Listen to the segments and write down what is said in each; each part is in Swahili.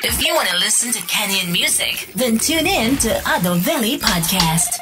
If you want to listen to Kenyan music, then tune in to Ado Valley Podcast.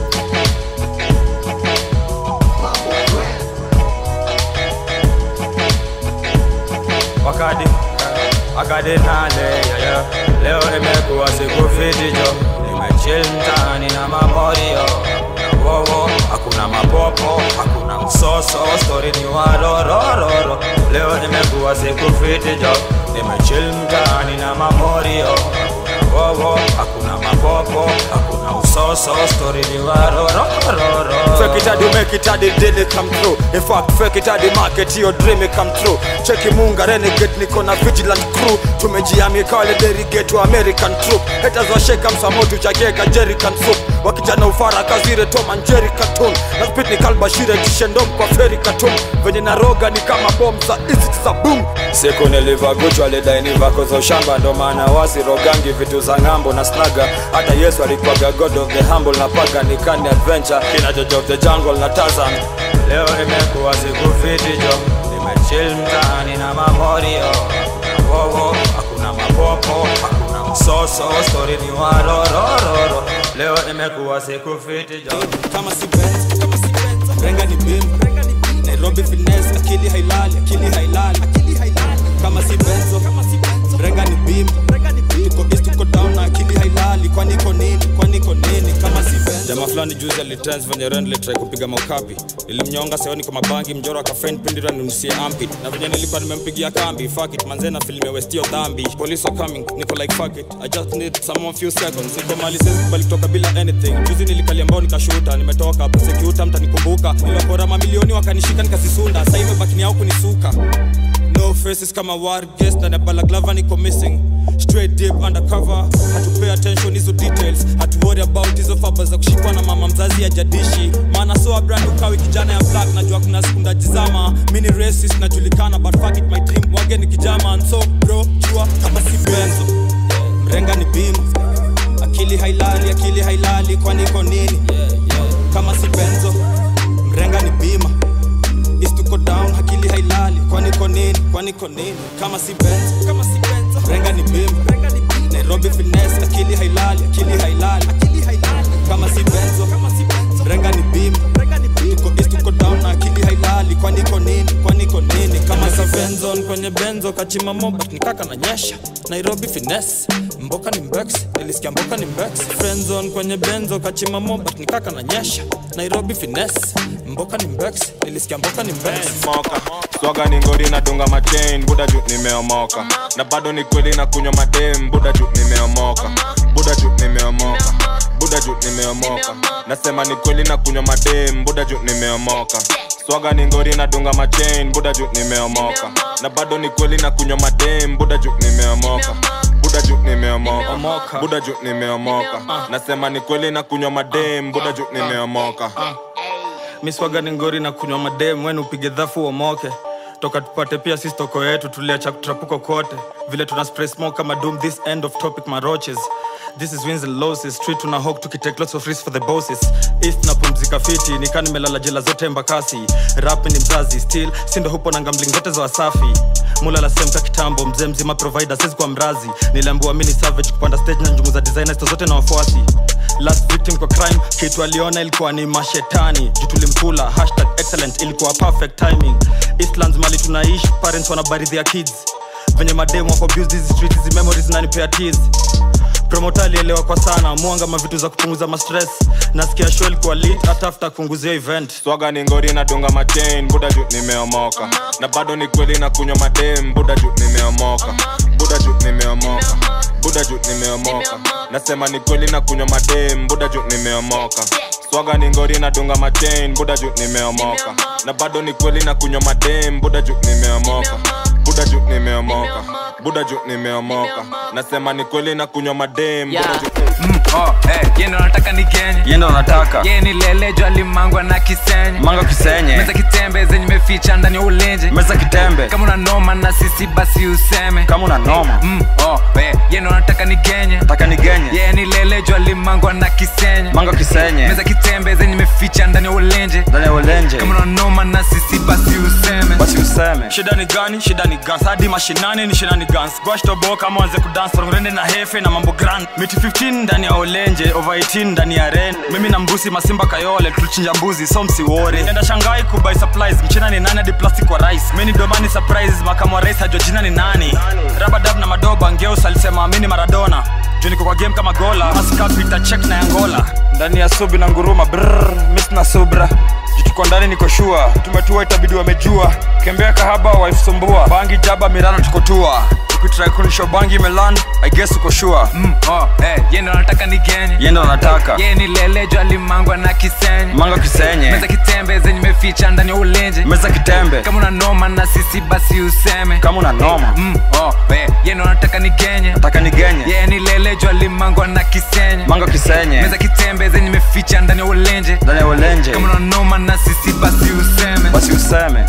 wakati wakati nane yeah, yeah. leo imekuwa siku fiti jo nimechill mtaani na mamorio na wowo hakuna mapopo hakuna msoso stori ni warorororo leo imekuwa siku fiti jo nimechill mtaani na mamorio hakuna wowo hakuna mapopo hakuna usoso stori ni warorororo Fake it hadi make it hadi deal it come true In fact fake it hadi market your dream it come true Cheki munga renegade niko na vigilant crew Tumejiami kale derigate wa American troop Haters washeka msamotu chakeka Jerrycan soup Wakijana ufara kazire Tom and Jerry cartoon Na spit ni kalbashire tishendom kwa ferry cartoon Venye naroga ni kama bomb za easy za boom siku nilivaguchwa lidaini vako za ushamba ndo maana wasirogangi vitu za ng'ambo na snaga hata yesu alikuwaga god of the humble na paga nikani adventure kina George of the jungle na tazan leo imekuwa siku fiti jo nimechill mtaani na mamorio hakuna wowo hakuna mapopo hakuna msoso stori ni warorororo leo imekuwa siku fiti jo kama si Benz, kama si Benz, renga ni bim Nairobi finesse, akili hailali, akili hailali, akili hailali. Kama si benzo, kama si benzo, renga ni bim Tuko east, tuko down na akili hailali, kwani iko nini, kwani iko nini? Kama si benzo. jamaa fulani juzi alitrans venye ren litrai kupiga maukapi ilimnyonga seoni kwa mabangi mjoro akafen pindira ninusie ampit na venye nilikuwa nimempigia kambi fuck it manzena filime westio dhambi police are coming niko like fuck it i just need someone few seconds niko mali sezi kubali kutoka bila anything juzi nilikalia mbao nikashuta nimetoka prosecute mtanikumbuka nilokora mamilioni wakanishika nikasisunda sasa imebaki ni au kunisuka no faces kama war guest na balaklava niko missing straight deep undercover hatupay attention hizo details hatu worry about hizo faba za kushikwa na mama mzazi ya jadishi maana so brand ukawi kijana ya black najua kuna siku ndajizama mini racist najulikana but fuck it my dream wage ni kijama and so bro jua kama si benzo mrenga ni bima akili hailali akili hailali kwani iko nini kama si benzo mrenga ni bima East tuko down akili hailali kwani ko nini kwani ko nini kama si benz kama si benz renga ni bim Nairobi finesse akili hailali akili hailali akili hailali kama si benzo kama si benzo renga ni bim tuko east tuko down na akili hailali kwani ko nini kwani ko nini kama si benzo kwenye benzo kachima moba nikaka na nyesha Nairobi finesse mboka ni mbex nilisikia mboka ni mbex friend zone kwenye benzo kachima moba nikaka na nyesha Nairobi finesse mboka ni mbex nilisikia mboka ni mbex moka swaga ni ngori nadunga machain buda juu nimeomoka na bado ni kweli na kunywa madem buda juu nimeomoka buda juu nimeomoka buda juu nimeomoka nasema ni kweli na kunywa madem buda juu nimeomoka swaga ni ngori nadunga machain buda juu nimeomoka na bado ni kweli na kunywa madem buda juu nimeomoka buda juu nimeomoka buda juu nimeomoka nasema ni kweli na kunywa madem buda juu nimeomoka miswaga ni ngori na kunywa madem wenu upige dhafu uomoke toka tupate pia sisi toko yetu tuliacha kutrapuko kote vile tuna spray smoke kama doom this end of topic maroches this is wins and losses street tuna hawk tukitake lots of risks for the bosses east na pumzika fiti nikaa nimelala jela zote mbakasi rap ni mzazi still sindo hupo na gambling zote za wasafi mula la semka kitambo mzee mzima provider sezi kwa mrazi niliambiwa mini savage kupanda stage na njumu za designers zote na wafuasi last victim kwa crime kitu aliona ilikuwa ni mashetani juu tulimkula hashtag excellent ilikuwa perfect timing eastlands mali tunaishi parents wanabaridhia kids venye mademu wako abuse hizi streets hizi memories nanipea tears promota alielewa kwa sana mwanga mavitu za kupunguza mastress nasikia show ilikuwa lit hata after kupunguzia event swaga ni ngori nadunga machain buda juu nimeomoka na bado ni kweli na kunywa madem buda juu nimeomoka buda juu nimeomoka buda juu nimeomoka nasema ni kweli na kunywa madem buda juu nimeomoka swaga ni ngori nadunga machain buda juu nimeomoka na bado ni kweli na kunywa madem buda juu nimeomoka buda juu nimeomoka buda juu nimeomoka nasema ni kweli na kunywa madem buda juu Mm, oh, eh, ye ndo nataka ni kenye yendo nataka ye ni lelejo alimangwa na kisenye manga kisenye meza kitembe zenye meficha ndani ya ulinzi meza kitembe kama una noma na sisi basi useme kama una noma mm, oh, eh, ye ndo nataka ni genye taka nigenye ye ni lele jwa limangwa na kisenye mango kisenye meza kitembe zenye meficha ndani ya ulenje ndani ya ulenje kama unanoma na sisi basi useme basi useme shida ni gani shida ni gans hadi mashinani ni shida ni gans gwashtobo kama wanze kudance rende na hefe na mambo grand miti 15 ndani ya olenje over 18 ndani ya ren mimi na mbusi masimba kayole tulichinja mbuzi so msiwore enda shangai kubai supplies mchina ni nani hadi plastic wa rice mini domani surprises makamu wa rais hajua jina ni nani rabadab na madoba ngeus alisema amini maradona juu niko kwa game kama gola maskapita check na yangola ndani ya subi na nguruma brr mis na subra jituko ndani niko shua tumetua itabidi wamejua kembea kahaba waifsumbua bangi jaba mirano tukotua ukitrai kunisho bangi melan i guess uko shua mm, oh, eh, ye ndo nataka ni genye yendo nataka ye ni lele jwa limangwa na kisenye mango kisenye meza kitembe zenye meficha ndani ya ulenje meza kitembe kama unanoma na sisi basi useme kama una noma mm, oh, eh, ye ndo nataka ni genye taka nigenye ye ni lele jwa limangwa na kisenye mango kisenye meza kitembe zenye meficha ndani ya ulenje ndani ya ulenje kama unanoma na sisi basi useme basi useme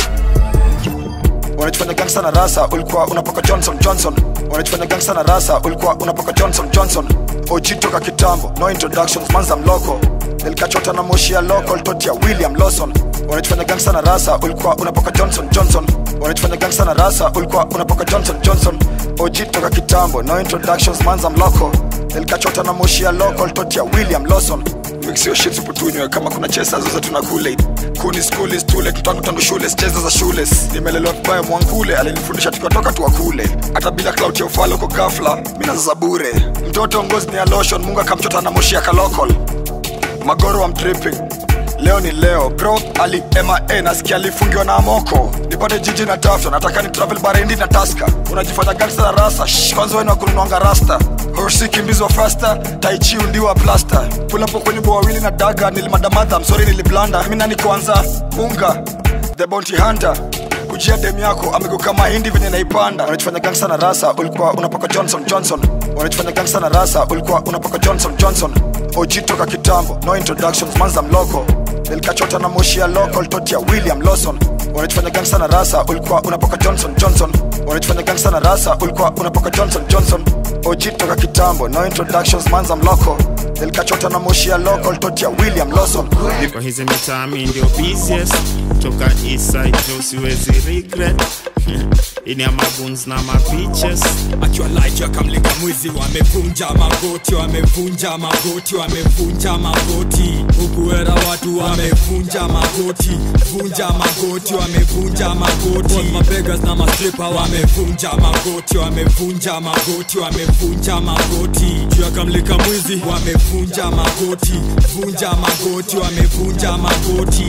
unajifanya gangsta na rasa ulikuwa unapoka johnson johnson unajifanya gangsta na rasa ulikuwa unapoka johnson johnson og toka kitambo no introductions manza mloko nilikachota na moshi ya local toti ya william lawson unajifanya gangsta na rasa ulikuwa unapoka johnson johnson unajifanya gangsta na rasa ulikuwa unapoka johnson johnson og toka kitambo no introductions manza mloko nilikachota na moshi ya local toti ya william lawson mixio shit uputunywe kama kuna chesa zote tuna kule kuni skuli stule tutangu tangu shule cheza za shule nimelelewa vibaya mwankule alinifundisha tukiwatoka tuwakule hata bila clout ya ufala uko gafla mina za bure mtoto ngozi ni ya lotion mungu akamchota na moshi ya kalokol magoro wa mtripping leo ni leo bro ali ma nasikia alifungiwa na amoko nipate jiji na tafta nataka ni travel barendi na taska unajifanya gangsta na rasa Shh, kwanza weni wakununwanga rasta horsi kimbizwa fasta taichi undiwa plasta pulapo kwenye bo wawili na daga nilimadamata msori niliblanda mina ni kwanza unga the bounty hunter kujia dem yako amegeuka mahindi venye naipanda unajifanya gangsta na rasa ulikuwa unapaka johnson johnson unajifanya gangsta na rasa ulikuwa unapaka johnson johnson og toka kitambo no introductions manza mloko nilikachota na moshi ya local toti ya william lawson unajifanya gangsta na rasa ulikuwa unapaka johnson johnson unajifanya gangsta na rasa ulikuwa unapaka johnson johnson og toka kitambo no introductions manza mloko nilikachota na moshi ya local toti ya william lawson kwa hizi mitaa mi ndio busiest toka eastside jo siwezi regret ini ya mabuns na mapiches akiwa live akamlika mwizi wamevunja magoti wamevunja magoti wamevunja magoti hukuera watu wamevunja magoti vunja magoti wamevunja magoti Both mabegas na mastripa wamevunja magoti wamevunja magoti wamevunja magoti juu akamlika mwizi wamevunja magoti vunja magoti wamevunja magoti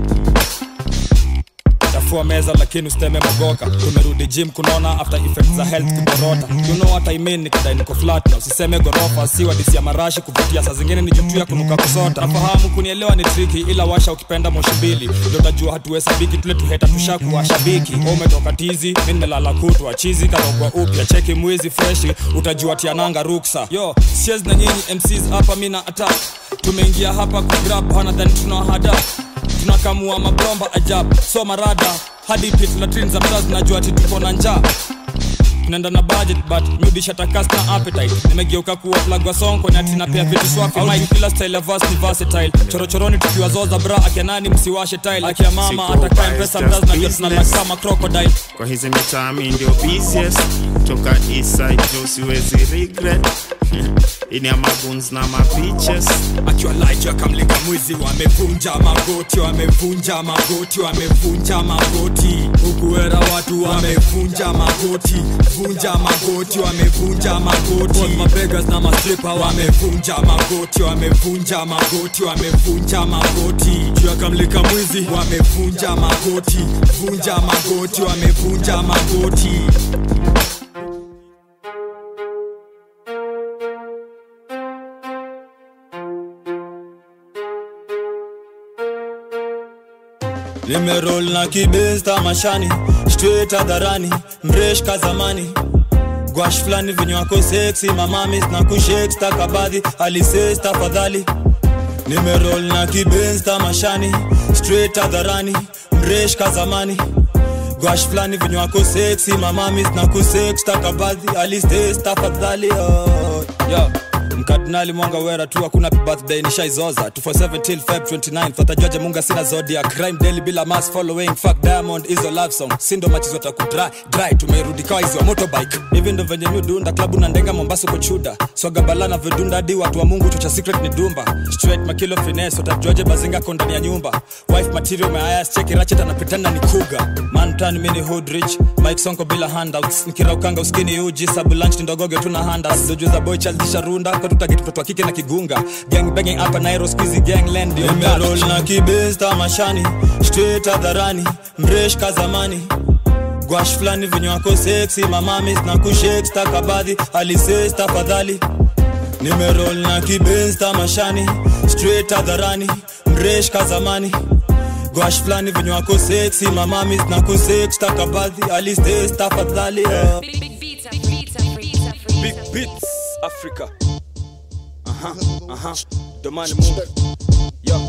chafua meza lakini usiteme mogoka tumerudi gym kunaona after effects za health kuborota you know what I mean nikidai niko flat na usiseme gorofa si wadisi ya marashi kuvutia saa zingine ni jutu ya kunuka kusota nafahamu kunielewa ni triki ila washa ukipenda moshi mbili ndio utajua hatuhesabiki tule tuheta tushakuwa shabiki Wewe umetoka tizi mi nimelala kutwa chizi karogwa upya cheki mwizi freshi utajua tiananga ruksa yo siez na nyinyi mcs hapa mi na attack tumeingia hapa kugrab hana than tunahada tunakamua mabomba ajabu so marada hadi pit latrin za mtaa zinajua ati tuko na njaa tunaenda na budget but mrudisha takas na appetite nimegeuka kuwa plug wa song kwenye atina pia vitu swafi mic kila style ya verse ni versatile chorochoroni tukiwa zoza bra akia nani msiwashe tile akia mama Siko atakaye biased, mpesa mraz na just jua tunala business. kama crocodile kwa hizi mitaa mi ndio busiest toka eastside jo siwezi regret ini ya mabuns na mapiches akiwa live akamlika mwizi wamevunja magoti wamevunja magoti wamevunja magoti hukuera watu wamevunja magoti vunja magoti wamevunja magoti Both mabegas na mastripa wamevunja magoti wamevunja magoti wamevunja magoti juu akamlika mwizi wamevunja magoti vunja magoti wamevunja magoti limerol na kibesta mashani straight hadharani mresh kazamani gwash fulani vinywako seksi mamamis na kushek stakabadhi alises tafadhali nimerol na kibensta mashani straight hadharani mresh kazamani gwash fulani venye wako seksi mamamis na kusex takabadhi alistes tafadhali oh. yo mkardinali mwanga wera tu hakuna birthday nishaizoza 247 till feb 29 watajuaje munga sina zodiac crime daily bila mass following fuck diamond hizo love song sindo machizo takudry dry tumerudi kawa hizo motorbike hivi ndo venye mi dunda klabu na ndenga mombasa kuchuda soga bala na vidunda hadi watu wa mungu tucha secret ni dumba straight makilo finesse watajuaje bazinga ko ndani ya nyumba wife material meayas cheki rachet anapitana ni kuga man tan mini hood rich mike sonko bila handouts nikiraukanga uskini uji sabu lunch ni ndogoge tuna handas dojo za boy child kisha runda kwa tutageti mtoto wa kike na kigunga gang banging hapa nairo squeezy gang land ndio nimerol na kibesta mashani straight hadharani mresh kazamani gwash fulani venye wako seksi mamamis na kushek stakabadhi alises tafadhali nimerol na kibensta mashani straight hadharani mresh kazamani gwash fulani venye wako seksi mamamis na kusek stakabadhi alistes tafadhali yeah. Big beats Africa. Aha, aha. Domani Mungu. Yo.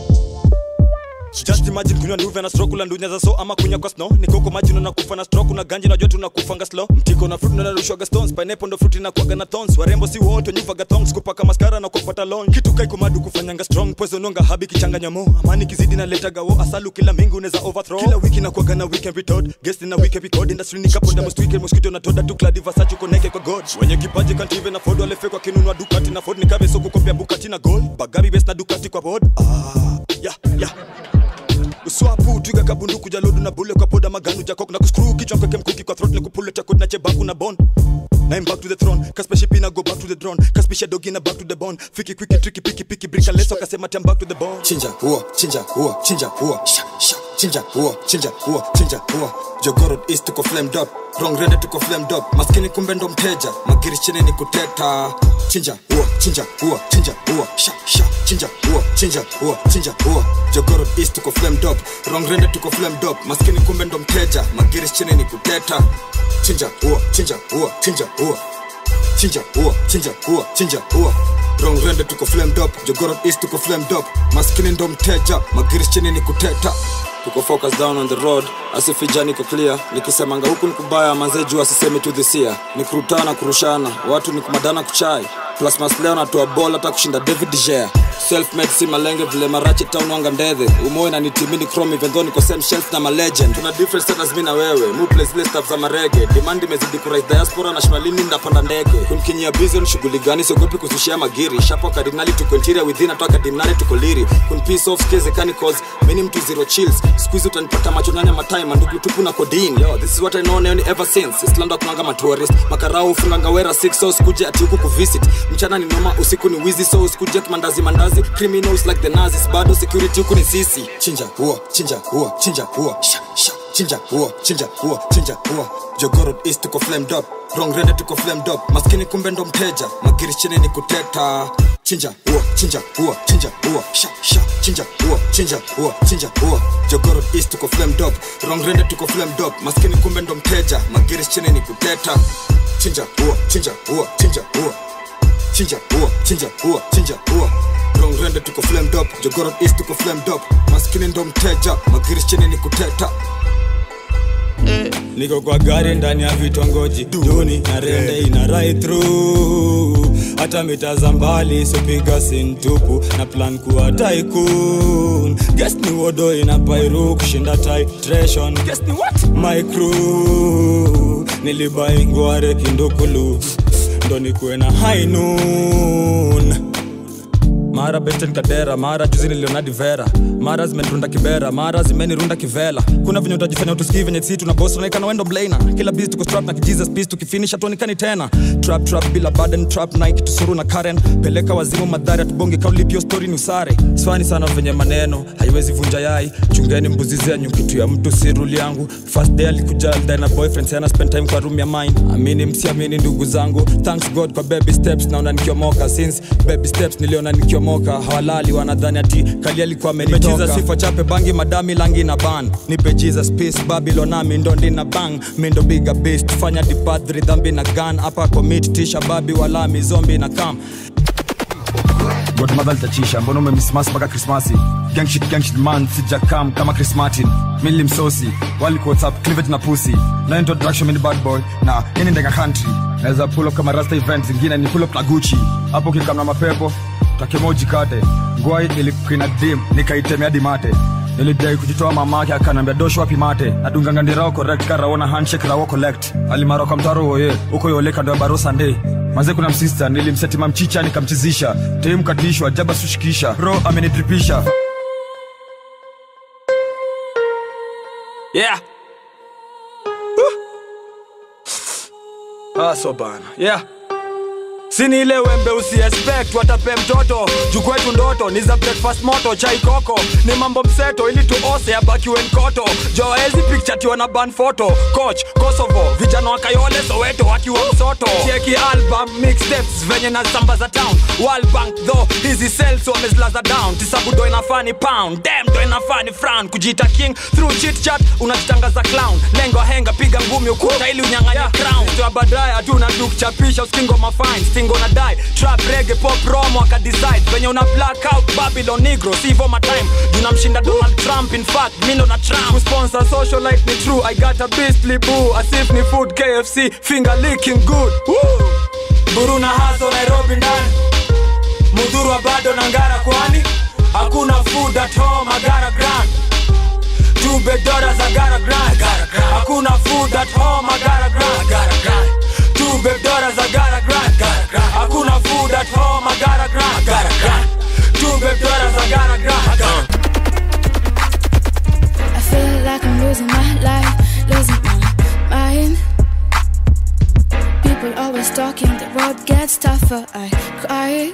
Just imagine kunywa nuve na stroke ulandunya za so ama kunya kwa snow nikoko maji na kufa na stroke na ganji najua tunakufanga slow mtiko na fruit na rushwaga stones pineapple ndo fruit na kuaga na thorns warembo si wote nyuvaga thongs kupaka mascara na kupata long kitu kai kumadu kufanyanga strong poison nonga habi kichanganya mo amani kizidi na letaga wo asalu kila mingi unaweza overthrow kila wiki na kuaga na weekend retort guest na weekend record industry ni kapo most weekend mosquito na toda tu clad versace connect kwa god wenye kipaji can't even afford wale fake wakinunua dukati na ford ni kabe soko kopia bukati na gold bagabi best na dukati kwa board ah yeah yeah uswapu twiga kabunduku jalodu na bule kwa poda maganu jakok na kuskru kichwa kweke mkuki kwa throat nikupule chakod na chebaku na bon Name back to the throne Kaspeship ina go back to the drone Kaspisha dogi na back to the bone Fiki kwiki tricky piki piki Brika leso kasema tem back to the bone chinja huo chinja huo chinja huo sha sha chinja huo chinja huo chinja huo jogorod east tuko flamed up wrong rende tuko flamed up maskini kumbe ndo mteja magiri chini ni kuteta chinja huo chinja huo chinja huo sha sha chinja huo chinja huo chinja huo jogorod east tuko flamed up wrong rende tuko flamed up maskini kumbe ndo mteja magiri chini ni kuteta chinja huo chinja huo chinja huo chinja huo chinja huo chinja huo wrong rende tuko flamed up jogorod east tuko flamed up maskini ndo mteja magiri chini ni kuteta tuko focus down on the road asifija niko clear nikisemanga huku nikubaya manze juu asiseme tu dhisia ni kurutana kurushana watu ni kumadana kuchai plus masleo natoa bol hata kushinda david dgea selfmade si malenge vile marachi town wanga ndedhe umoe na nitimini chrome even though niko same shelf na malegend tuna different status mi na wewe mu place zile stuff za marege demand imezidi kurais diaspora na shimalini ndapanda ndege kunkinyia bizon shughuli gani siogopi kusushia magiri shapo kardinali tuko interior within atoa kardinali tuko liri kun piece off skeze kani cause mini mtu zero chills squeeze utanipata macho nanya matime mandugu tupu na codeine yo this is what i know neoni ever since islanda kunanga matourist makarao ufunganga wera 6 so usikuje ati huku kuvisit mchana ni noma usiku ni wizi so usikuje kimandazi mandazi criminals like the nazis bado security huku ni sisi chinja huo chinja huo chinja huo sha sha chinja huo chinja huo chinja huo jogorod east tuko flamed up wrong rende tuko flamed up maskini kumbe ndo mteja magiri chini ni kuteta chinja huo chinja huo chinja huo sha sha chinja huo chinja huo chinja huo jogorod east tuko flamed up wrong rende tuko flamed up maskini kumbe ndo mteja magiri chini ni kuteta chinja huo chinja huo chinja huo chinja huo chinja huo chinja huo wrong rende tuko flamed up jogorod east tuko flamed up maskini ndo mteja magiri chini ni kuteta niko kwa gari ndani ya vitongoji duni na rende ina right through hata mita za mbali sipiga sintupu na plan kuwa tycoon guess ni wodo ina pairu kushinda titration guess ni what my crew nilibai ngware kindukulu ndo nikuwe na high noon mara beten kadera mara juzi niliona divera mara zimenirunda kibera mara zimenirunda kivela kuna venye utajifanya utusikii venye si tuna boss unaikana wendo blaina kila biz tuko strap na kijesus peace tukifinish hatuonekani tena trap trap bila burden trap nike tusuru na karen peleka wazimu madhari atubonge kaulipio story ni usare swani sana venye maneno haiwezi vunja yai chungeni mbuzi zenyu kitu ya mtu si rule yangu first day alikuja aldae na boyfriend sana spend time kwa room ya mine amini msiamini ndugu zangu thanks god kwa baby steps naona nikiomoka since baby steps niliona nikiomoka hawalali wanadhani ati kali alikuwa amenitoka sifa chape bangi madami langi na ban nipe jesus peace babylon nami ndo ndina bang mindo biga beast fanya dipadri dhambi na gun hapa commit tisha babi walami zombi na kam godmother litachisha mbona umemismas mpaka krismasi gangshit gangshit man sijakam kama chris martin mili msosi wali whatsapp clivet na pusi na introduction mini bad boy na ini ndega country naweza pull up kama rasta event zingine ni pull up na gucci hapo kikamna mapepo takemoji kate ngwai ilikina dim nikaitemea hadi mate nilidai kujitoa mamake akanambia dosho wapi mate nadungangandirao correct karaona handshake rawo collect alimara kwa mtaro woye huko yole kando ya baro sunday maze kuna msista nilimsetima mchicha nikamchizisha tei mkatishwa jaba sushikisha ro amenitripisha yeah ah, so bana yeah sini ile wembe usiexpect watape mtoto juu kwetu ndoto ni za breakfast moto chai koko ni mambo mseto ili tuose abakiwe nkoto joezi pikchatiwa na ban photo coach kosovo vijana wa kayole soweto wakiwa msoto cheki album mixtapes venye na zamba za town World bank tho hizi sales wamezilaza down tisabu do inafani pound dem do inafani frown kujiita king through chit chat unajitangaza clown lengo henga piga ngumi ukuta ili unyang'anya crown toa baadaye hatuna tukuchapisha uskingo mafine stingo na die trap reggae pop romo akadecide venye una black out babylon negro sivo my time tunamshinda donald trump in fact mindo na trump kusponsor socialite ni true i got a beastly boo asif ni food kfc finger licking good Woo! buru na haso nairobi ndani mudhurwa bado na ngara kwani hakuna food at home agara grand two big daughters agara grand hakuna food at home agara grand two big daughters agara grand hakuna food at home agara grand two big daughters agara grand I feel like I'm losing my life, losing my mind. People always talking, the road gets tougher. I cry.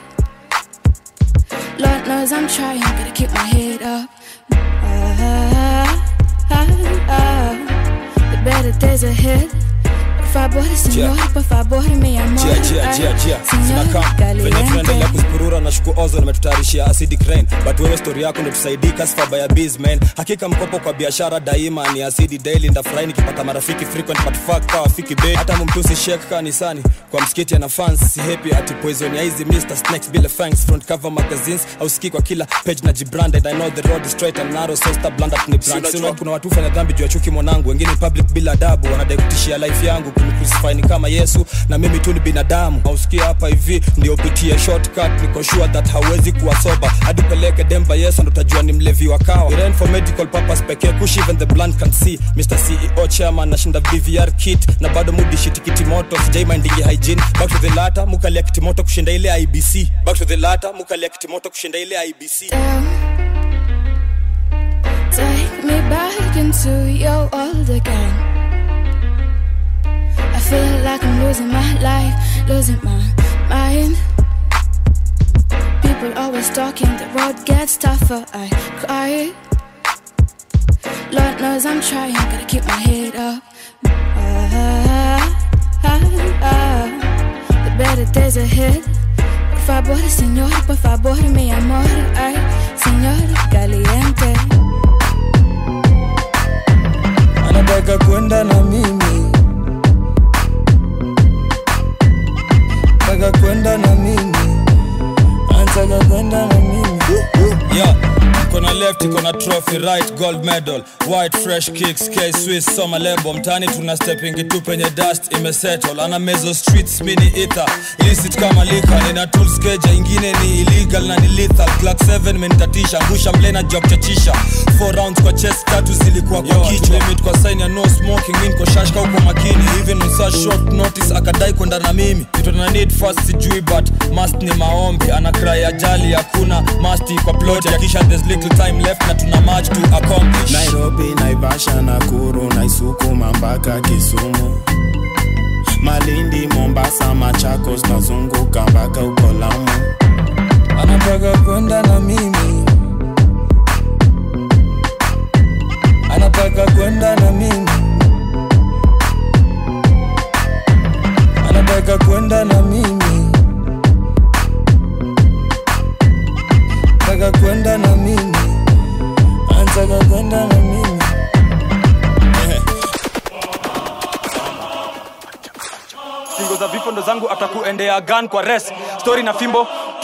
Lord knows I'm trying, gotta keep my head up. Ah, ah, ah. The better days ahead. Por favor, señor, por favor, mi amor. Jia, jia, jia, jia. Señor, Zinakam. venye tunaendelea caliente. kuspurura na shuku ozo nimetutayarishia acidic rain but wewe stori yako ndo tusaidika sifaba ya bizman hakika mkopo kwa biashara daima ni asidi daily ndafurahi nikipata marafiki frequent but fuck kawa fiki bei hata mumtusi shek kanisani kwa msikiti ana fans si happy ati poison ya hizi Mr. Snakes bila fangs front cover magazines au ski kwa kila page na jibranded I know the road is straight and narrow so star blunder ni brand Sina kuna watu fanya dhambi juu ya chuki mwanangu wengine public bila adabu wanadai kutishia life yangu kunicrucify ni kama Yesu na mimi tu ni binadamu ausikia hapa hivi ndio pitie shortcut niko sure that hawezi kuwa soba hadi peleke demba Yesu ndo utajua ni mlevi wa kawa It ain't for medical purpose pekee kush even the blunt can see Mr. CEO chairman nashinda BVR kit na bado mudi shiti kiti moto sijai mindingi hygiene back to the latter mukalia kiti moto kushinda ile IBC back to the latter mukalia kiti moto kushinda ile IBC down. Take me back into your world again. I feel like I'm losing my life, losing my mind. People always talking, the road gets tougher. I cry. Lord knows I'm trying, gotta keep my head up. Ah, ah, ah. The better days ahead. Por favor, señor, por favor, mi amor. Ay, señor caliente. anataka kwenda na mimi taka kwenda na mimi anataka kwenda na mimi yeah. kona left iko na trophy right gold medal white fresh kicks k swiss soma lebo mtani tuna stepping tu penye dust imesettle ana mezo streets mini ether illicit kama lika nina tools keja ingine ni illegal na ni lethal clock 7 menitatisha ngusha mlena job chachisha 4 rounds kwa chest tatu zilikuwa kwa kichwa limit kwa sign ya no smoking mimi niko shashka huko makini even on such short notice akadai kwenda na mimi kitu na need first sijui but must ni maombi ana cry ajali hakuna must kwa plot ya kisha there's little time left na tuna much to accomplish nairobi naivasha nakuru naisukuma mpaka kisumu malindi mombasa machakos nazunguka mpaka uko lamu anataka kwenda na mimi anataka kwenda na mimi anataka kwenda na mimi anataka kwenda na mimi anataka kwenda na mimi singo za vifo ndo zangu atakuendea gan kwa res stori na fimbo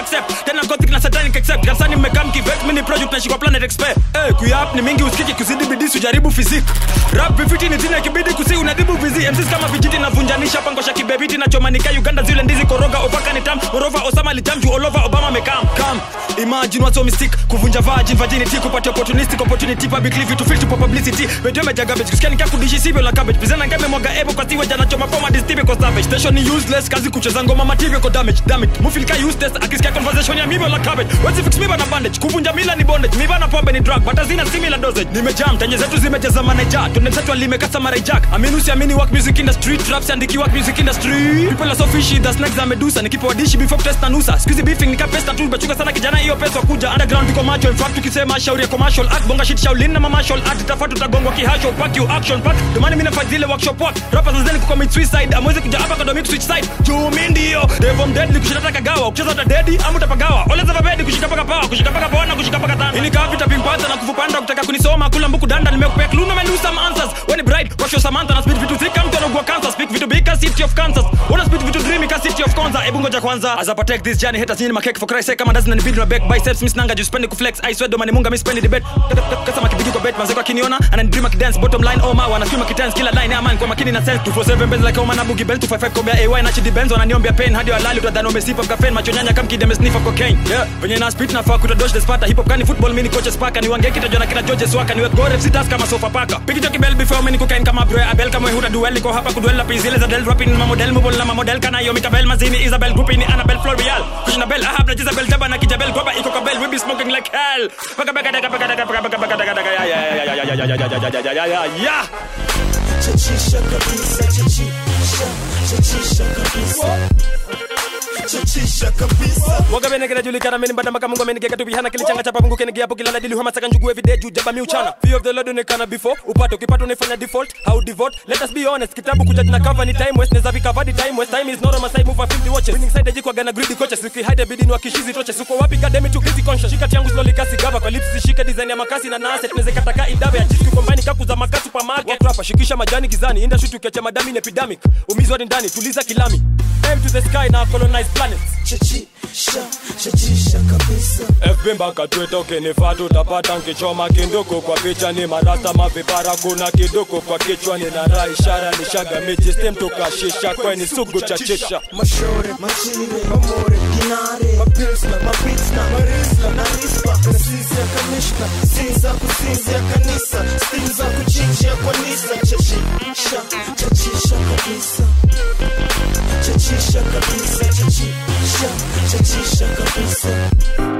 accept tena gothic na satanic accept kanisani mmekaa mkivet mini project nashikwa planet expert eh kuyap ni mingi usikiki kuzidi bidii sujaribu physique rap vifiti ni zina kibidi kusi unadhibu vizi MCs kama vijiti navunjanisha pangosha kibebiti na chomanika Uganda zile ndizi koroga ovaka ni tam morova Osama litam juu all over Obama mekam kam imagine what's so mystic kuvunja virgin virginity kupata opportunistic opportunity public live to filter publicity radio meja garbage kusikia nikaa kudishi sivyo la cabbage pizana ngame mwaga ebo kwa siwe jana choma poma distibe kwa savage station ni useless kazi kucheza ngoma material kwa damage damage mufil ka useless akisikia conversation ya mimi la cabbage wezi fix miba na bandage kuvunja mila ni bondage miba na pombe ni drug but hazina similar dosage nimejam tenye zetu zimejaza manager tunenzetu alimekasa mara jack amini usiamini work music industry traps andiki work music industry people are so fishy the snacks za medusa nikipewa dishi before test na nusa squeezy beefing nikapesta tu bachunga sana kijana hiyo pesa kuja underground tuko macho in fact tukisema shauri ya commercial art bonga shit shaulin na martial art tafatu tutagongwa kihasho pack you action pack domani mimi nafanya zile workshop work rappers zazeni kucommit suicide amwezi kuja hapa kadomi switch side juu mimi ndio devom deadly kushita kagawa ukicheza uta dedi ama utapagawa oleza vabedi kushika paka power kushika paka power na kushika paka tanda ini kavi tapimpata na kuvupanda kutaka kunisoma kula mbuku danda nimekupea clue no menu some answers when it bright wash your samantha na speed vitu thika mtu anaugua cancer speak vitu big city of kansas wanna speed vitu dreamy ka city of konza ebu ngoja kwanza as I protect this journey haters nyinyi makeke for Christ sake kama doesn't need my back biceps miss nanga just spend kuflex I swear do mani munga miss spend debate kasa makibidi kwa bet manzeko akiniona ana dream akidance bottom line oh my wana scream akidance kila line ama kwa makini na self 247 benz like Oman Abugi belt 255 kombea AY na chidi benzo ananiombea pain hadi walali utadhani umesipa kafen macho nyanya kama kideme sniffer cocaine yeah venye na speed na fuck dodge the spata hip hop kani football mini coaches paka ni wange kitajwa na kina George Swaka ni gore FC task kama sofa paka piki joki bell before mini cocaine kama bro abel kama huda duel liko hapa kuduel la pizile za del rapping ma model mobile na ma model kana hiyo mikabel mazini Isabel Grupi ni Annabel Florial kushina bell ahab na Jezebel taba na kijabel kwaba iko kabel we be smoking like hell paka paka paka paka paka paka paka paka paka ya ya ya ya ya ya ya ya ya ya ya ya ya chachisha kabisa chachisha chachisha kabisa chachisha kabisa Waga bene kila julikana meni mbada maka mungu amenigeka tu bihana kilichanga chapa mungu kenige hapo kila dili hama saka njugu every day juu jaba mi uchana fear of the lord unikana before upate ukipata unifanya default how devote let us be honest kitabu kuja na cover ni time waste neza vika the time waste time is not on my side move for 50 watches winning side jikwa gana greedy coaches uki hide bidi ni wakishizi toches uko wapi gademi tu busy conscious shika changu slowly kasi gava kwa lips zishike design ya makasi na nase tunaweza kataka idabe ya jiski combine kaku za makasi supermarket Walk rapper shikisha majani gizani inda shoot ukiacha madami ni epidemic umizwa ni ndani tuliza kilami aim to the sky na colonize planets chachisha chachisha kabisa FB mpaka Twitter ukinifaa tutapata nkichoma kinduku kwa picha ni marasta mavipara kuna kiduku kwa kichwa nina raha ishara ni shaga miji stem tukashisha kweni sugu chachisha mashore machire mamore ginare mapilsna mapitsna marisla na rispa kasisi ya kamishna sin za kusinzia kanisa stim za kuchinjia kwa nisa chachisha chachisha kabisa chachisha kabisa chachisha chachisha kabisa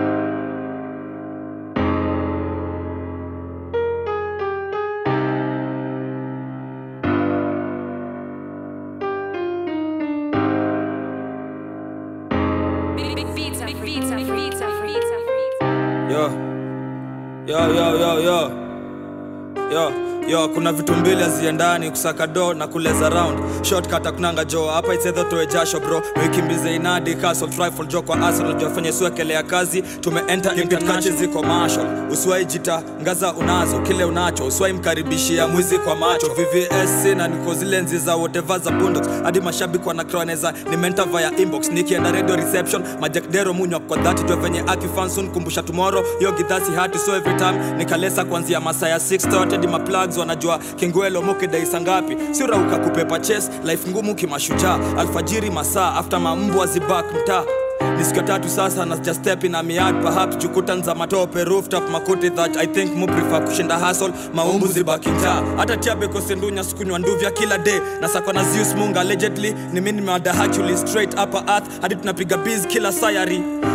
yo yo yo yo yo yo yo kuna vitu mbili haziendani kusaka do na kuleza round shortcut akunanga jo hapa isedho toe jasho bro wikimbize inadi castle rifle jo kwa arsenal jo afanye suekelea kazi tumeenta international ziko marshal usiwai jita ngaza unazo kile unacho usiwai mkaribishia mwizi kwa macho vvsc na niko zile nzi za whatever za bundox hadi mashabiki wanakroneza nimenta via inbox nikienda radio reception majakdero munywa kwa dhati jo venye akifansun kumbusha tomorrow yo gidhasi hati so every time nikalesa kuanzia masaa ya 6 hadi maplugs wanajua kingwelo mokedaisa ngapi siurauka kupepa ches life ngumu kimashujaa alfajiri masaa after mambwa zibak mtaa ni siku ya tatu sasa na just step in a miad perhaps jukutan za matope rooftop makuti that i think mu prefer kushinda hustle maumbu zibaki mtaa hata tiabeko sendunya sikunywa nduvya kila day na sakwa na Zeus munga allegedly ni mimi nimewada actually straight upper earth hadi tunapiga biz kila sayari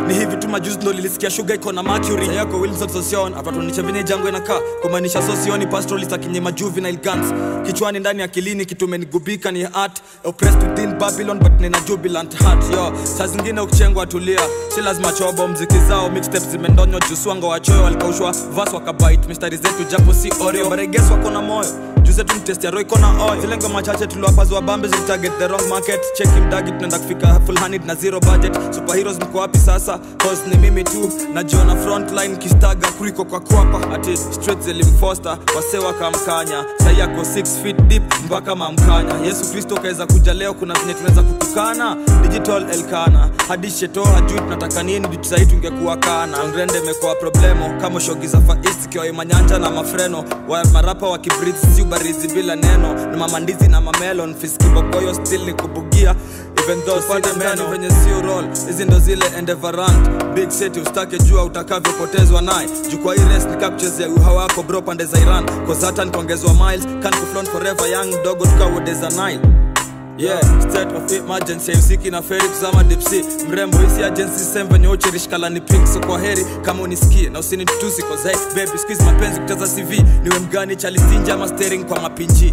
ni hivi tu majuzi ndo lilisikia shuga iko na mercury yako wilson sosion apatonicha venye jango inakaa kumaanisha sosioni pastoralist akinyema juvenile guns kichwani ndani akilini kitumenigubika ni art oppressed within babylon but nina jubilant heart yo saa zingine ukichengwa tulia si lazima chobo mziki zao mixtapes zimendonywa juswango wachoyo walikaushwa vas wakabait mistari zetu japo si oreo bareges wako na moyo juzetu mtesti ya roy kona oil zile ngoma chache tuliwapazwa bambe zilitarget the wrong market cheki mdagi tunaenda kufika full handed na zero budget superheroes mko wapi sasa cause ni mimi tu najiona frontline kistaga kuliko kwa kwapa ati straight zilimfoster wase wakamkanya sai yako 6 feet deep mpaka mamkanya yesu kristo kaweza kuja leo kuna zenye tunaweza kutukana digital elkana hadi sheto hajui tunataka nini ditusai tungekuwa kana ngrende imekuwa problemo kama shogi za faist ikiwa imanyanja na mafreno wa marapa wakibridh si ubarizi bila neno ni mamandizi na mamelon fiskibogoyo still ni kubugia even though sina meno venye sio roll hizi ndo zile endevarant big city ustake jua utakavyopotezwa naye jukwa hii res nikakuchezea uha wako bro pande za iran kozata nikaongezwa miles kan kuflon forever young dogo tukawodeza nile yeah state of emergency usiki na feri kuzama dipsi mrembo hisi agency same venye uchirishkala ni pink so kwa heri kama unisikie na usinitusi kozai baby squeeze mapenzi kutaza cv niwe mgani chalistinja ama steering kwa mapinji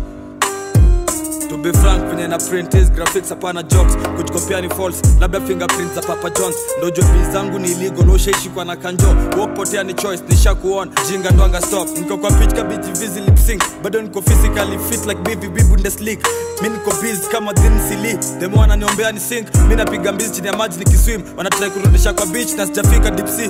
to be frank venye na print is graphics hapana jokes kujikompia ni false labda fingerprint za papa jones ndo jobi zangu ni illegal ushaishikwa na kanjo wokpotea ni choice nisha kuona jinga ndwanga stop niko kwa pitch kabiji vizi lip sync bado niko physically fit like bibi bibundeslik mi niko busy kama thin sili demo wananiombea ni sink mi napiga mbizi chini ya maji nikiswim wanatrai kurudisha kwa beach na sijafika deep sea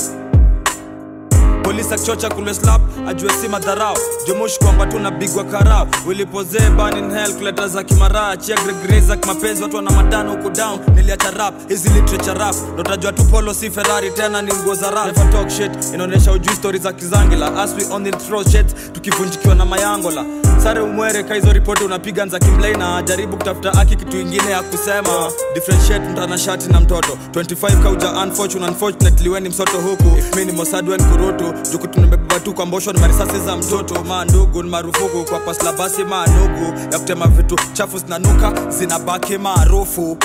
polisi akichocha kule slap ajue si madharau jomoshi kwamba tu nabigwa karao wilipozee banin hell kuleta za kimaraa chia gregreza kimapenzi watu wana madana huku down niliacha rap hizi literature rap notajua tu polo si ferrari tena ni nguo za rap Never talk shit inaonyesha ujui stori za kizangila as we only throw shit tukivunjikiwa na mayangola sare umwere kaizo ripoti unapiga nza kimlei na jaribu kutafuta aki kitu ingine ya kusema differentiate mtanashati na mtoto 25 kauja unfortunate unfortunately weni msoto huku if mi ni mosadwen kurutu juku tumebeba tu kwa mbosho ni marisasi za mtoto mandugu ni marufuku kwa pasla basi manugu ya kutema vitu chafu zinanuka zinabaki maarufu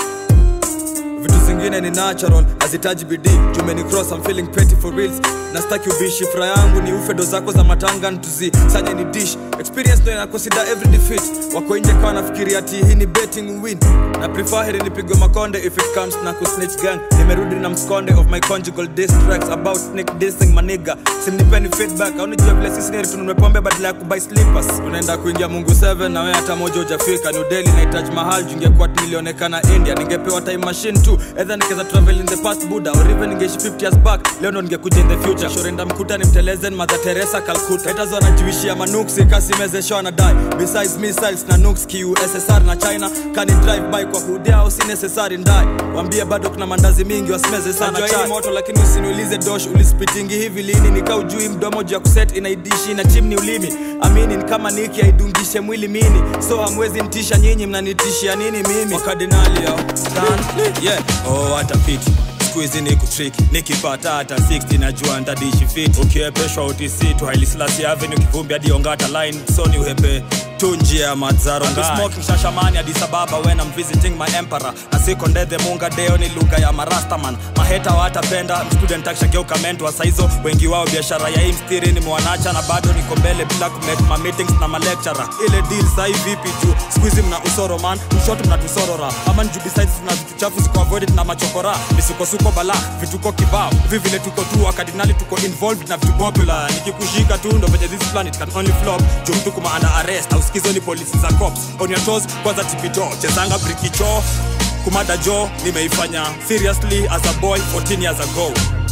vitu zingine ni natural hazitaji bidii jumeni cross I'm feeling pretty for reals na staki ubishi fura yangu ni ufedo zako za matanga ntuzi sanye ni dish experience ndo inakosida every defeat wako nje kawa nafikiria ati hii ni betting win na prefer heri nipigwe makonde if it comes na kusnitch gang nimerudi na mskonde of my conjugal distracts about snake dissing maniga simnipeni feedback au nijua vile sisi neri tunumepombe badala ya kubai slippers unaenda kuingia mungu 7 na we hata moja ujafika new delhi nahitaji mahal jungekuwa nilionekana india ningepewa time machine tu edha nikeza travel in the past buda or even ningeishi 50 years back leo ndo ningekuja in the future shorenda mkuta ni mtelezen mother teresa calcutta haters wanajiwishia manuksi kasimezeshwa na dai besides missiles na nuks kussr na china kani drive by kwa hudia au si necessary ndai wambie bado kuna mandazi mingi wasimeze sana Najua hii chai moto lakini usiniulize dosh ulispitingi hivi lini nika ujui mdomo juu ya kuset inaidishi na chimni ulimi amini ni kama niki aidungishe mwili mini so hamwezi ntisha nyinyi mnanitishia nini mimi wakardinali yo Dan, yeah oh hata piti skuizi ni kutriki nikipata hata 60 najua ntadishi fit ukiepeshwa utc tu hailislasi avenue kivumbi hadi ongata line soni uhepe tu njia ya madzaro smoking shashamani Addis Ababa when I'm visiting my emperor na siko ndethe munga deo ni lugha ya marastaman maheta watapenda student akishageuka mentor saizo wengi wao biashara ya hii mstiri ni mwanacha na bado niko mbele bila kumake ma meetings na ma lecturer ile deal sai vipi juu squeeze mna usoro man mshoto mnatusorora ama nju besides tuna vitu chafu ziko avoided na machokora misukosuko bala vituko kibao hivi vile tuko tu wakardinali tuko involved na vitu popular nikikushika tu ndo venye this planet can only flop juu mtu kuma under arrest au sikizo ni polisi za cops on your toes kwanza tipito chezanga brikicho kumada jo nimeifanya seriously as a boy 14 years ago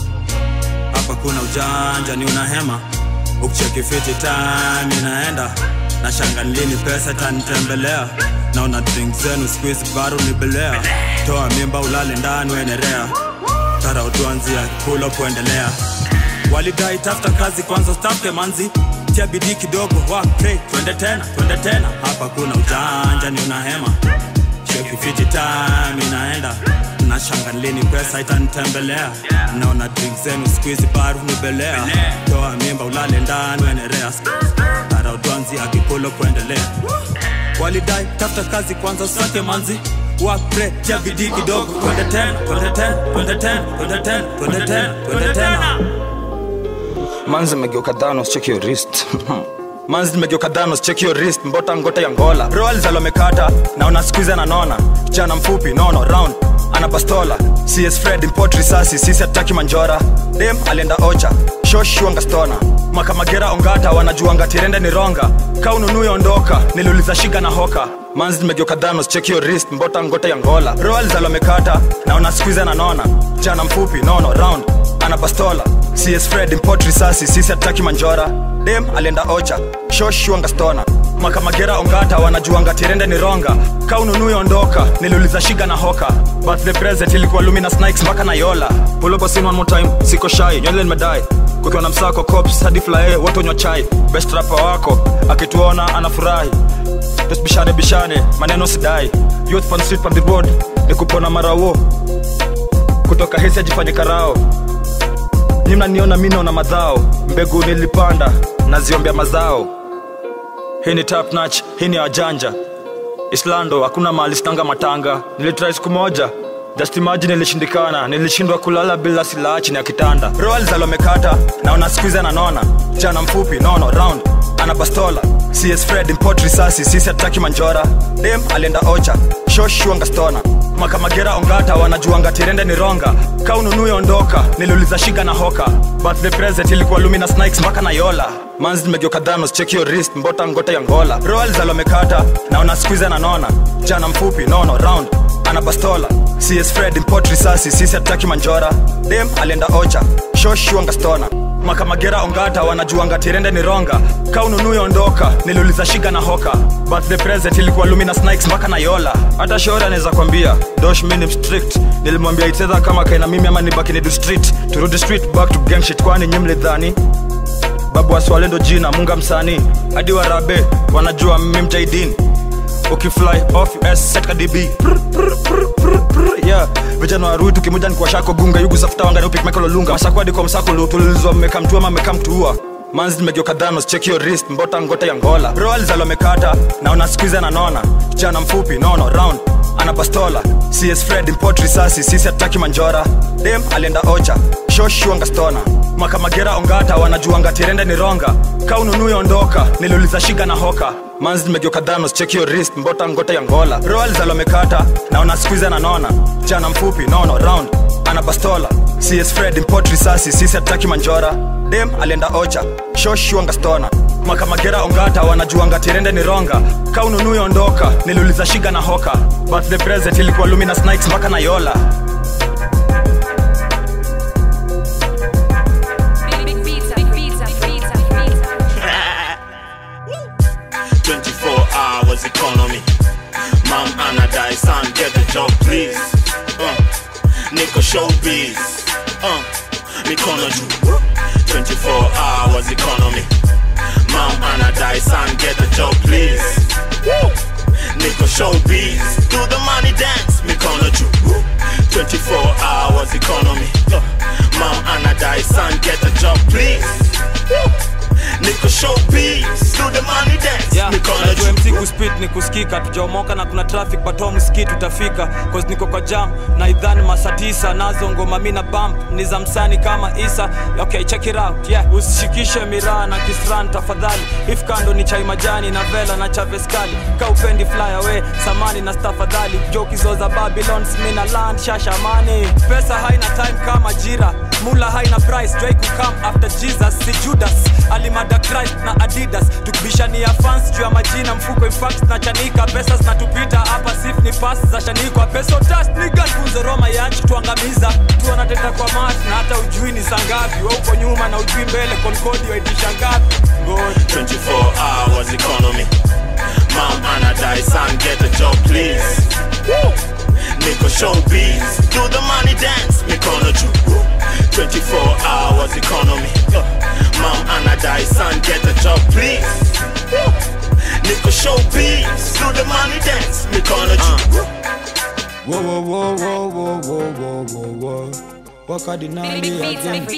hapa kuna ujanja ni unahema ukicheki fiti time inaenda na shanga lini pesa tanitembelea naona drink zenu squeeze baru nibelea toa mimba ulale ndani uendelea tara utuanzia pulo kuendelea walidai tafuta kazi kwanza stafke manzi tia bidii kidogo work pray twende tena twende tena hapa kuna ujanja ni unahema cheki fiti time inaenda na shanga lini pesa itanitembelea naona drink zenu squeeze baru nibelea toa mimba ulale ndani uendelea tara utuanzia kipulo kuendelea walidai tafuta kazi kwanza usake manzi work pray tia bidii kidogo twende tena twende tena twende tena twende tena twende tena twende tena manzi megeuka dhanos check your wrist manzi nimegeuka dhanos check your wrist mbota ngote ya ngola roals alomekata naona skuizi ananona kijana mfupi nono round ana bastola cs fred import risasi sisi hatutaki manjora dem alienda ocha shoshuanga stona makamagera ongata wanajuanga tirende ni ronga ka ununui ondoka niliuliza shiga na hoka manzi nimegeuka dhanos check your wrist mbota ngote ya ngola roals alomekata naona skuizi ananona kijana mfupi nono round ana bastola cs fred import risasi sisi hatutaki manjora dem alienda ocha shoshuanga stona makamagera ongata wanajuanga tirende ni ronga ka ununui ondoka niliuliza shiga na hoka birthday present ilikuwa lumina snakes mpaka na yola pulopo sin one more time siko shai nywele nimedai kukiwa na msako cops hadi flae wote unywa chai best rapper wako akituona anafurahi tusibishane bishane maneno sidai youth pan street pan the road ni kupona marawo kutoka hesi ajifanye karao ni mnaniona mi naona madhao mbegu nilipanda naziombea mazao hii ni tap nach hii ni wajanja islando hakuna mahali sinanga matanga nilitrai siku moja just imagine nilishindikana nilishindwa kulala bila silaha chini ya kitanda roals alomekata naona skuizi ananona jana mfupi nono round ana bastola cs fred import risasi sisi hatutaki manjora dem alienda ocha shoshuanga stona makamagera ongata wanajuanga tirende ni ronga ka ununui ondoka niliuliza shiga na hoka birthday present ilikuwa lumina snakes mpaka na yola manzi nimegeuka dhanos check your wrist mbota ngote ya ngola roals alomekata naona skuizi ananona jana mfupi nono round ana bastola cs fred import risasi sisi hatutaki manjora dem alienda ocha shoshuanga stona makamagera ongata wanajuanga tirende ni ronga ka ununui ondoka niliuliza shiga na hoka birthday present ilikuwa lumina snakes mpaka na yola hata shauri anaweza kwambia dosh minim strict nilimwambia itedha kama kaina mimi ama nibaki ni do street turudi street back to gang shit kwani nyimlidhani babu waswalendo jina munga msanii hadi warabe wanajua mimi mjaidini ukifly off us setka db Prr, prr, prr, prr, prr. yeah vijana warui tukimoja ni kwa shako gunga yugu safuta wangani upik michael olunga masakwadi kwa msako tulilizwa mmeka mtua ama mmeka mtuua manzi nimegeuka dhanos check your wrist mbota ngote ya ngola roals alomekata naona skuizi ananona kijana mfupi nono round ana bastola cs fred import risasi sisi hatutaki manjora dem alienda ocha shoshuanga stona makamagera ongata wanajuanga tirende ni ronga ka ununui ondoka niliuliza shiga na hoka manzi nimegeuka dhanos check your wrist mbota ngote ya ngola roals alomekata naona skuizi ananona jana mfupi nono round ana bastola cs fred import risasi sisi hatutaki manjora dem alienda ocha shoshuanga stona makamagera ongata wanajuanga tirende ni ronga ka ununui ondoka niliuliza shiga na hoka birthday present ilikuwa lumina snakes mpaka na yola Big pizza, big pizza, pizza, pizza. 24 hours economy. Mom Anna die, son, get the job, please. Uh, Nico showbiz. Uh, Mikono ju. 24 hours economy. Mom Anna die, son, get the job, please. Woo! Nico showbiz. Do the money dance, Mikono ju. 24 hours economy. Uh, Mom Anna die, son, get the job, please. Woo! Nico showbiz. Do the money dance, Yeah, Mikono najua ju. MC kuspit ni kusikika tujaomoka na kuna traffic but home msikiti utafika cause niko kwa jam na idhani masa tisa nazo ngoma mi na bump ni za msani kama isa okay check it out yeah usishikishe miraa na kisran tafadhali if kando ni chai majani na vela na chaveskali ka upendi fly away samani na stafadhali jokizo za babylon smina land shashamani pesa haina time kama jira mula haina price Drake will come after jesus si judas alimada christ na adidas tukibishania fans juu ya majina mfuko infact na chanika pesa zinatupita hapa sif ni pas za shanikwa peso tas niganfunzo roma yanchi tuangamiza tu wanateta kwa mas na hata ujui ni sangapi wa uko nyuma na ujui mbele konkodi waitisha ngapi God. 24 hours economy. Mom Anna die, son, get a job, please. Woo! Nico showbiz, do the money dance, Mikono ju. 24 hours economy. Uh, Mom Anna die, son, get a job, please. Woo! Nico showbiz, do the money dance, Mikono ju. Whoa, whoa, whoa, whoa, whoa, whoa, whoa, whoa, whoa. wakadinali again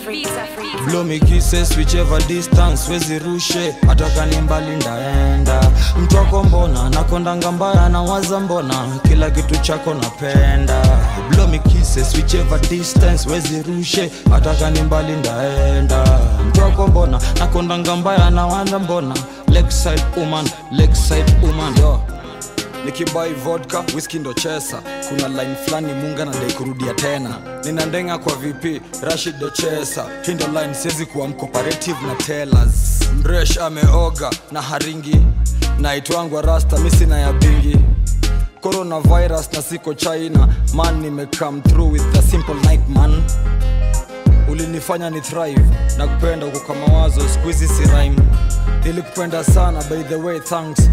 blow me kisses whichever distance wezirushe hata kani mbali ndaenda mtu wako mbona nakondanga mbaya na waza mbona kila kitu chako napenda blow me kisses whichever distance wezirushe hata kani mbali ndaenda mtu wako mbona nakondanga mbaya na waza mbona lakeside woman lakeside woman yo nikibai vodka whisky ndo chesa kuna line fulani munga nadai kurudia tena nina ndenga kwa vp rashid ndo chesa hii ndo line siwezi kuwa mcooperative na tellers mresh ameoga na haringi naitwangwa rasta misina ya bingi coronavirus na siko china man nimecome through with a simple night man ulinifanya ni thrive na kupenda uko kwa mawazo skuizi si rhyme nilikupenda sana by the way thanks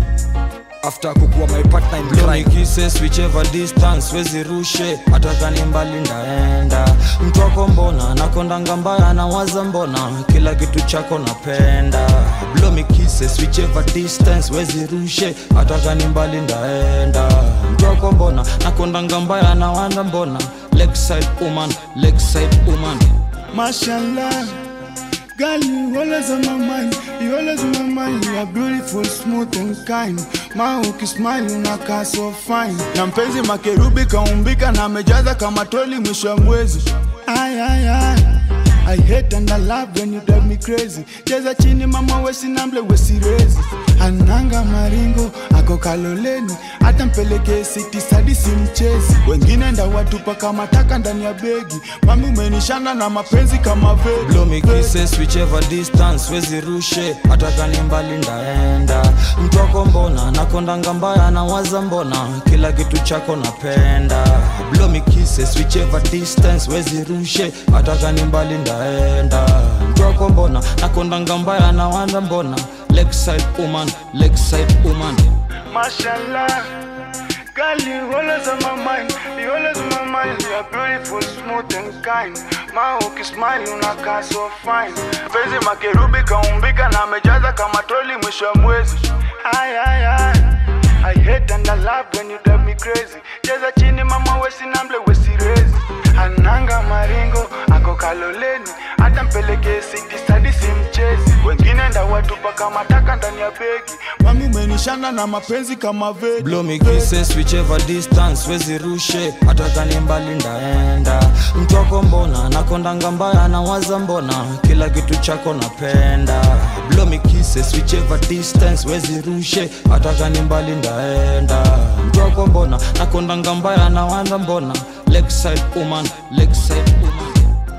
after kukuwa my partner in Blow me crime kisses whichever distance wezirushe hata kani mbali ndaenda mtu wako mbona nakondanga mbaya na waza mbona kila kitu chako napenda Blow me kisses whichever distance wezirushe hata kani mbali ndaenda mtu wako mbona nakondanga mbaya na waza mbona lakeside woman lakeside woman Mashallah, girl, you always on my mind. You always on my mind. You are beautiful, smooth and kind. Ma ukismile unakaa so fine. Na mpenzi makerubi kaumbika na amejaza kama troli mwisho wa mwezi. Ay, ay, ay. I hate and I love when you drive me crazy. Cheza chini mama wesi namble wesi rezi. Ananga maringo ako kaloleni, hata mpelekee siti sadi si mchezi. Wengine nda watupa kama taka ndani ya begi. Mami umenishana na mapenzi kama vegi. Blow me kisses whichever distance wezirushe hata kani mbali ndaenda mtu wako mbona nakondanga mbaya na waza mbona kila kitu chako napenda Blow me kisses whichever distance wezirushe hata kani mbali ndaenda mtu wako mbona nakondanga mbaya na waza mbona lakeside woman lakeside woman Mashallah, girl, you always on my mind. You always on my mind. You are beautiful, smooth and kind. Ma ukismile unakaa so fine. Penzi makerubi kaumbika na amejaza kama troli mwisho wa mwezi. Ay, ay, ay. I hate and I love when you drive me crazy. Cheza chini mama wesi namble wesi rezi. Ananga maringo ako kaloleni, hata mpelekee siti sadi si mchezi. Wengine nda watupa kama taka ndani ya begi. Mami umenishana na mapenzi kama vegi. Blow me kisses whichever distance wezirushe hata kani mbali ndaenda mtu wako mbona nakondanga mbaya na waza mbona kila kitu chako napenda Blow me kisses whichever distance wezirushe hata kani mbali ndaenda mtu wako mbona nakondanga mbaya na waza mbona lakeside woman lakeside woman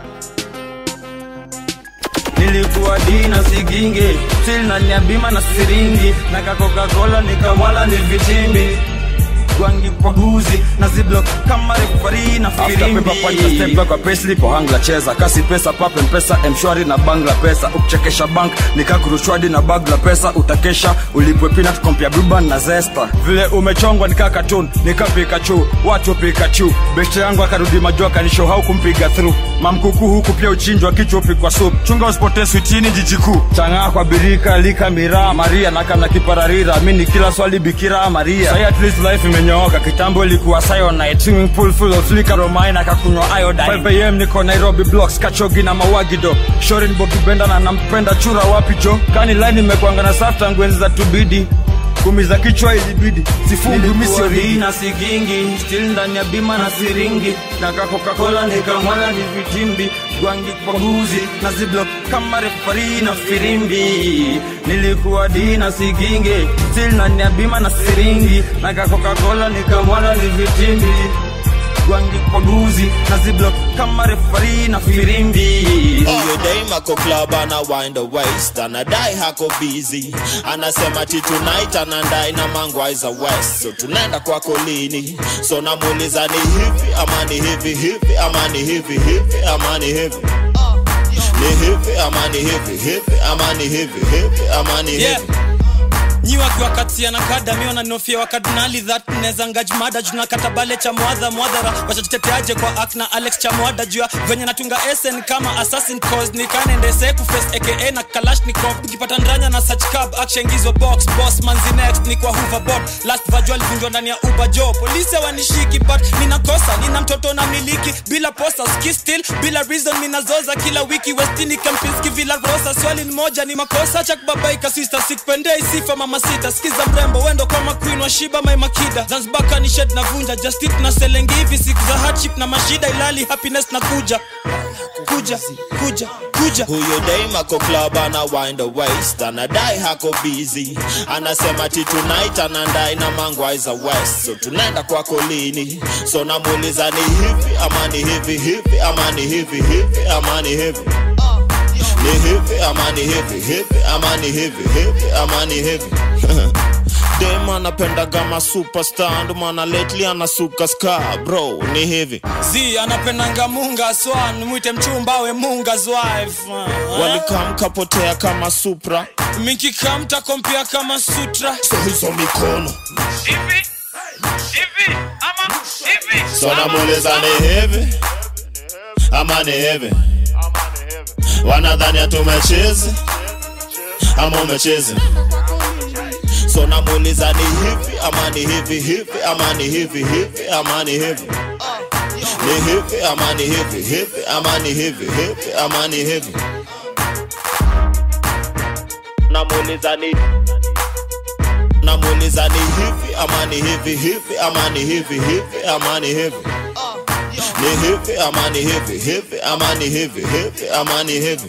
nilikuwa dina siginge still na nyabima na siringi na kakokakola nikamwala ni vitimbi gwangi kwa guzi na ziblock kama refari na After paper punch na step back kwa payslip kwa hangla cheza kasi pesa pape mpesa mshwari na bangla pesa ukichekesha bank nikakurushwadi na bag la pesa utakesha ulipwe peanut kompia bluban na zesta vile umechongwa nika cartoon nika pikachu watu pikachu beshte yangu akarudi majua kanisho hau kumpiga through mamkuku huku pia uchinjwa kichwa upikwa soup chunga usipotee switini jiji kuu chang'aa kwa birika lika miraa maria nakana kipararira mi ni kila swali bikira maria Say at least life imenyooka kitambo ilikuwa cyanide swimming pool full of liquor romaine akakunywa iodine 5 am niko nairobi blocks kachogi na mawagido shorin bokibenda na nampenda chura wapi jo kani line imekwanga na safu tangu enzi za tubidi kumi za kichwa ilibidi sifungi misio na sigingi still ndani ya bima na siringi na kakokakola nikamwala ni vitimbi gwangi kwa guzi na ziblock kama refari na firimbi nilikuwa dina sigingi still ndani ya bima na siringi na kakokakola nikamwala ni vitimbi gwangi kwa guzi na ziblock kama refari na firimbi Huyo dame ako club ana wind the waist anadai hako busy anasema ti tonight anandai na mangwai za west so tunaenda kwako lini so namuuliza ni hivi ama ni hivi hivi ama ni hivi hivi ama ni hivi ni hivi ama ni hivi hivi ama ni hivi hivi ama ni hivi nyi wakiwakatia na kada mi wananofia wakadinali that neza ngajmada junakata bale cha mwadha mwadhara wachajiteteaje kwa ak na alex cha mwada jua venye natunga sn kama assassin cause nikanendese kuface aka na kalashnikov ukipata ndranya na search cab actiongizwa box boss manzi next ni kwa hoverboard last virtual vunjwa ndani ya uber jo polisi wanishiki but ninakosa nina mtoto na miliki bila posta ski still bila reason minazoza kila wiki westini kempinski villa rosa swali ni moja ni makosa cha kubabaika sister sikpendei sifa mama sita skiza mrembo wendo kama queen wa shiba my makida zanzibar kanished na vunja justit na selengi hivi siku za hardship na mashida ilali happiness na kuja kuja kuja kuja huyo dame ako club ana wind the waist anadai hako busy anasema ti tonight anandai na mangwaiza west so tunaenda kwako lini so namuuliza ni hivi ama ni hivi hivi ama ni hivi hivi ama ni hivi ni hivi ama ni hivi hivi ama ni hivi hivi ama ni hivi dem anapenda kama superstar ndo maana lately anasuka ska bro ni hivi z anapendanga munga swan mwite mchumba we munga's wife walikamkapotea kama supra mikikamta kompia kama sutra so hizo mikono so namuuliza ni hivi ama ni hivi wanadhani atumechezi ama umechezi so namuuliza ni hivi ama ni hivi hivi ama ni hivi hivi ama ni hivi ni hivi ama ni hivi hivi ama ni hivi hivi ama ni hivi namuuliza ni namuuliza ni hivi ama ni hivi hivi ama ni hivi hivi ama ni hivi ni hivi ama ni hivi hivi ama ni hivi hivi ama ni hivi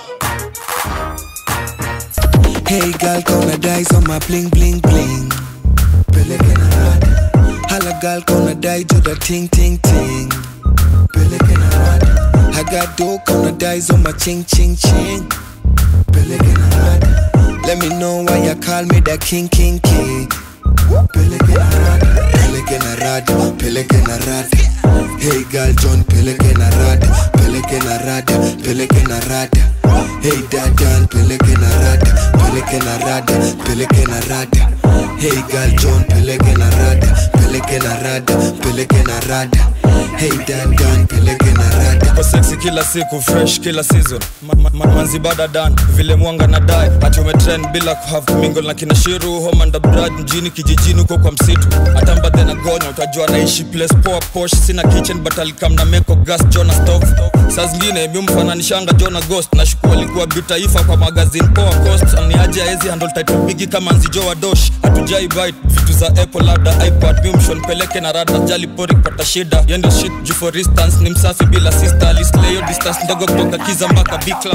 Hey girl, gonna dice on my bling bling bling. Peleke na rada. Hala girl, gonna die to the ting ting ting. Peleke na rada. I got dough, gonna dice on my ching ching ching. Peleke na rada. Let me know why you call me the king king king. Peleke na rada. Peleke na rada. Peleke na rada. Hey girl, John, peleke na rada. Peleke na rada. Peleke na rada. Hey dadan, peleke na rada. Peleke na rada. Peleke na rada. Hey girl, John, peleke na rada. Peleke na rada. Peleke na rada. Hey dadan, peleke na rada. Kwa sexy kila siku fresh kila season ma, ma, ma, manzibada dan vile mwanga na dai ati umetrend bila kuhave mingle na kina shiru homanda brad mjini kijijini huko kwa msitu atambadhe na gonya utajua naishi place poa posh sina kitchen but alikam na meko gas jona stove saa zingine miumfananishanga jona ghost na shuku alikuwa bitaifa kwa magazine poa cost aniaje aezi handle title bigi kama nzijo wa dosh hatujai bite vitu za apple labda ipad mimshon peleke na rada jali pori kupata shida yendo shit juu for instance ni msafi bila sister alisleyo distance ndogo kutoka kiza mpaka big club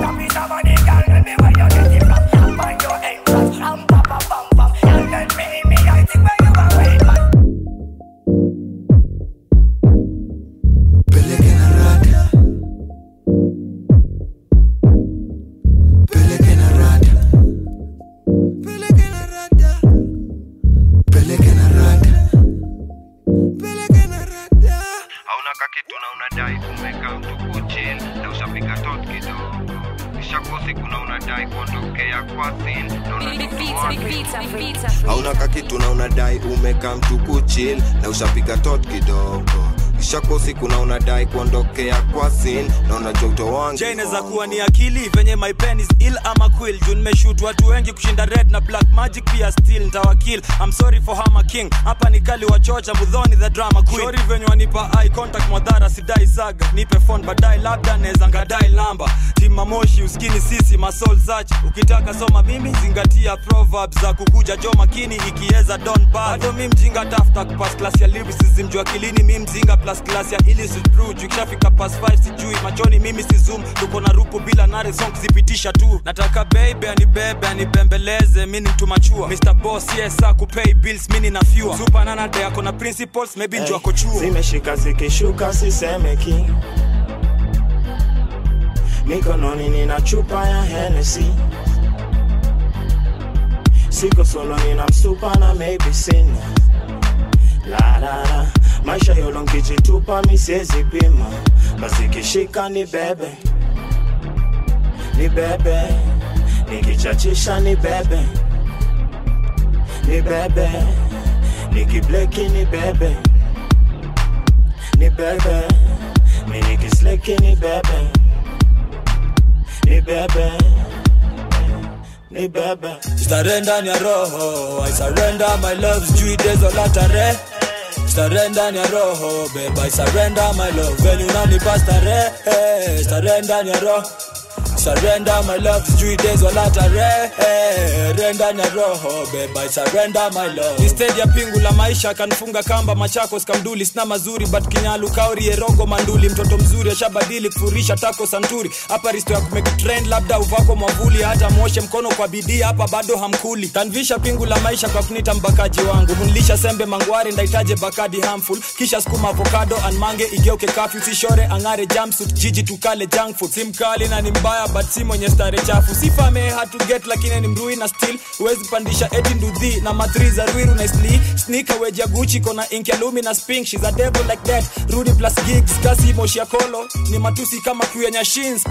Peleke na rada. Peleke na rada. Peleke na rada. Peleke na rada. Peleke na rada. hauna kakitu na unadai umekaa mtuku chill na ushapiga tot kidogo ishakosi kuna unadai kuondokea kwa sin na unajua hauna kakitu na unadai umekaa mtuku chill na ushapiga tot kidogo ishakosi kuna unadai kuondokea kwa sin na unajua utowangi je inaweza kuwa ni akili venye my pen is ill ama quill juu nimeshut watu wengi kushinda red na black magic pia still ntawakil I'm sorry for Hammer King hapa ni kali wachocha mudhoni the drama queen sorry venye wanipa eye contact mwadhara sidai saga nipe phone baadaye labda naweza ngadai namba tima moshi uskini sisi masol search ukitaka soma mimi zingatia proverbs za kukuja jo makini ikieza don bado mi mjinga tafuta kupas class ya lyricism juu akilini mi mzinga plus class ya illicit brew juu ikishafika pas 5 sijui machoni mimi si zoom tuko na rupu bila nare song kuzipitisha tu nataka baby anibebe anibembeleze mi ni mtu machua Mr. Boss yes akupay bills mi nina fewer super nana de ako na principles maybe njo ako chuo zimeshika zikishuka sisemeki mikononi nina chupa ya Hennessy siko solo nina msupa na maybe sina la la la maisha yolo nkijitupa misiezi pima basi kishika ni bebe ni bebe nikichachisha ni bebe ni bebe nikibleki ni bebe ni bebe mi nikisleki ni bebe ni bebe ni bebe Starehe ndani ya roho I surrender my love sijui dezo la tarehe Starehe ndani ya roho babe I surrender my love Venye unanipa starehe Starehe ndani ya roho Surrender my love sijui days wala tarehe Re ndani ya roho babe I surrender my love Ni stage ya pingu la maisha kanfunga kamba machakos kamduli sina mazuri but kinyalu kauri erogo manduli mtoto mzuri ashabadili kufurisha tako santuri hapa risto ya kumeki trend labda uvako mwavuli hata mwoshe mkono kwa bidii hapa bado hamkuli tanvisha pingu la maisha kwa kunita mbakaji wangu hunlisha sembe mangwari ndaitaje bakadi harmful kisha skuma avocado anmange igeuke kafyu sishore angare jumpsuit jiji tukale junk food si mkali na ni mbaya but si mwenye stare chafu sifame hatu get lakini ni mrui na still huwezi pandisha eti ndudhi na matri za rwiru na isli sneaker weja guchi kona ink ya lumi na spink she's a devil like that rudi plus gigs kasi moshi ya kolo ni matusi kama crew ya nyashinsk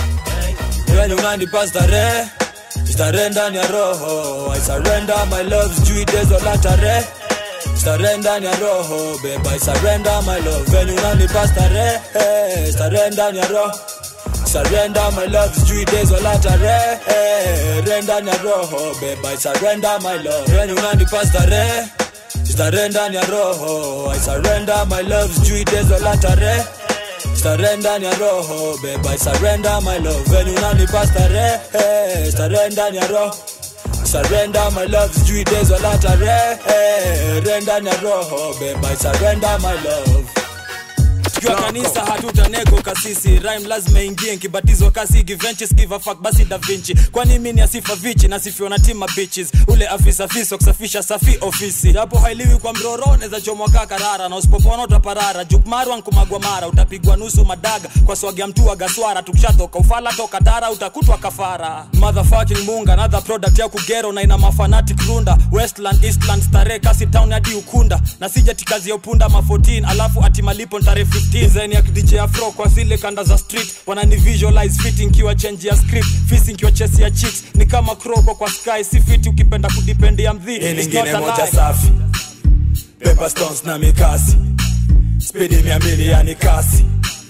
wenye unanipa starehe starehe ndani ya roho i surrender my love sijui dezo la tarehe starehe ndani ya roho babe i surrender my love venye unanipa starehe starehe ndani ya roho surrender my love sijui days wala tarehe re ndani ya roho babe i surrender my love venye unanipa starehe starehe ndani ya roho i surrender my love sijui days wala tarehe starehe ndani ya roho babe i surrender my love venye unanipa starehe starehe ndani ya roho surrender my love sijui days wala tarehe re ndani ya roho babe i surrender my love tukiwa kanisa hatutanego kasisi rhyme lazima ingie nkibatizwa kasi givenches give a fuck basi da vinci kwani mimi ni asifa vichi nasifiwa na tima bitches ule afisa fiso kusafisha safi ofisi hapo hailiwi kwa mroro neza chomwa kaa karara na usipopona utaparara jukmarwa nkumagwa mara utapigwa nusu madaga kwa swagia mtu wa gaswara tukishatoka ufala toka dara utakutwa kafara motherfucking munga another product ya kugero na ina mafanatic runda westland eastland stare kasi town hadi ukunda na sijati kazi ya upunda ma 14 alafu ati malipo ntare 15 design ya DJ afro kwa zile kanda za street wanani visualize fitting kiwa change ya script fisi kiwa chesi ya chicks ni kama kroko kwa sky si fiti ukipenda kudipendia mdhi Hii It's nyingine not a moja lie. safi Pepper stones na mikasi spidi mia mbili yani kasi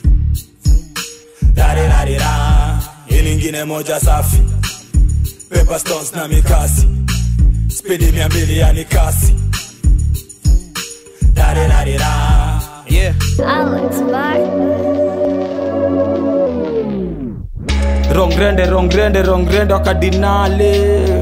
darirarira hii nyingine moja safi Pepper stones na mikasi spidi mia mbili yani kasi darirarira yeah. rongrende rongrende rongrende wakadinale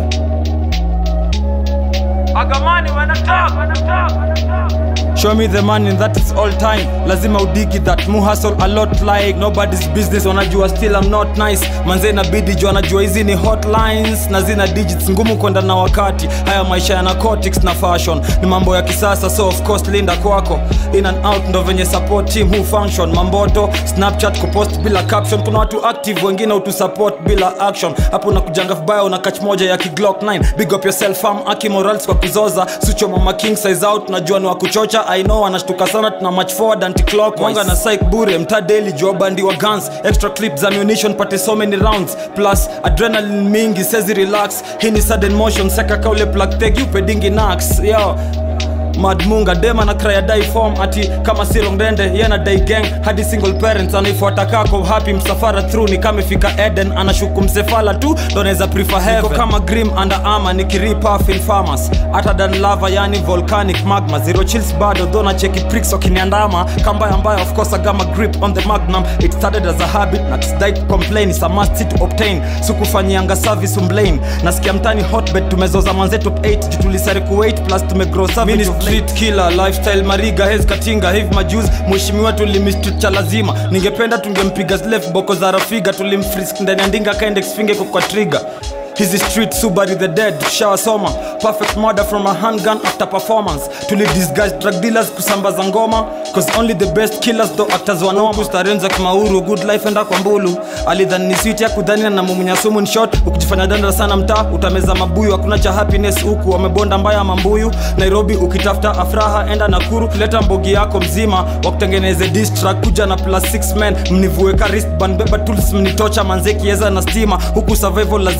agamani wanataka wanataka Show me the money that is all time lazima udigi that mu hustle a lot like nobody's business wanajua still I'm not nice manze inabidi juu anajua hizi ni hotlines na zina digits ngumu kwenda na wakati haya maisha ya narcotics na fashion ni mambo ya kisasa so of course linda kwako in and out ndo venye support team who function mamboto snapchat kupost bila caption kuna watu active wengine utusupport bila action hapo unakujanga vibaya una catch moja ya kiglock 9 big up yourself fam aki morals kwa kuzoza sucho mama king size out najua ni wa kuchocha i know anashtuka sana tuna match forward anti clock wanga na psych bure mta daily jua bandi wa guns extra clips ammunition pate so many rounds plus adrenaline mingi sezi relax hii ni sudden motion seka kaule plug tag you pedingi nax yo madmunga dema na kraya dai form ati kama sirongdende yena dai gang hadi single parents anaifuata kako happy msafara through ni kama fika eden anashuku msefala tu ndo naweza prefer heaven Niko kama grim under armor nikiripaf in farmers hata dan lava yani volcanic magma zero chills bado though na cheki pricks wakiniandama kambaya mbaya of course agama grip on the magnum it started as a habit na died complain is a must to obtain sikufanyianga service umblame nasikia mtani hotbed tumezoza mwanzetu 8 juu tulisari kuwait plus tumegrow savage of late. street killer lifestyle mariga hez katinga hivi majuz mheshimiwa tulimistut cha lazima ningependa tungempiga slef boko za rafiga tulimfrisk ndani ya ndinga kaendex finge kwa kwa trigger hizi street subari the dead tushawasoma perfect murder from a handgun after performance tulidisguise drug dealers kusambaza ngoma cause only the best killers though actors wanoma starenza kimauru good life enda kwa mbulu alidhani ni sweet ya kudhania na mumunya sumu ni short ukijifanya danda sana mtaa utameza mabuyu hakuna cha happiness huku wamebonda mbaya mambuyu nairobi ukitafuta afraha enda nakuru leta mbogi yako mzima wakutengeneze distrack kuja na plus 6 men mnivueka wristband beba tools mnitocha manzeki yeza na stima huku survival lazima wiki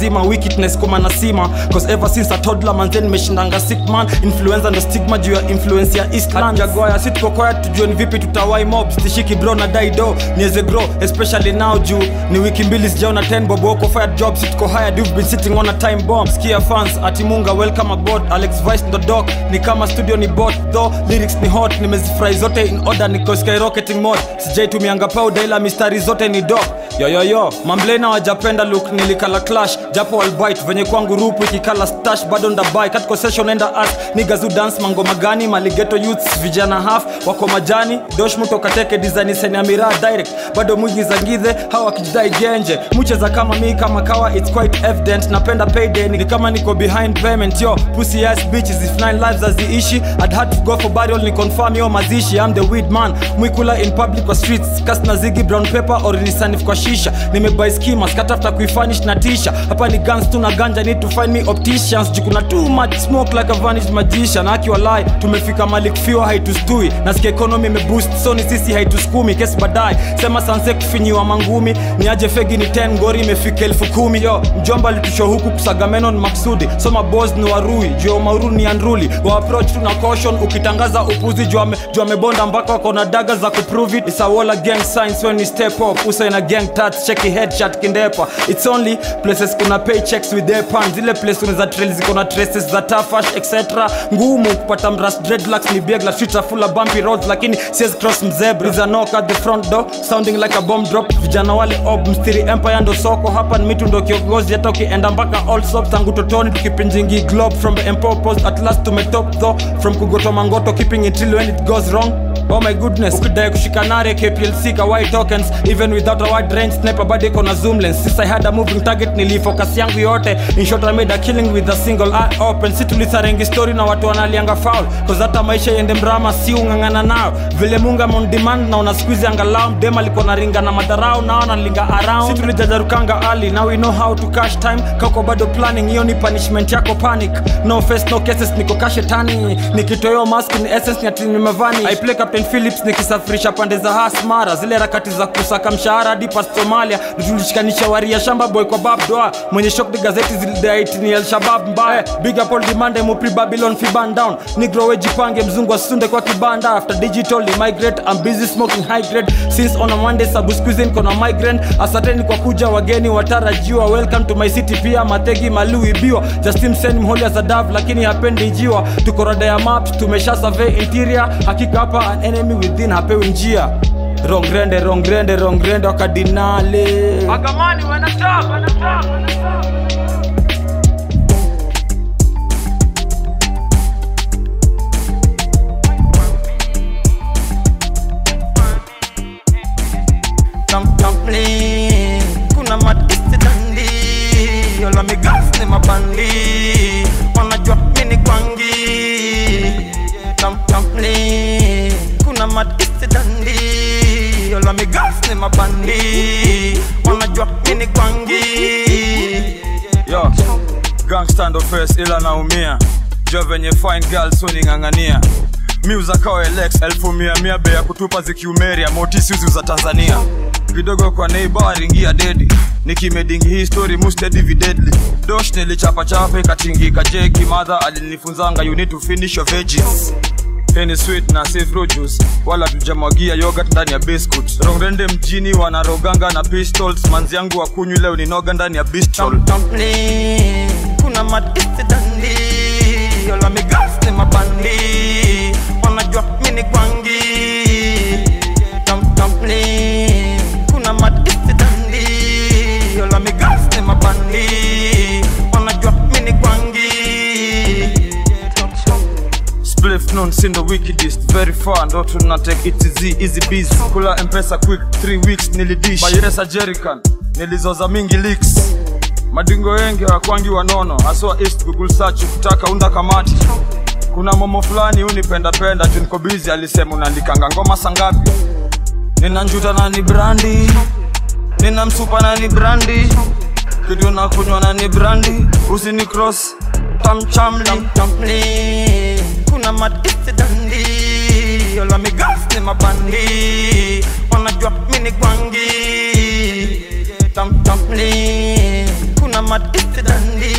kitness kuma na sima cause ever since a toddler manze nimeshindanga sick man influenza ndo stigma juu ya influence ya eastland jagoya si tuko quiet tujue ni vipi tutawai mob stishiki bro na daido niweze grow especially now juu ni wiki mbili sijaona 10 bob wako fired job si tuko hired you've been sitting on a time bomb skia fans ati munga welcome aboard alex vice ndo doc ni kama studio ni bot though lyrics ni hot nimezifurahi zote in order niko skyrocketing mode sijaitumianga powder ila mistari zote ni doc yoyoyo mamblena wajapenda look nilikala clash japo walbite venye kwangu rupu ikikala stash bado ndabai katiko session enda as nigazu dance mangoma gani maligeto youths vijana half wako majani doshmuto kateke design seni ya miraa direct bado mwingi za ngidhe hawa wakijidai genje mucheza kama mi kama kawa it's quite evident napenda payday ni kama niko behind payment yo pussy ass bitches if nine lives aziishi I'd had to go for burial ni confirm yo mazishi I'm the weed man mwikula in public kwa streets cast na zigi brown paper or nisanif kwa shisha nimebuy schemas katafta kuifanish na tisha hapa ni guns tu na ganja need to find me opticians juu kuna too much smoke like a vanished magician akiwa lie tumefika malik fiwa haitustui nasikia economy imeboost so ni sisi haituskumi kesi baadaye sema sanse kufinyiwa mangumi ni aje fegi ni 10 ngori imefika elfu kumi yo mjomba alitusho huku kusagameno ni maksudi soma bos ni warui juu ya umauru ni andruli wa approach tu na caution ukitangaza upuzi juu ame- juu amebonda mpaka wako na daga za kuprove it It's a wall of gang signs when you step up uso ina gang tats cheki headshot kindepa it's only places kuna paychecks with their pan zile place unaweza trail ziko na traces za tafash etc ngumu kupata mras dreadlocks ni big la streets are full of bumpy roads lakini siwezi cross mzebra is a knock at the front door sounding like a bomb drop vijana wale ob mstiri empire ndo soko hapa ni mitu ndo kiongozi hata ukienda mpaka all sops tangu totoni tukipinjingi globe from the empire post at last tumetop though from kugoto mangoto keeping it real when it goes wrong Oh my goodness ukidai kushika nare KPLC ka white tokens even without a wide range sniper bado iko na zoom lens since I had a moving target nilifocus yangu yote in short I made a killing with a single eye open si tulisarengi story na watu wanalianga foul cause hata maisha yende mrama si ungangana nao vile munga on demand na una squeeze angalau dem alikuwa na ringa na madharau nao nalinga around si tulijajarukanga ali now we know how to cash time kako bado planning hiyo ni punishment yako panic no face no cases niko kashetani nikitoyo mask ni essence ni ati nimevani I play Captain Phillips nikisafirisha pande za Hasmara zile harakati za kusaka mshahara hadi past Somalia tulishikanisha waria shamba boy kwa bab doa mwenye shock the gazeti zilidaiti ni El Shabab mbaya big up all demand mupri Babylon fi ban down negro wejipange mzungu asunde kwa kibanda after digital ni migrate I'm busy smoking high grade since on a Monday sabu squeezing kona migrant asanteni kwa kuja wageni watarajiwa welcome to my city pia mategi malui biwa Justin Sen mholi za dav lakini hapendi jiwa tuko rada ya maps tumesha survey interior hakika hapa an enemy within hapewi njia rongrende rongrende rongrende wakadinale Agamani wanataka wanataka wanataka Dum- dumpling. kuna matisi dandi yola migas ni mabandi wanajua mini kwangi Dum- dumpling. kuna matisi dandi yola migas ni mabandi wanajua mini kwangi yo gangsta ndo first ila naumia jo venye fine girls uning'ang'ania miuza kao elex elfu mia mia bei ya kutupa zikiumeria motisiuzi za tanzania kidogo kwa neighbor ringia dedi nikimedingi hii story mustedi videdly dosh nilichapachapa ikatingika jeki madha alinifunzanga you need to finish your veggies Henny sweet na safe produce wala tujamwagia yogurt ndani ya biscuit rongrende mjini wanaroganga na pistols manzi yangu wakunywi leo ninoga ndani ya bistro dumpling. kuna matisi dandi yola migas ni mabandi wanajua mini kwangi Dum- dumpling. kuna matisi dandi yola migas ni mabandi wanajua mini kwangi spliff non sindo wikidist very far ndo tuna take it easy easy busy kula mpesa quick 3 weeks nilidish bayeresa jerican nilizoza mingi leaks madingo wengi wakwangi wanono haswa east google search ukitaka unda kamati kuna momo fulani unipendapenda juu niko busy alisema unaandikanga ngoma sangapi nina njuta na ni brandi nina msupa na ni brandi kitu na kunywa na ni brandi usini cross tamchamli dumpling. kuna matisi dandi yola migas ni mabandi wanajua mini kwangi Dum- dumpling. kuna matisi dandi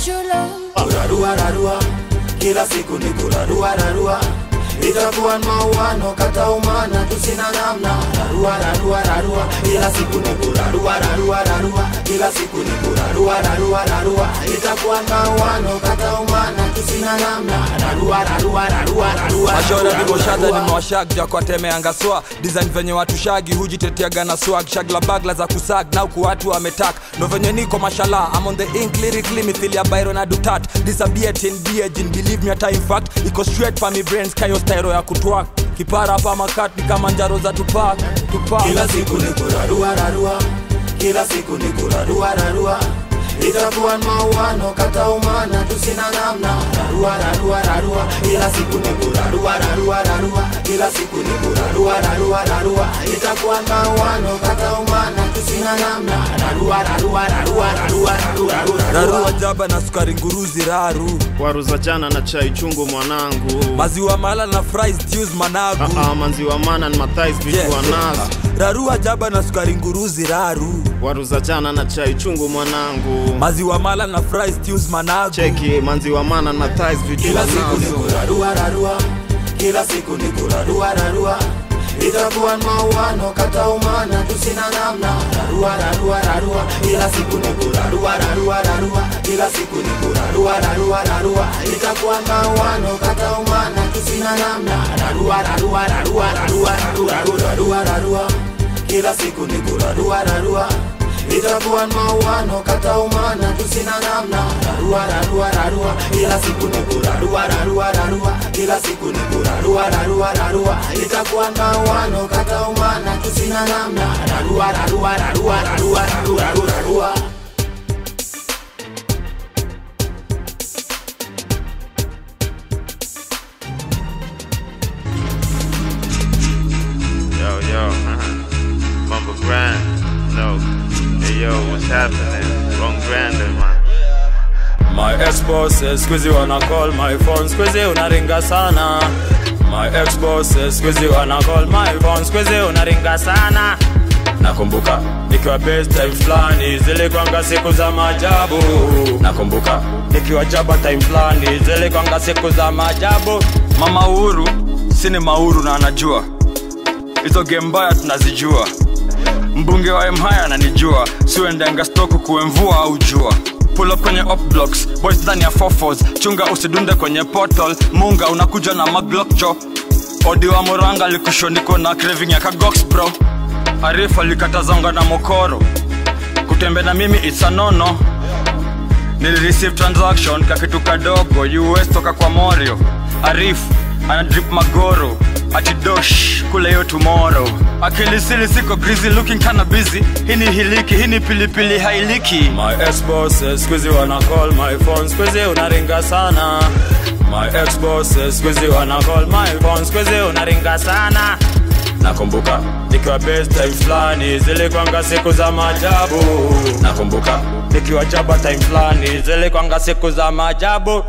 true love. Kurarua rarua, kila siku ni kurarua rarua. Itakuwa ni mauano kata umana tusina namna. Rarua rarua rarua, kila siku ni kurarua rarua rarua. Kila siku ni kurarua rarua rarua. Itakuwa ni mauano kata umana tusina namna. Rarua rarua rarua rarua. mashora rarua, viboshadha rarua. nimewashag jakwatemeanga swag design venye watu shagi hujiteteaga na swag shagla bagla za kusag na huku watu wametak ndo venye niko mashala I'm on the ink lyrically mithili ya byron na dutat disabiatin biejin believe me a time fact iko straight pa mi brains kayo styro ya kutwak kipara pa makati kama njaro za tupak tupak Kila siku ni kurarua rarua, kila siku ni kurarua rarua. Itakuwa ni mauano kata umana tusina namna. Rarua rarua rarua, kila siku ni kurarua rarua rarua. Kila siku ni kurarua rarua rarua. Itakuwa ni mauano kata umana tusina namna. Rarua rarua rarua rarua rarua rarua. rarua jaba na sukari nguruzi raru waru za jana na chai chungu mwanangu maziwa mala na fries juice managu uh, maziwa mana ni mathais vikiwa nazo rarua jaba na sukari nguruzi raru waru za jana na chai chungu mwanangu maziwa mala na fries juice managu cheki maziwa mana na thais vikiwa Kila siku ni nazo kurarua rarua, kila siku ni kurarua rarua. Itakuwa ni mauano kata umana tusina namna. Rarua rarua rarua, kila siku ni kurarua rarua rarua. Kila siku ni kurarua rarua rarua. Itakuwa ni mauano kata umana tusina namna. Rarua rarua rarua rarua rarua rarua rarua rarua. Kila siku ni kurarua rarua. Itakuwa ni mauano kata umana tusina namna. Rarua rarua rarua, kila siku ni kurarua rarua rarua. Kila siku ni kurarua rarua rarua. Itakuwa ni mauano kata umana tusina namna. Rarua rarua rarua rarua rarua rarua rarua. Yo, yo, Mumble Grind. No. Hey, yo, what's happening? Wrong Grander, man. My ex bosses squeezy wanna call my phone squeezy unaringa sana My ex bosses squeezy wanna call my phone squeezy unaringa sana Nakumbuka nikiwa best time fulani zilikwanga siku za maajabu Nakumbuka nikiwa jaba time fulani zilikwanga siku za maajabu Mama Uhuru sini mauru na anajua hizo game mbaya tunazijua mbunge wa mhaya ananijua siuendenga stoku kuwe mvua au jua pull up kwenye up blocks boys ndani ya fofos chunga usidunde kwenye portal munga unakuja na maglokcho odi wa moranga likushoniko na craving ya kagox bro arif alikatazonga na mokoro kutembe na mimi it's a nono nilireceive transaction kakitu kadogo us toka kwa morio arif anadrip magoro atidosh kule hiyo tomorrow akilisili siko grizi looking kana busy hii ni hiliki hii ni pilipili hailiki my ex bosses squeezy wana call my phone squeezy unaringa sana my ex bosses squeezy wana call my phone squeezy unaringa sana nakumbuka nikiwa best time fulani zilikwanga siku za maajabu nakumbuka nikiwa jaba time fulani zilikwanga siku za maajabu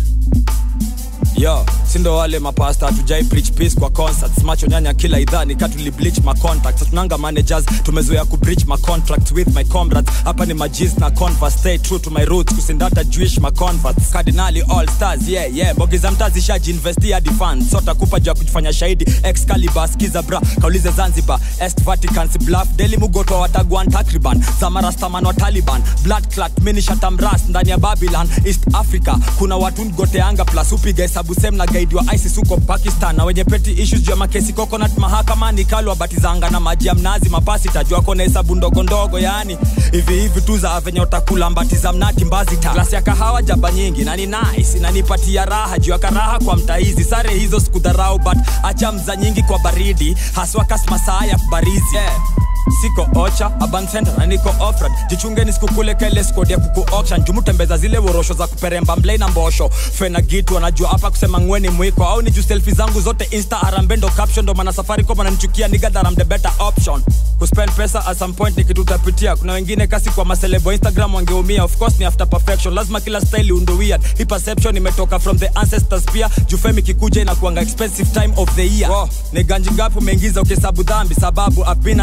yo sindo wale mapasta hatujai preach peace kwa concerts macho nyanya kila idhaa nikatuli bleach ma contacts tunanga managers tumezoea ku breach ma contracts with my comrades hapa ni majis na converse stay true to my roots kusindata jewish ma converts cardinali all stars yeah yeah bogi za mtazi shaji investi hadi funds sota kupa juu ya kujifanya shahidi excalibur skiza bra kaulize zanzibar est vatican si bluff daily mugoto wa watagwan takriban zamarastaman wa taliban blood clat mini shatamras ndani ya babylon east africa kuna watu ngoteanga plus upiga hesabu sem na gaidi wa isis huko pakistan na wenye peti issues juu ya makesi coconut mahakamani kalwa batizanga na maji ya mnazi mapasi tajua kona hesabu ndogo ndogo yani hivi hivi tu za venye utakula mbati za mnati mbazita glasi ya kahawa jaba nyingi na ni nice inanipatia raha juu ya karaha kwa mtaizi sare hizo sikudharau but acha mza nyingi kwa baridi haswa kasmasaa ya barizi yeah siko ocha aban center na niko offroad jichungeni sikukule kele skodi ya kuku auction jumutembeza zile worosho za kuperemba mblei na mbosho fena gitu anajua hapa kusema ngweni mwiko au ni juu selfie zangu zote insta arambendo caption ndo maana safari kwa mananichukia nigadharam the better option kuspend pesa at some point ni kitu utapitia kuna wengine kasi kwa maselebo instagram wangeumia of course ni after perfection lazima kila style undo weird hii perception imetoka from the ancestors pia jufemi kikuja inakuanga expensive time of the year wow. ni ganji ngapi umeingiza ukihesabu dhambi sababu I've been an era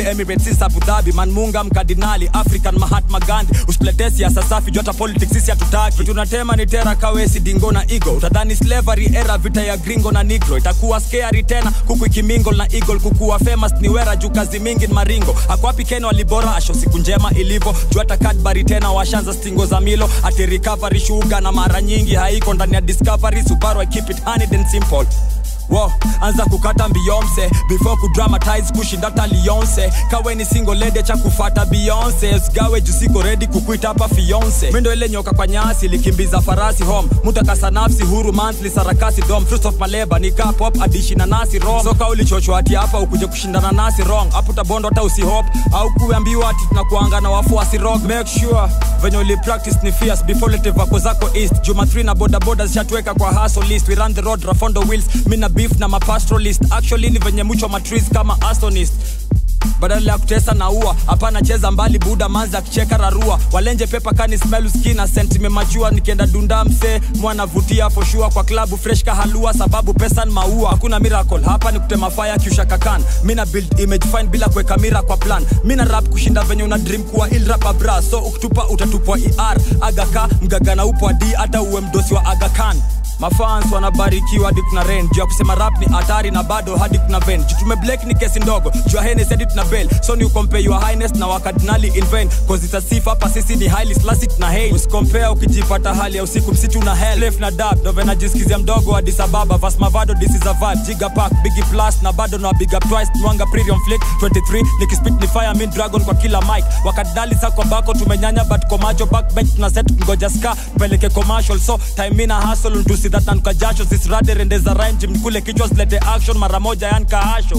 emirates abu dhabi manmunga mkardinali african mahatma gandhi usituletee siasa safi jota politics sisi hatutaki vitu natema ni tera kawesi dingo na igo utadhani slavery era vita ya gringo na negro itakuwa scary tena kuku ikimingle na eagle kukuwa famous ni wera juu kazi mingi ni maringo akwapi keno alibora asho siku njema ilivyo juu hata kadbari tena washanza stingo za milo ati recovery shuga na mara nyingi haiko ndani ya discovery subaru I keep it honeyed and simple Wo, anza kukata Beyonce before kudramatize kushinda hata Lionce. Kawe ni single lady cha kufata Beyonce, usigawe juu siko ready kukuita hapa fiance. Mimi ndo ile nyoka kwa nyasi likimbiza farasi home, mutakasa nafsi huru monthly sarakasi dom fruits of my labor ni ka pop adishi na nasi rom. Soka ulichochwa ati hapa ukuje kushindana nasi wrong, hapo utabondo hata usihop au kuambiwa ati tunakuanga na wafuasi rock. Make sure venye uli practice ni fierce before lete vako zako east. Juma 3 na boda boda zishatuweka kwa hustle list. We run the road rafondo wheels, mimi na beef na mapastoralist actually ni venye mwicho matrees kama astonist badala ya kutesa na ua hapana cheza mbali buda manza akicheka rarua walenje pepa kani smell skina sentime machua nikienda dunda mse mwanavutia foshua kwa klabu fresh kahalua sababu pesa ni maua hakuna miracle hapa ni kutema fire kiusha kakan mina build image fine bila kuweka mira kwa plan mina rap kushinda venye una dream kuwa il rapa bra so ukitupa utatupwa er agaka mgagana upo adi hata uwe mdosi wa agakan mafans wanabarikiwa hadi kuna ren juu ya kusema rap ni hatari na bado hadi kuna ven juu tume black ni kesi ndogo juu ya henes hadi tuna bel so ni ukompare your highness na wakardinali in vain cause it's a sifa hapa sisi ni highly classic na hail usikompare ukijipata hali ya usiku msitu na hell left na dab ndo vena jisikizia mdogo Addis Ababa vas mavado this is a vibe giga pack biggie plus na bado na big up twice mwanga premium flick 23 nikispit ni fire mean dragon kwa kila mic wakardinali sako bako tumenyanya but komacho backbench tuna set ngoja ska tupeleke commercial so time ina hustle ntusi that nanuka jasho zisirade rendeza rhyme mkule kichwa zilete action mara moja yani kahasho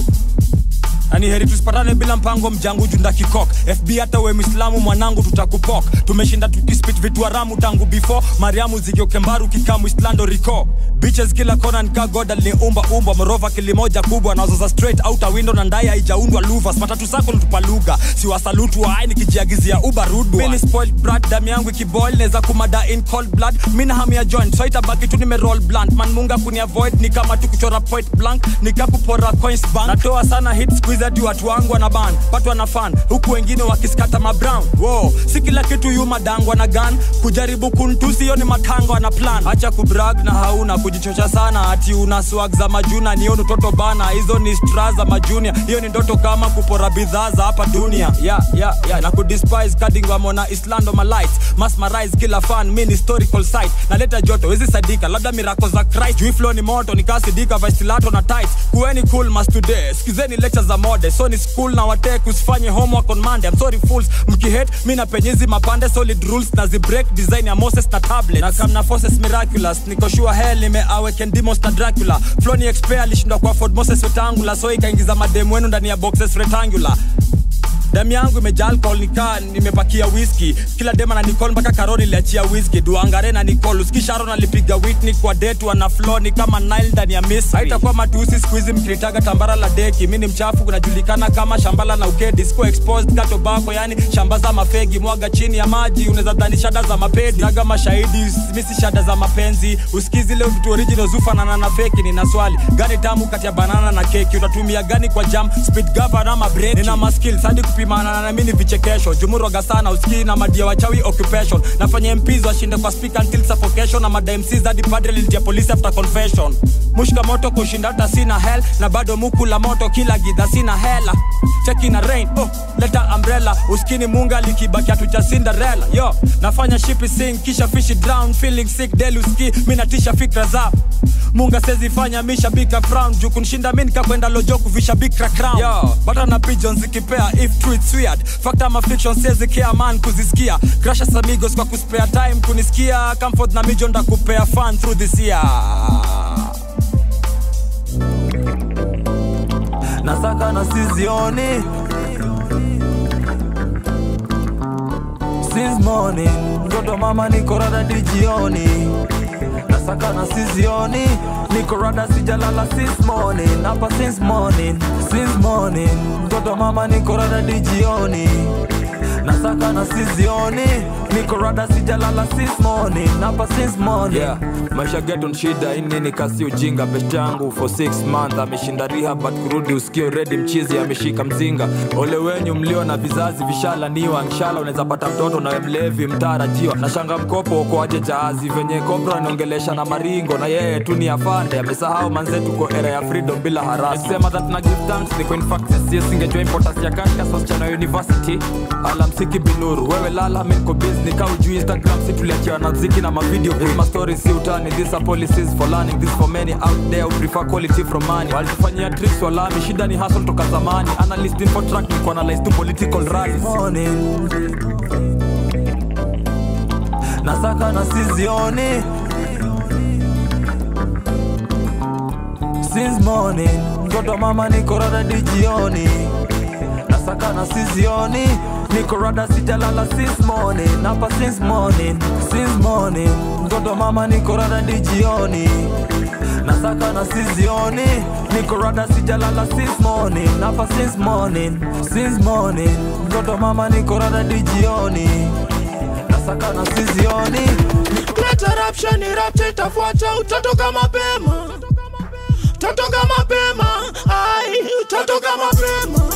ani heri tusipatane bila mpango mjangu junda kikok fb hata we mwislamu mwanangu tutakupok tumeshinda tukispit vitu haramu tangu before mariamu zigiokembaru kikamu islando rico Bitches kila kona nika god aliniumba umbwa morova kilimoja kubwa nazoza straight outer window na ndai haijaundwa luvas matatu sako nitupa lugha si wasalutu waai nikijiagizia uba rudwa mini spoiled brat damu yangu ikiboil neza kumada in cold blood mina hamu ya joint so itabaki tu nimeroll blunt man munga kuni avoid ni kama tu kuchora point blank nikakupora coins bank natoa sana hit squeeze hadi watu wangu wana ban watu wana fan huku wengine wakiskata mabrown wow si kila kitu yu madangwa na gun kujaribu kuntusi hiyo ni matango na plan acha kubrag na hauna kujichocha sana ati una swag za majuna niyo ni toto bana hizo ni stra za majunia hiyo ni ndoto kama kupora bidhaa za hapa dunia yeah, yeah, yeah. na kudespise kadingwamona islando malight masmarize kila fan min historical site naleta joto hizi sadika labda mirako za christ juu flow ni moto nikasidika vaistilato na tight kuweni cool mas today sikizeni lecture za mode so ni school na watek usifanye homework on monday I'm sorry fools mkihet mi napenyezi mapande solid rules na zibreak design ya moses na tablet na kamna forces miraculous niko sure hell nimeaweken demons na dracula flow ni expert alishindwa kwa ford moses wetangula so ikaingiza mademu wenu ndani ya boxes rectangular damu yangu imejaa alcohol nikaa nimepakia whisky kila dema na nicol mpaka karoni iliachia whisky duangare na nicol uskisharon alipiga witni kwa detu ana floni kama nile ndani ya misri haitakuwa matusi siku hizi mkilitaga tambara la deki mi ni mchafu kunajulikana kama shambala na ukedi sikuwa exposed ka tobako yani shamba za mafegi mwaga chini ya maji unaweza dhani shada za mapedi naga mashahidi misi shada za mapenzi usikizi leo vitu original zufanana na feki nina swali gani tamu kati ya banana na keki utatumia gani kwa jam speed gava ama break nina maskills hadi kupimana na mimi ni vichekesho jumuroga sana usikii na madia wachawi occupation nafanya MPs washinde kwa speaker until suffocation na mada MCs hadi padre lilitia police after confession mushka moto kushinda hata sina hell na bado muku la moto kila gidha sina hela cheki na rain oh, leta umbrella uskini munga likibaki hatu cha Cinderella yo nafanya shipi sing kisha fishi drown feeling sick delu ski mi natisha fikra za munga sezifanya mishabika frown juu kunishinda mi nikakwenda lojo kuvisha bikra crown yo bata na pigeons zikipea if true it's weird fact ama fiction sezi care man kuzisikia crashes amigos kwa kuspare time kunisikia comfort na mijo ndakupea fun through this year nasaka na sizioni since morning mtoto mama niko rada dijioni nasaka na sizioni niko rada sijalala since morning hapa since morning since morning mtoto mama niko rada dijioni nasaka na sizioni niko rada sijalala since morning napa since morning yeah. maisha geton shida inini kasi ujinga best yangu for 6 month ameshinda riha but kurudi usikio redi mchizi ameshika mzinga ole wenyu mlio na vizazi vishalaniwa nshala unaweza pata mtoto nawe mlevi mtarajiwa nashanga mkopo ukoaje jahazi venye kobro anaongelesha na maringo na yeye tu ni afande amesahau manze tuko era ya freedom bila harasi sema that na give thanks ni kwa in fact sisi singejua importance ya katika wasichana wa university alamsiki binuru wewe lala minko busy kau juu instagram si tuliachiwa na mziki na mavideo ma stories si utani these are policies for learning this for many out there who prefer quality from money walitufanyia tricks walami shida ni hustle toka zamani analyst info track ni kuanalyze tu political rallies morning nasaka na sizioni since morning mtoto mama niko rada dijioni nasaka na sizioni niko rada sijalala since morning napa since morning since morning mtoto mama niko rada dijioni nasaka na sizioni niko rada sijalala since morning napa since morning since morning mtoto mama niko rada dijioni nasaka na sizioni Leta rapsha ni rapcha itafuata utatoka mapema Utatoka mapema Ai utatoka mapema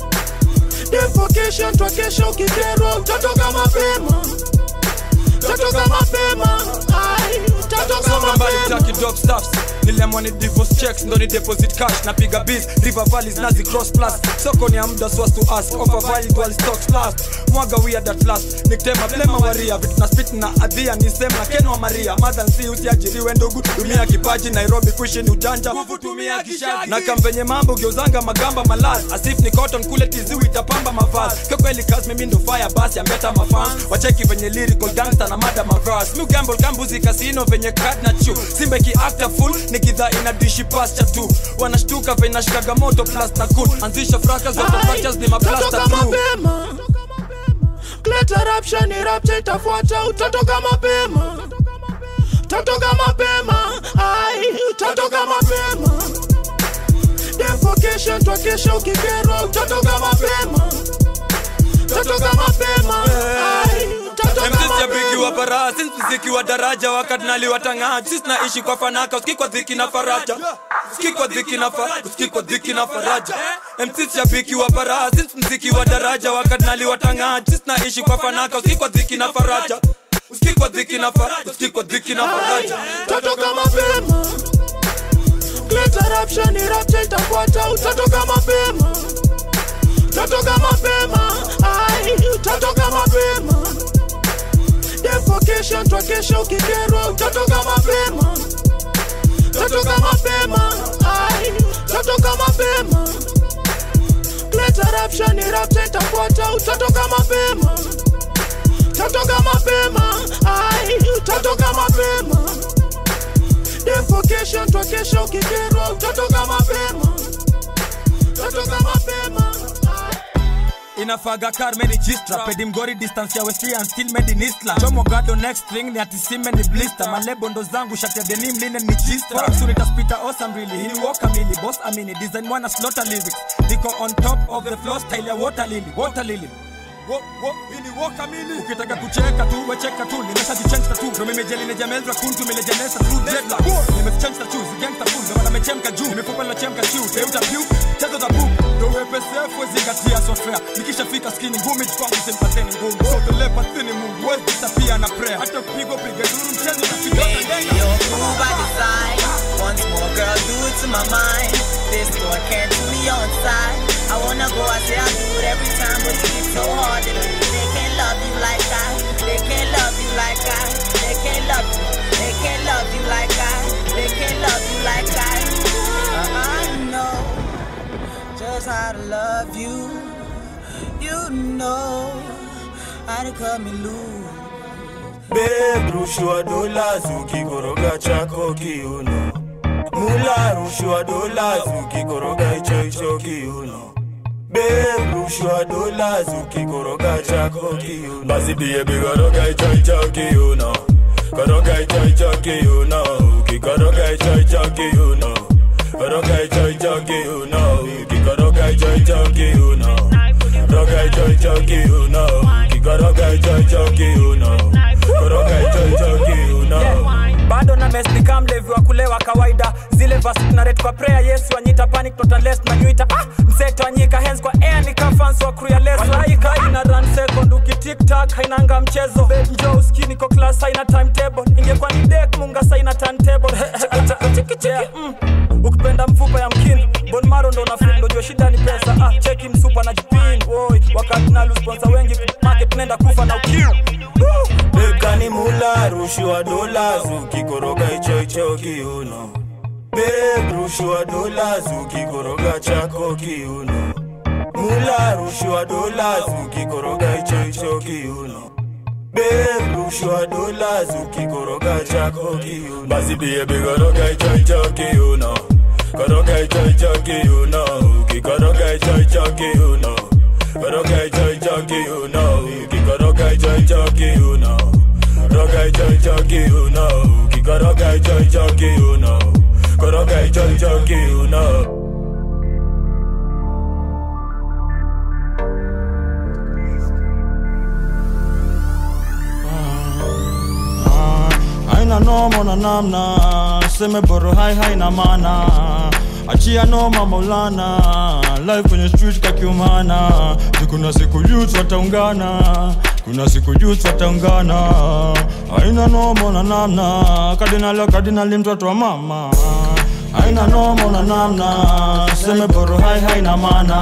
Defocation twakesha ukikerwa utatoka mapema Utatoka mapema Ai utatoka Songa mbali mapema taki dope stuffs nilemwa ni divorce checks ndo ni deposit cash napiga biz river valleys nazi cross plus soko ni ya muda so as to ask offer valid while stocks last mwaga weird at last niktema blema waria vitu na spit na adhia ni same na ken wa maria mother si usiajiriwe ndugu tumia kipaji nairobi kuishi ni ujanja nguvu tumia kishagi na kampenye mambo geuzanga magamba malaz asif ni cotton kule tiziwi itapamba mavazi kwa kweli kazi mimi ndo fire basi ambeta mafans wacheki venye lyrical gangster na mada mavas mi gamble kambuzi kasino venye card na chu simbe ki actor full ni kidhaa ina dishi pasture tu wanashtuka venye nashikaga moto plus na cool anzisha fraka za fractures ni maplaster Utatoka through mapema Leta rapsha ni rapcha itafuata utatoka mapema Utatoka mapema Ai utatoka mapema Defocation twakesha ukikerwa utatoka mapema Utatoka mapema Ai utatoka mziki ya bigi mapema wa bara sisi mziki wa daraja wakati naliwatang'aa sisi naishi kwa fanaka uski kwa dhiki na faraja uski kwa dhiki na faraja uski kwa dhiki na faraja MC shabiki wa bara sisi mziki wa daraja wakati naliwatang'aa sisi naishi kwa fanaka uski kwa dhiki na faraja uski kwa dhiki na faraja uski kwa dhiki na faraja Utatoka mapema Leta rapsha ni rapcha itafuata utatoka mapema Utatoka mapema Ai utatoka mapema Defocation twakesha ukikerwa utatoka mapema Utatoka mapema Ai utatoka mapema Leta rapsha ni rapcha itafuata utatoka mapema Utatoka mapema Ai utatoka mapema Defocation twakesha ukikerwa utatoka mapema Utatoka mapema inafaga kar meni gistra pedi mgori distance ya westria and still made in islam chomo gado next thing ni atisime ni blister malebo ndo zangu shati ya denim linen ni gistra Forex unitaspita awesome really hini walk kamili boss amini design mwana slaughter lyrics niko on top of the floor style ya water lily water lily Wo- wo- hii ni walk kamili ukitaka kucheka tu wecheka tu nimeshajichange tu ndo mimejeli nejamezwa kuntu milejanesa tu dreadlock nimechange tu zigangsta full ndo maana mechemka juu mifupa lochemka juu teuta view chezo za book ndo wepesefu zingatia software nikishafika skini ngumi kwangu simpateni ngumu so the leopard ni mungu wezi disappear na prayer hata kupigwa piga duru mchezo utapiga Baby, you're cool by design. Once more, girl, do it to my mind. This door can't do me on side. I wanna go, I say I do it every time, but it's so hard to do. They can't love you like I. They can't love you like I. They can't love you. They can't love you like I. They can't love you like I. I know just how to love you. You know how to cut me loose. Babe, rushwa dola ukikoroga chako kiuno Mula rushwa dola ukikoroga hicho hicho kiuno Babe, rushwa dola ukikoroga chako kiuno Basi baby koroga hicho hicho kiuno Koroga hicho hicho kiuno Ukikoroga hicho hicho kiuno Koroga hicho hicho kiuno Ukikoroga hicho hicho kiuno Roga hicho hicho kiuno ukikoroga hicho hicho kiuno koroga hicho hicho kiuno bado na mes ni kama mlevi wa kulewa kawaida zile vasi tunaret kwa prayer yesu anyita panic not unless nanyuita ah, mseto anyika hands kwa air ni kafans wa crew ya leso laika ina run second ukitiktak hainanga mchezo Babe, njoo uski niko class haina timetable ingekuwa ni dek munga saina turntable chiki chiki mm. ukipenda mfupa ya mkini bon maro ndo nafil ndojua shida ni pesa ah, cheki msupa na jipin woi wakati nalu sponsor wengi market nenda kufa na ukiu bekani mula rushiwa dola zukikoroga hicho hicho kiuno beb rushiwa dola zukikoroga chako kiuno mula rushiwa dola zukikoroga hicho hicho kiuno beb rushiwa dola zukikoroga chako kiuno basi bie bigoroga hicho hicho kiuno koroga hicho hicho kiuno ukikoroga hicho hicho kiuno koroga hicho hicho kiuno ukikoroga hicho hicho kiuno koroga hicho hicho kiuno ukikoroga hicho hicho kiuno koroga hicho hicho kiuno haina noma na namna seme boro hai haina mana achia noma maulana live kwenye street kakiumana kuna siku youth wataungana kuna siku youth wataungana haina noma na namna kadinalo kadinali mtoto wa mama haina noma na namna seme boro hai haina mana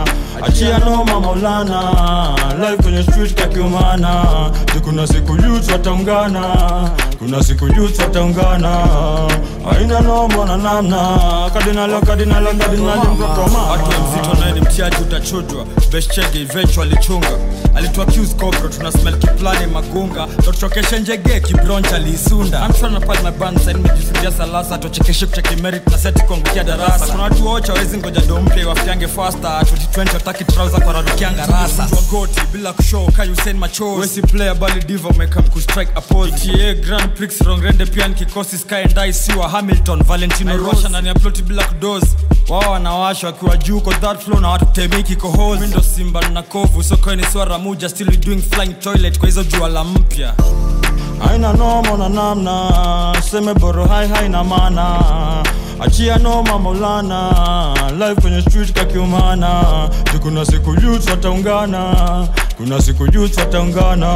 achia noma maulana live kwenye street kakiumana kuna siku youth wataungana kuna siku youth wataungana haina noma na namna kadinalo kadinalo kadinali mtoto wa mama watu wa mzito naye ni mtiaji utachujwa beshchege eventually chunga alitoa accuse cobra tuna smell kiplani magunga totuchokeshe njege kibroncha aliisunda amshona pale na band sasa nimejifungia salasa tochekeshe kucheki merit na seti kuangukia darasa kuna watu wote wawezi ngoja dompe wafiange faster 2020 wataki trouser kwa rarukianga rasa Mtu wa goti bila kushow kai Hussein machozi wesi player bali diva umekam kustrike a pose GTA Grand Prix wrong rende pia ni kikosi Sky and I siwa Hamilton Valentino Rosha ndani ya ploti bila kudozi wao wanawasha wakiwa juu kwa that flow na watu temeki kohozi Mimi ndo simba na kovu soko ni swara muja still we doing flying toilet kwa hizo jua la mpya haina noma na namna seme boro hai haina mana achia noma maulana live kwenye street kakiumana kuna siku youth wataungana kuna siku youth wataungana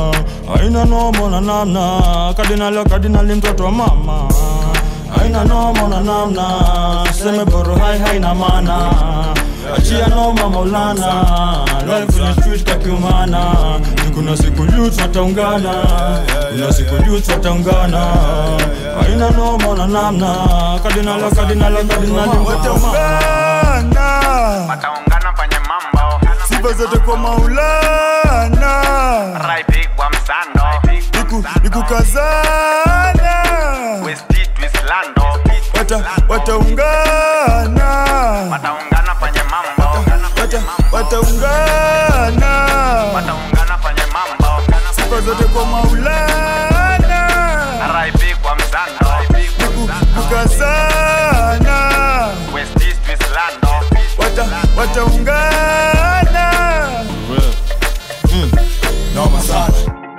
haina noma na namna kadinalo kadinali mtoto wa mama haina noma na namna seme boro hai haina mana achia noma maulana live kwenye street kakiumana kuna siku youth wataungana kuna siku youth wataungana haina noma na namna kadinalo kadinalo kadinali mtoto wa mama wataungana kwenye mambo sifa zote kwa maulana raipi kwa msando Niku- nikukazana westi twislando wata wataungana wataungana kwenye mambo wata wataungana wataungana kwenye mambo sifa zote kwa maulana raipi kwa msando nikukazana westi twislando wata wataungana noma sana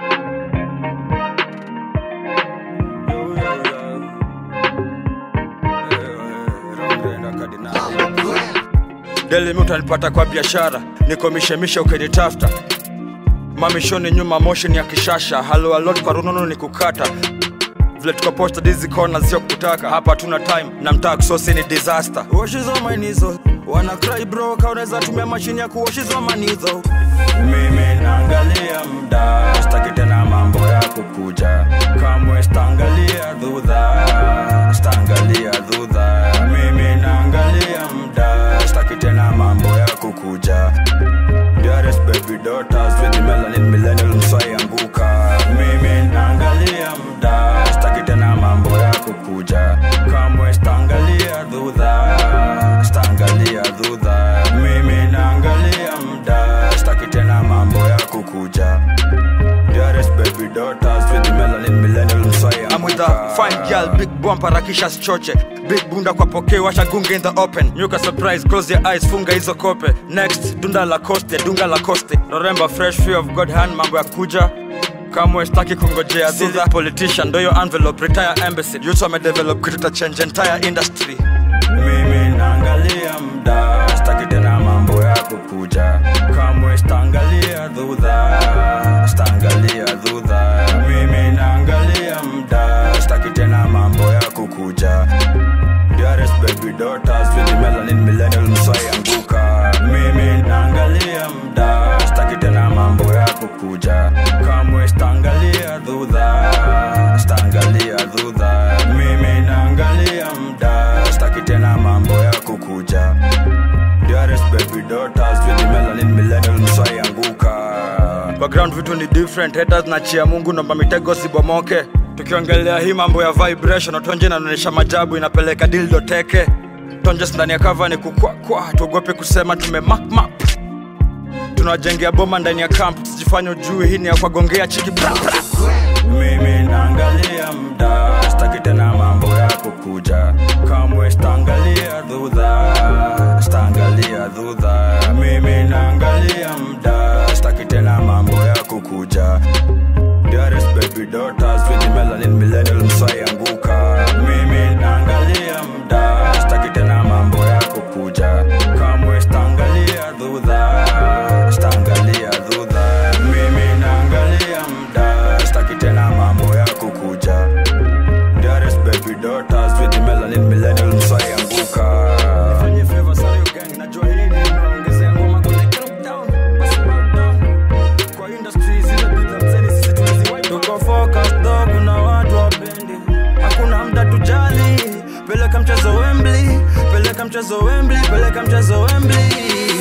deli mi utanipata kwa biashara niko mishemishe ukinitafuta mamishoni nyuma motion ya kishasha halo alot kwa runono ni kukata vile tuko posta dizi kona sio kutaka hapa tuna time na mtaa kusosi ni disaster washizo mainizo wana cry bro ka unaweza tumia mashini ya kuwashizwa manizo mimi naangalia mda staki tena mambo ya kukuja kamwe stangalia dhudha stangalia dhudha mimi naangalia mda staki tena mambo ya kukuja Dearest baby daughters with the melanin millennial mswai anguka mimi naangalia mda staki tena mambo ya kukuja kamwe stangalia dhudha stangalia dhudha mimi naangalia mda staki tena mambo ya kukuja Dearest baby daughters with the melanin millennial mswai I'm with dudha fine girl big bump harakisha sichoche big bunda kwa pokee washa gunge in the open nyuka surprise close your eyes funga hizo kope next dunda la coste dunga la coste noremba fresh fear of god hand mambo ya kuja kamwe staki kungojea dhudha politician ndo yo envelope retire embassy youth wamedevelop kitu ta change entire industry mimi naangalia mda staki tena mambo ya kukuja kamwe staangalia dhudha staangalia dhudha mimi naangalia mda staki tena mambo ya kukuja Dearest baby daughters with the melanin millennial mswai anguka mimi naangalia mda staki tena mambo ya kukuja kamwe staangalia dhudha staangalia dhudha mimi naangalia mda staki tena mambo ya kukuja Dearest baby daughters with the melanin millennial mswai anguka background vitu ni different haters na chia mungu nomba mitego sibomoke tukiongelea hii mambo ya vibration tonje inaonyesha majabu inapeleka dildo teke tonjes ndani ya kava ni kukwakwa tuogope kusema tumemakmap tunawajengea boma ndani ya camp sijifanya ujui hii ni ya kwagongea chiki bra, bra. mimi naangalia mda staki tena mambo ya kukuja kamwe staangalia dhudha staangalia dhudha mimi naangalia mda staki tena mambo ya kukuja Dearest baby daughters with the melanin millennial mswai anguka mimi naangalia mda staki tena mambo ya kukuja kamwe staangalia dhudha staangalia dhudha mimi naangalia mda staki tena mambo ya kukuja Dearest baby daughters with the melanin millennial mswai anguka Nifanye favor sana yo gang, najua hii ni inaongezea ngoma kwa like drop down, basi back down. Kwa industry zile bidhaa mzeni sisi tunaziwahi tuko focus dog na watu wapendi hakuna mda tujali peleka mchezo Wembley peleka mchezo Wembley peleka mchezo Wembley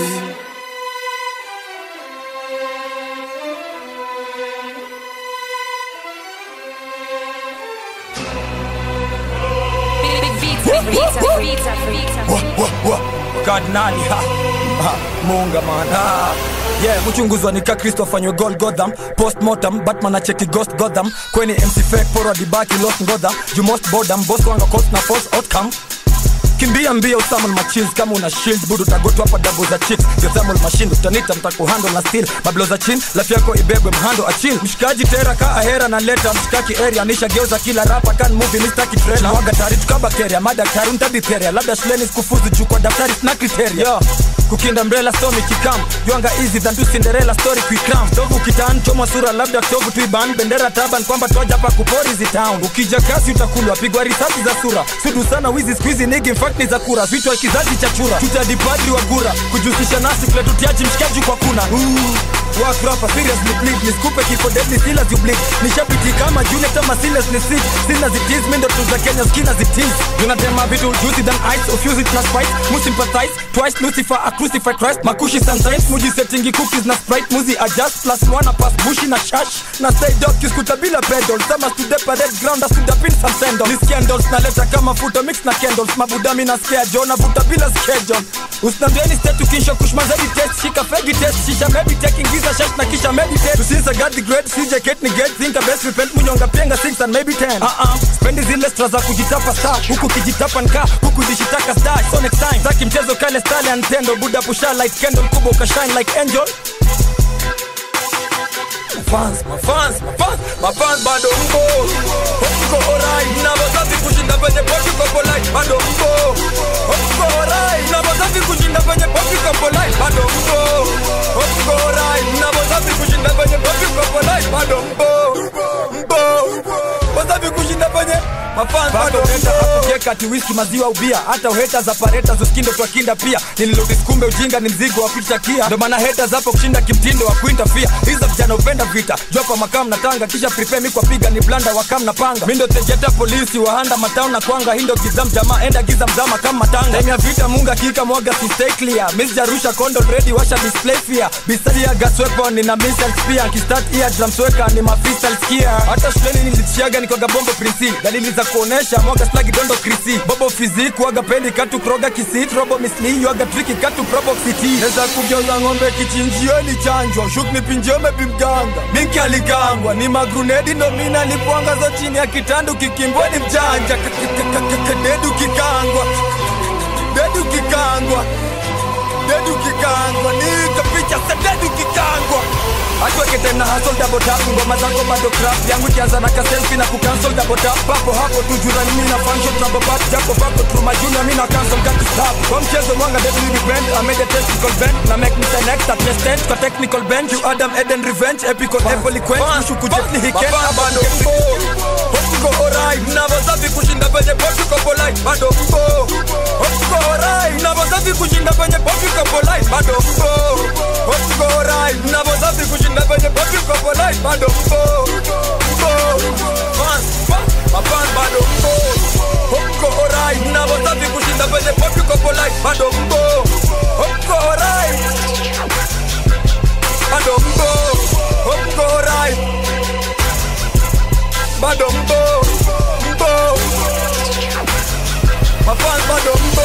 kardinali ha, ha, munga mana yeah kuchunguzwa nika kristo afanywe gol gotham postmortem batman acheki ghost gotham kweni mc fake forward baki lost ngodha you most bodam boss wanga cost na force outcome kimbia mbia usamon machins kama una shield budu tagotu hapa dabu za chicks yothamol machine utanita mtakuhandle na steel bablo za chin lafi yako ibebwe mhando achil mshikaji tera ka ahera na leta mshikaki area nisha geuza kila rapa kan movie mistaki trailer waga tari tukabakeria madaktari untabitheria labda shuleni sikufuzu juu kwa daftari sina kriteria yeah kukinda mbrela stomi kikam ywanga easy than tu cinderella story kuikram tovu kitan chomwa sura labda tovu tuiban bendera taban kwamba twaja pa kupori zi town ukija kasi utakulwa pigwa risasi za sura sudu sana wizi squeezy nigi in fact ni za kura vichwa kizazi cha chura tutadipadri wa gura kujihusisha nasi kuletutiaji mshikaji kwa kuna Ooh. Work rapper seriously please nisikupe kifo deadly still as you bleed nishabiti kama Juliet ama Silas ni sick sina zitiz mindo tu za Kenya skina zitiz tunatema vitu juicy than ice of use it na spice mu sympathize twice Lucifer a crucify Christ makushi sometimes muji settingi cookies na sprite muzi adjust plus one pass bushi na shash na stay dog kiskuta bila pedal sama to the parade ground as to the pin some sandals ni scandals naleta kama futo mix na candles mabudami na scare John vuta bila schedule usinambieni state ukisha kushmazedi test shika fegi test shisha maybe taking giza shash na kisha meditate tusinza god the great CJ Kate ni get think a best repent munyonga penga 6 and maybe 10 uh -uh. spendi zile stra za kujitapa star huku kijitapa nka huku zishitaka star so next time zaki mchezo kale style and tendo buda pusha light candle kubwa ukashine like angel Mafans, mafans, mafans, mafans bado mbo Mko alright, na wazazi kushinda penye poki kwa polite bado mbo Mko alright, na wazazi kushinda penye poki kwa polite bado mbo Mko alright, na wazazi kushinda penye poki kwa polite bado mbo Mbo Wazazi kushinda penye mafans bado mbo kati whisky maziwa ubia hata uheta za pareta zuskindo twakinda pia nililodiskumbe ujinga ni mzigo wa picha kia ndo maana heta zapo kushinda kimtindo wa kuintafia hizo vijana upenda vita jopa makam na tanga kisha prepare mi kwa piga ni blanda wakam na panga mindo tejeta polisi wahanda matao na kwanga hindo gizam jamaa enda giza mzama kama matanga time ya vita munga kika mwaga si stay clear miss jarusha kondo ready washa display fear bisadi ya gas weapon nina missile spear kistart ear drums weka ni mafisal skia hata shuleni nilitishiaga nikoga bombo prinsi dalili za nitakuonesha mwaga slagi dondo krisi bobo fizik waga pendi katu kroga kisit robo misli waga triki katu probo city neza kugeuza ng'ombe kichinjio ilichanjwa shuk nipinjio mepimganga minki aligangwa ni magrunedi ndo mina lipwanga zo chini ya kitandu kikimbwa ni mjanja K- k- k- k- k- dedu kikangwa dedu kikangwa dedu kikangwa nikapicha sa dedu kikangwa atweke tena hasol double tap ngoma zako bado crap yangu ikianza na kaselfi na kucancel double tap papo hapo tujurani mimi na function trouble back japo bako through my junior mimi na cancel got to stop kwa mchezo mwanga deadly depend I made a testicle bend na make me say next at tested kwa technical bench you Adam Eden revenge epical eloquent kushuku jetli he can bado Hotuko alright navozavi kushinda penye poti ko polite bado mpo Hotuko alright navozavi kushinda penye poti ko polite bado mpo Hotuko alright navozavi kushinda penye poti ko polite bado mpo Mpo Fans Mafan bado mpo Hotuko alright navozavi kushinda penye poti ko polite bado mpo Hotuko alright bado mpo Hotuko alright bado mbo mbo mafans bado mbo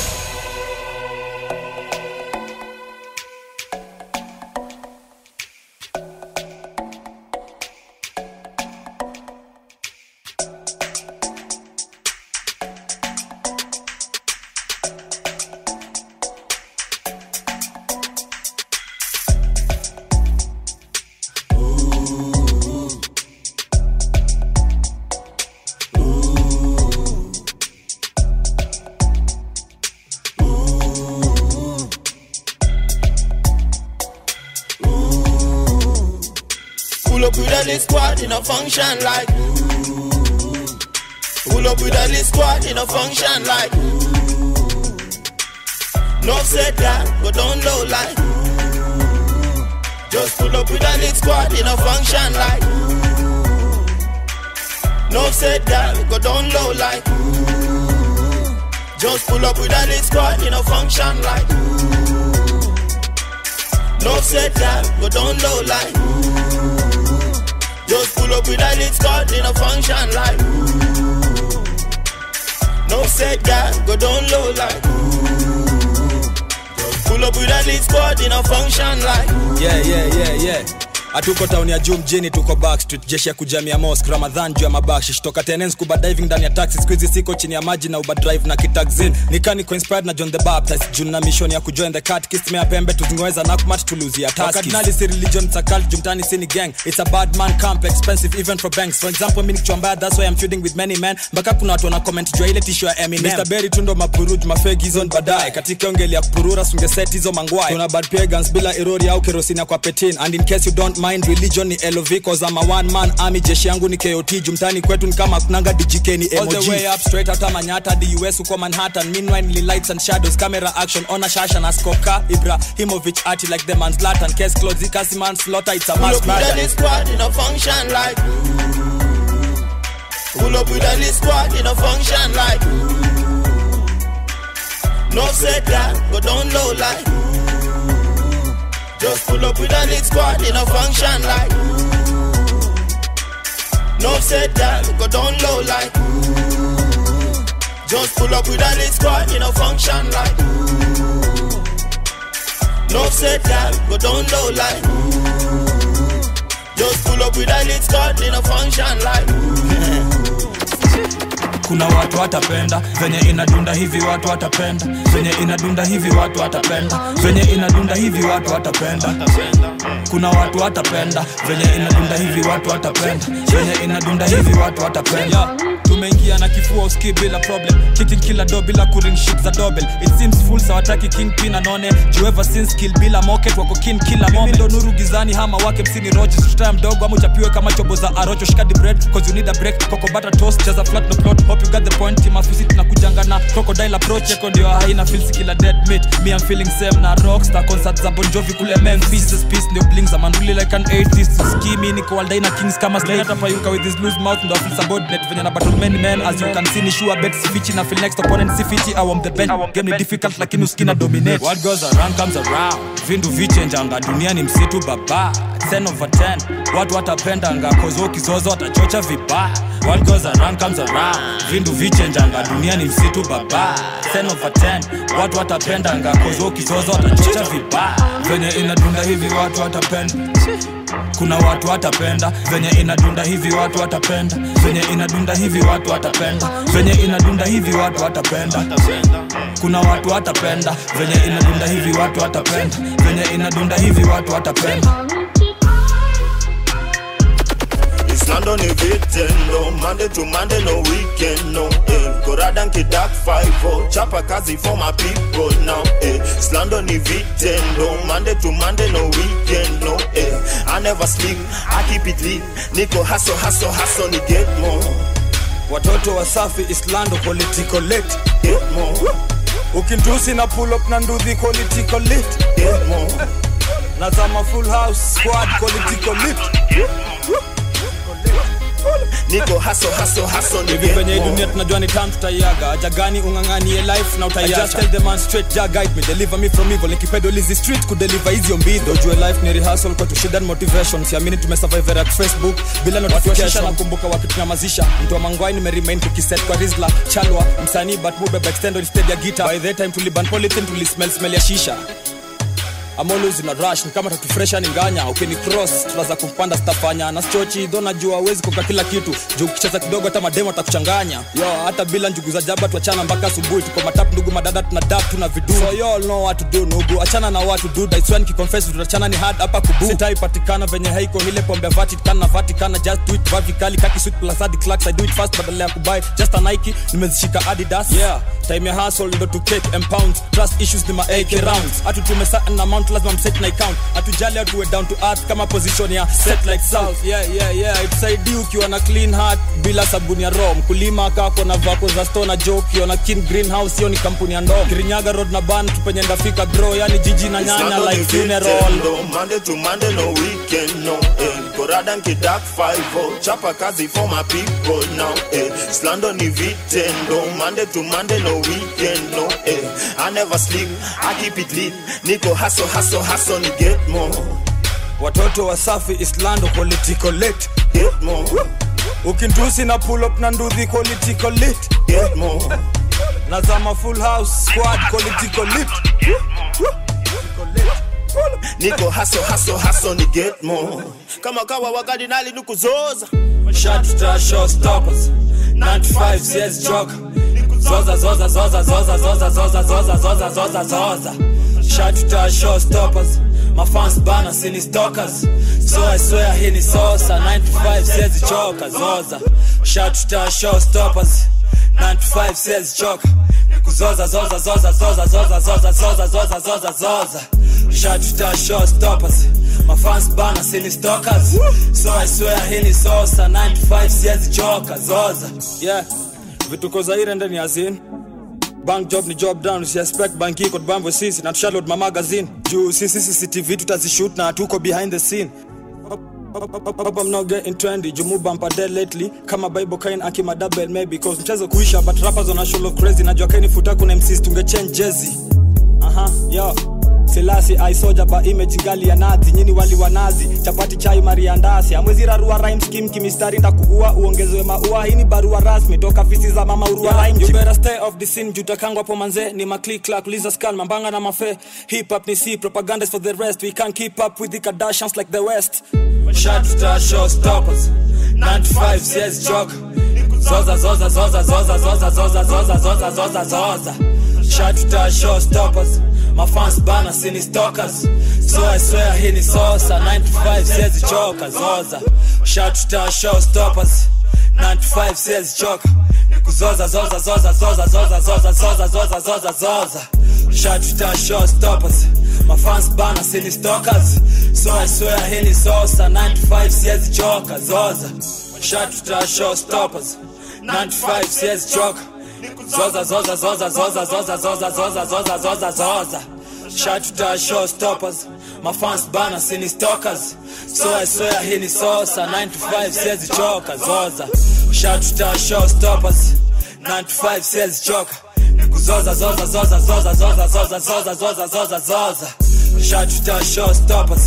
Pull up with a lit squad in a function like. Pull up with a lit squad in a function like. No said that, go down low like. Just pull up with a lit squad in a function like. No said that, go down low like. Just pull up with a lit squad in a function like. No said that, go down low like. Just pull up with a lit squad in a function like. No said that, go down low like. Just pull up with a lit squad in a function like. yeah, yeah, yeah, yeah. hatuko tauni ya juu mjini tuko backstreet jeshi ya kujamia mosk ramadhan juu ya mabakshish toka tenen scuba diving ndani ya taxi squeezy siko chini ya maji na uba drive na kitaxin nikaniko inspired na john the baptist juu na mission ya kujoin the cat kismea pembe tuzingeweza nakmat tuluzia taskadinali si religion it's a cult jumtani sini gang it's a bad man camp expensive even for banks for example mimi nikichwa mbaya that's why I'm feuding with many men mpaka kuna watu wana comment juu ya ile tisho ya Eminem Mr Berry tundo mapuruj mafegi hizo ni baadaye katika ongeli ya kupurura sungeset hizo mangwai tuna bad pagans bila erori au kerosini ya kwa petin and in case you don't mind religion ni LOV cause I'm a one man army jeshi yangu ni KOT jumtani kwetu ni kama kunanga DJK ni All the way up straight hata Manyata hadi US uko Manhattan meanwhile ni lights and shadows camera action ona shasha na skoka Ibrahimovic ati like the man's Zlatan case closed ikasi man slaughter it's a Pull mass up with a murder lit squad in a function like. Pull up with a lit squad in a function like. No said that, go down low like. Just pull up with a lit squad in a function like. No said that, go down low like. Just pull up with a lit squad in a function like. No said that, go down low like. Just pull up with a lit squad in a function like. kuna watu watapenda venye inadunda hivi watu watapenda venye inadunda hivi watu watapenda venye inadunda hivi watu watapenda kuna watu watapenda venye inadunda hivi watu watapenda venye inadunda hivi watu watapenda tumeingia na kifua uski bila problem kicking kila do bila kuring shit za dobel it seems full sawataki king pin anone jueva since kill bila moket wako kin kila moment ndo nuru gizani hama wake msini roche sutaya mdogo ama uchapiwe kama chobo za arocho shikadi bread cause you need a break coco butter toast cheza flat no plot hope you got the point team afisi tunakujanga na crocodile approach yako ndio haina feels kila dead meat me I'm feeling same na rockstar concert za Bon Jovi kule Memphis this piece ndio bling za man really like an atheist skimi niko all day na kings kama slay hata payuka with his loose mouth ndo feel subordinate venye na battle many men as you can see ni sure bet sifichi na feel next opponent sifiti I am the bench game ni difficult lakini uskina dominate what goes around comes around vindu vichenjanga dunia ni msitu baba 10 over 10 watu watapendanga kozo kizozo watachocha vibaya what goes around comes around vindu vichenjanga dunia ni msitu baba 10 over 10 watu watapendanga kozo kizozo watachocha vibaya venye inadunda hivi watu watapenda kuna watu watapenda venye inadunda hivi watu watapenda venye inadunda hivi watu watapenda venye inadunda hivi watu watapenda kuna watu watapenda venye inadunda hivi watu watapenda venye inadunda hivi watu watapenda Islando ni vitendo Monday to Monday no weekend no eh. Koradan kidak 5 Chapa kazi for my people now eh. Islando ni vitendo Monday to Monday no weekend no eh. I never sleep I keep it lit Niko hustle hustle hustle ni get more watoto wasafi islando political lit Get more ukintusi na pull up na nduthi political lit Get more nazama full house squad political lit Niko hustle hustle hustle ni hivi get venye hii more dunia tunajua ni tam tutaiaga haja gani ung'ang'anie life na utaiacha I just tell the man straight ja guide me deliver me from evil nikipedo lizi street kudeliver hizo mbidho ujue life ni rehearsal kwa tushida ni motivation siamini tumesurvive at facebook bila notification nakumbuka wakitunyamazisha mtu wa mangwai nimeremain tukiset kwa rizla chalwa msanii but mubeba extendo instead ya gita by the time tuliban polythene tulismell smell ya shisha I'm always in a rush ni kama tatu fresha ni nganya ukini cross tunaza kumpanda stafanya na stochi dho najua uwezi koka kila kitu juu ukicheza kidogo hata mademo atakuchanganya yo hata bila njugu za jaba tuachana mpaka asubuhi tuko matap ndugu madada tuna dap tuna vidu so you all know what to do nugu achana na watu dude I swear nikiconfess tutachana ni hard hapa kubu sitai patikana venye haiko ile pombe ya Vatican na Vatican just do it vertically kaki sweet plus hadi clarks I do it fast badala ya kubuy just a Nike nimezishika Adidas yeah time ya hustle ndo to cake and pounds trust issues ni ma AK rounds hatu tumesa na amount lazima mset na account hatujali atuwe down to earth kama position ya set like south yeah yeah yeah itusaidii ukiwa na clean heart bila sabuni ya ro mkulima kako na vako za store na joke ukiona kin greenhouse hiyo ni kampuni ya ndoo kirinyaga road na ban tupenye ndafika bro yani jiji na nyanya Islando like ni funeral vitendo, Monday to Monday no weekend no eh. Koradan kidak 5 Chapa kazi for my people now eh. Islando ni vitendo Monday to Monday no weekend no eh. I never sleep I keep it lit Niko hustle hustle hustle ni get more watoto wasafi islando political lit Get more ukintusi na pull up na nduthi political lit Get more nazama full house squad political lit Niko hustle hustle hustle ni get more Kama kawa wakadinali nukuzoza Shot star showstoppers 95 yes joker Zoza zoza zoza zoza zoza zoza zoza zoza zoza zoza Shot star showstoppers My fans bana sini stalkers So I swear hii ni sosa 95 says choka zoza Shot star showstoppers 95 says choka Kuzoza zoza zoza zoza zoza zoza zoza zoza zoza zoza Shot star showstoppers My fans bana sini stalkers So I swear hii ni sosa 95 says choka zoza Yeah vituko zaire ndani ya zin bank job ni job down usiexpect bank iko bambo sisi na tushaload ma magazine juu sisi CCTV tutazishoot na tuko behind the scene Hope I'm not getting trendy jumu bumper dead lately kama bible kain akima double maybe cause mchezo kuisha but rappers on a show of crazy najua kaini futa kuna MCs tunge change jersey aha yo Selasi aisoja ba image ngali ya nazi nyini wali wa nazi chapati chai mariandasi amwezi rarua rhyme scheme kimistari ndakuua uongezewe maua hii ni barua rasmi toka fisi za mama urua yeah, rhyme you better stay off the scene jutakangwa hapo manze ni maclick clack liza scan mambanga na mafe hip hop ni si propaganda is for the rest we can't keep up with the Kardashians like the west shot star show stoppers 95 yes joke zoza zoza zoza zoza zoza zoza zoza zoza zoza zoza shot star show stoppers my fans bana sini stalkers so I swear hii ni sosa 95 says choka zoza shot star show stoppers 95 says choka kuzoza zoza zoza zoza zoza zoza zoza zoza zoza zoza shot star show stoppers my fans bana sini stalkers so I swear hii ni sosa 95 says choka zoza shot star show stoppers 95 says choka Zoza zoza zoza zoza zoza zoza zoza zoza zoza zoza Shot to show stoppers My fans bana sini stalkers So I swear hii ni sosa 9 to 5 says choka zoza Shot to show stoppers 9 to 5 says choka Kuzoza zoza zoza zoza zoza zoza zoza zoza zoza zoza Shot to show stoppers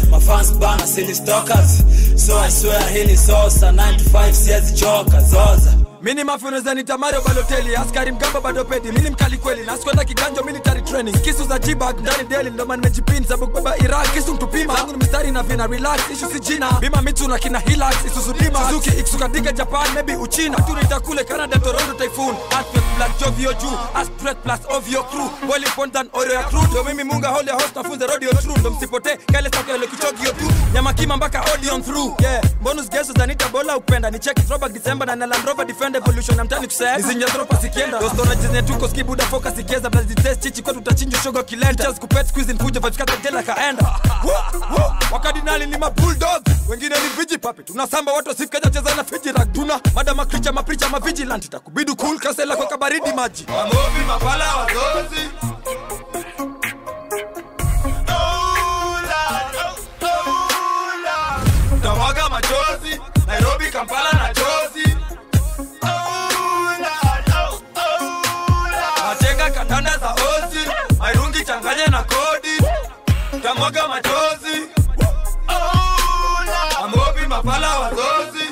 mafans bana silly stalkers so i swear hii ni sosa 9 to 5 siezi choka zoza mini mafi unaweza nita mario baloteli askari mgamba bado pedi mini mkali kweli nasikwenda kiganjo military training kisu za jibag ndani deli ndoma nimejipin sabu kubeba iraq kisu mtupima zangu ni mistari na vina relax ishu si jina bima mitu na kina hilax isuzu dima suzuki ikusukatika japan maybe uchina tunita kule canada toronto typhoon aspect plus jovio juu aspect plus ovio crew boiling point than oreo ya crew ndo mimi munga holy host nafunze rodeo true ndo msipote kale sakele kichogio tu nyama kima mpaka audion through yeah bonus geso zanita bola upenda ni check throwback december na na land rover defender evolution na mtani kusema nizinja dropa sikienda dostona jizne tuko skibuda focus ikieza blazi test chichi kwetu utachinja shoga kilenda chance kupet squeeze nfuja vibes kata jela kaenda Woo, woo. wakadinali ni mabulldog wengine ni viji papi tunasamba watu wasifikaja cheza na fiji rag tuna madama kricha mapricha mavigilant itakubidu cool kasela kwa kabaridi maji Mamobi mapala wazozi tamwaga machozi nairobi kampala na chozi nachenga kandanda za ozi mairungi changanye na kodi tamwaga machozi amobi mapala wazozi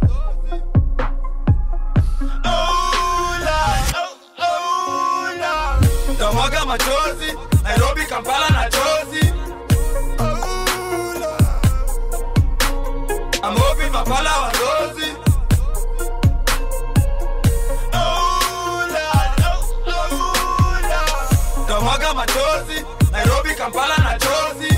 tamwaga machozi nairobi kampala na chozi amobi mapala wazozi tamwaga machozi nairobi kampala na chozi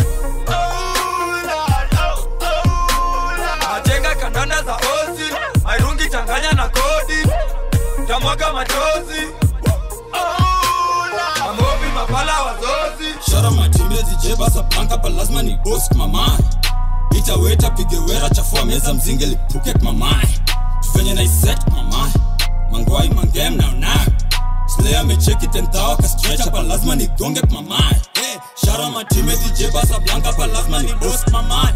nachenga kandanda za ozi mairungi changanya na kodi tamwaga machozi amobi mapala wazozi shara matembezi jebasa panka pa lazima ni bosk mamae itaweta pige wera chafua meza mzinge lipuke mamae tuvenye na iset mamae mangwai mangem naonayo slea amecheki tentawa kastrecha pa lazima nigonge mamae hey, shara matembezi jebasa blanka pa lazima ni bosk mamae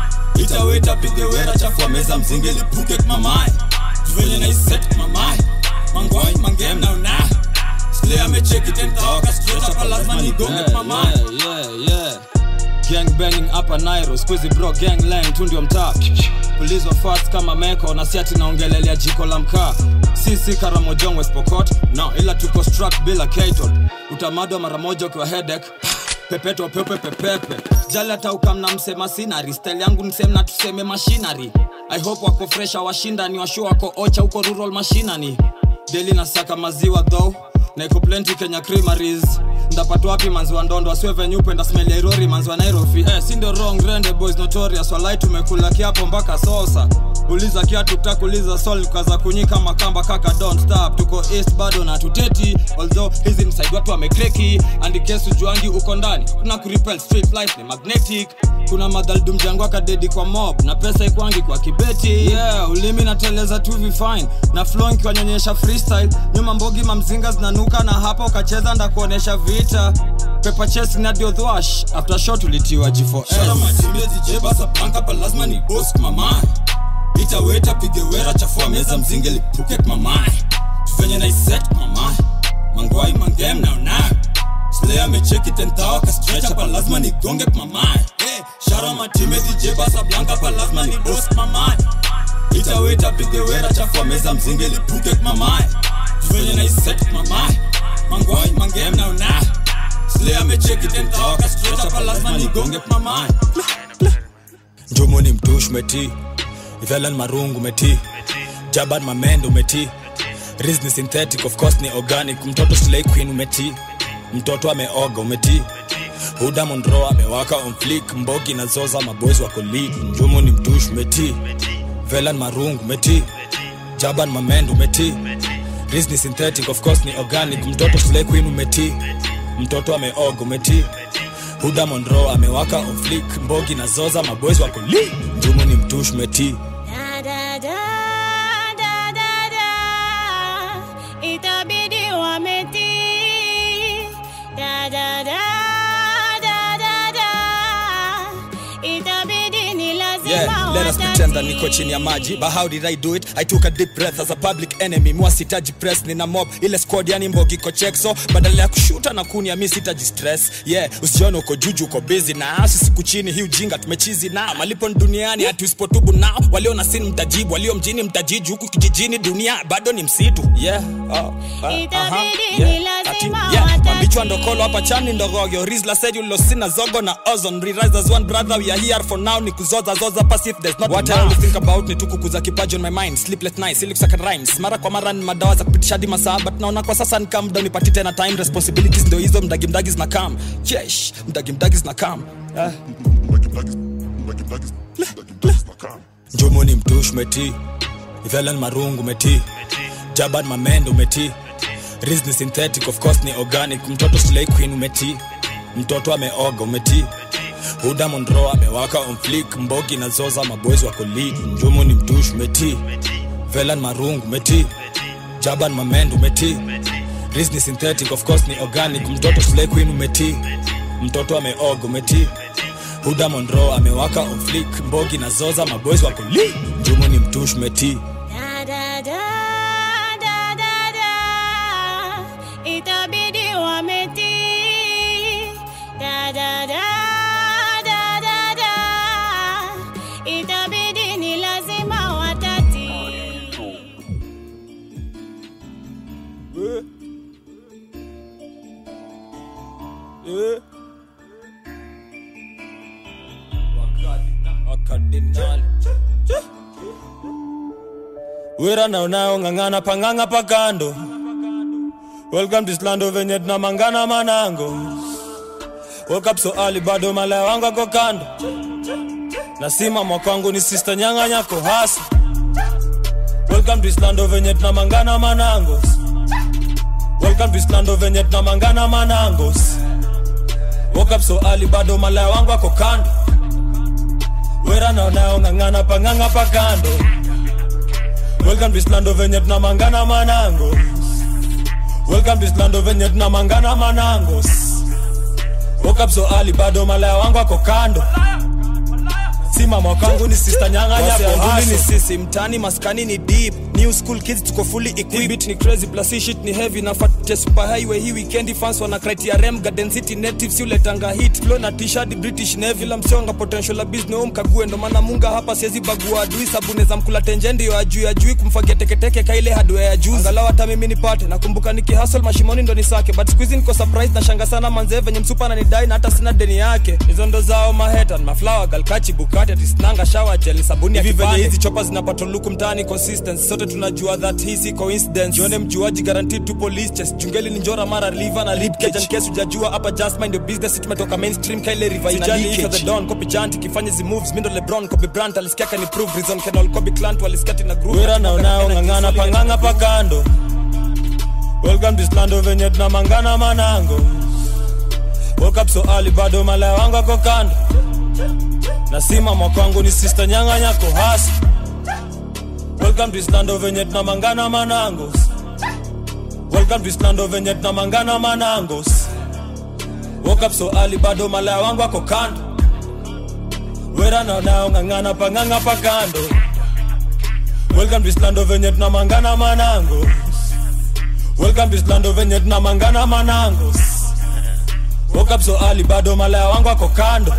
itaweta pige wera chafua meza mzinge lipuke mamae tuvenye na iset mamae mangwai mangem naonayo slea amecheki tentawa kastrecha pa lazima nigonge mamae yeah, yeah. gang banging hapa nairo squeezy bro gang lang tu ndio mtaa pulizwa fast kama meko na siati naongelelea jiko la mkaa sisi karamojong west pokot no ila tuko struck bila katon utamadwa mara moja ukiwa hedek pepeto pepe pepepe jali hata ukamna msema sinari style yangu msemna tuseme mashinari i hope wako fresha washinda ni washu wako ocha huko rural mashinani deli na saka maziwa though na iko plenty kenya creameries ndapata wapi manzi wa ndondo asiwe venye upenda smell ya irori manzi wa nairobi eh, si ndio wrong rende boys notorious walai tumekula kiapo mpaka sosa uliza kiatu takuliza sol kaza kunyika makamba kaka don't stop tuko east bado na tuteti although hizi ni side watu wamekreki andikesu juangi uko ndani kuna kuripel street life ni magnetic kuna madhaldum jangu akadedi kwa mob na pesa ikwangi kwa kibeti yeah ulimi nateleza tu vifine na flow nkiwanyonyesha freestyle nyuma mbogi mamzinga zinanuka na hapa ukacheza ndakuonesha vita pepa chesi na diodhwash after shot ulitiwa shara g4s matembezi jebasa panka pa lazima ni bosk mamae itaweta pige wera chafua meza mzinge lipuke mamae tuvenye na iset mamae mangwai mangem naonayo slea amecheki tentawa kastrecha pa lazima nigonge mamae hey, shara matembezi jebasa blanka pa lazima ni bosk mamae itaweta pige wera chafua meza mzinge lipuke mamae tuvenye na iset mamae mangwai mangem naonayo slea amecheki tentawa kastrecha pa lazima nigonge mamae njumu ni mtush meti velan marungu meti jaban mamendo meti Riz ni synthetic of course ni organic mtoto slay queen umeti mtoto ameoga umeti huda monro amewaka on flick mbogi na zoza maboys wako lead njumu ni mtush meti velan marungu meti jaban mamendo meti Riz ni synthetic of course ni organic mtoto slay queen umeti mtoto ameoga umeti huda monro amewaka on flick mbogi na zoza maboys wako lead njumu ni mtush meti itabidi wametii da da da da da da itabidi ni lazima Yeah, let us watatii. pretend kwanza niko chini ya maji but how did i do it i took a deep breath as a public enemy mwasitaji press nina mob ile squad yani mbogi iko chekso badala ya kushuta na kunia mi sitaji stress yeah usione uko juju uko busy na sisiku chini hii ujinga tumechizi na malipo ni duniani hati usipotubu nao walio na sini mtajibu walio mjini mtajiji huku kijijini dunia bado ni msitu yeah oh, uh, aha, yeah, ati, yeah. mambichwa ndokolo hapa chani ndogogyo rizla seju losina zogo na ozon rewrite as one brother we are here for now ni kuzoza zoza pass if there's not what I always think about ni tu kukuza kipaji on my mind sleepless nights ili kusaka rhymes mara kwa mara ni madawa za kupitisha hadi masaa but naona kwa sasa ni calm down nipati tena time responsibilities ndio hizo mdagi mdagi zina come yesh mdagi mdagi zina come ah. njumuni mtush meti ivelan marungu meti jaban mamendo meti Riz ni synthetic of course ni organic mtoto slay queen umeti mtoto ameoga umeti huda monro amewaka on flick mbogi na zoza maboys wako lead njumu ni mtush umeti velan marungu umeti jaban mamendo umeti Riz ni synthetic of course ni organic mtoto slay queen umeti mtoto ameoga umeti huda monro amewaka on flick mbogi na zoza maboys wako lead njumu ni mtush umeti Da, da, da, da, da, da. Itabidi wametii. Da, da, da, da, da, da. Itabidi ni lazima watatii. wera naonayo ng'ang'ana pang'ang'a pakando welcome to slando venye tunamangana manango woke up so early bado malaya wangu ako kando nasima mwakwangu ni sister nyanga nyako hasa welcome to slando venye tunamangana manangos welcome to slando venye tunamangana manangos woke up so early bado malaya wangu ako kando wera naonayo ng'ang'ana pang'ang'a pakando welcome to slando venye tunamangana manangos welcome to slando venye tunamangana manangos woke up so early bado malaya wangu ako kando simama kwangu ni sister nyanga Wase nyako aduli ni haso sisi mtani maskani ni deep new school kids tuko fully equipped beat ni crazy plus hii shit ni heavy na fat super highway hii weekend fans wana criteria rem garden city natives yule tanga hit flow na t-shirt british navy la msonga potential la business home kague ndo maana munga hapa siwezi bagua adui sabuni za mkula tenje ndio ajui ajui kumfagia teketeke kaile hardware ya juu angalau hata mimi nipate nakumbuka nikihustle mashimoni ndo nisake but squeeze niko surprise na shanga sana manze venye msupa ananidai na hata sina deni yake hizo ndo zao maheta maflower galkachi bukati atisnanga shower gel sabuni ya venye hizi chopa zinapata luku mtaani consistency sote tunajua that hii si coincidence jione mjuaji guaranteed to police chest jungeli ni njora mara liver na rib cage and case hujajua hapa just mind your business tumetoka mainstream kaile river ina leakage the don copy janti kifanye zi moves mindo lebron kobe brand alisikia kani prove reason kenol kobe clant walisikia tina group wera naonayo ng'ang'ana pang'ang'a pakando welcome to slando venye tunamangana manango woke up so early bado malaya wangu ako kando nasimama kwangu ni sister nyanga nyako hasa welcome to slando venye tunamangana manangos welcome to slando venye tunamangana manangos woke up so early bado malaya wangu ako kando wera naonayo ng'ang'ana pang'ang'a pakando welcome to slando venye tunamangana manangos welcome to slando venye tunamangana manangos woke up so early bado malaya wangu ako kando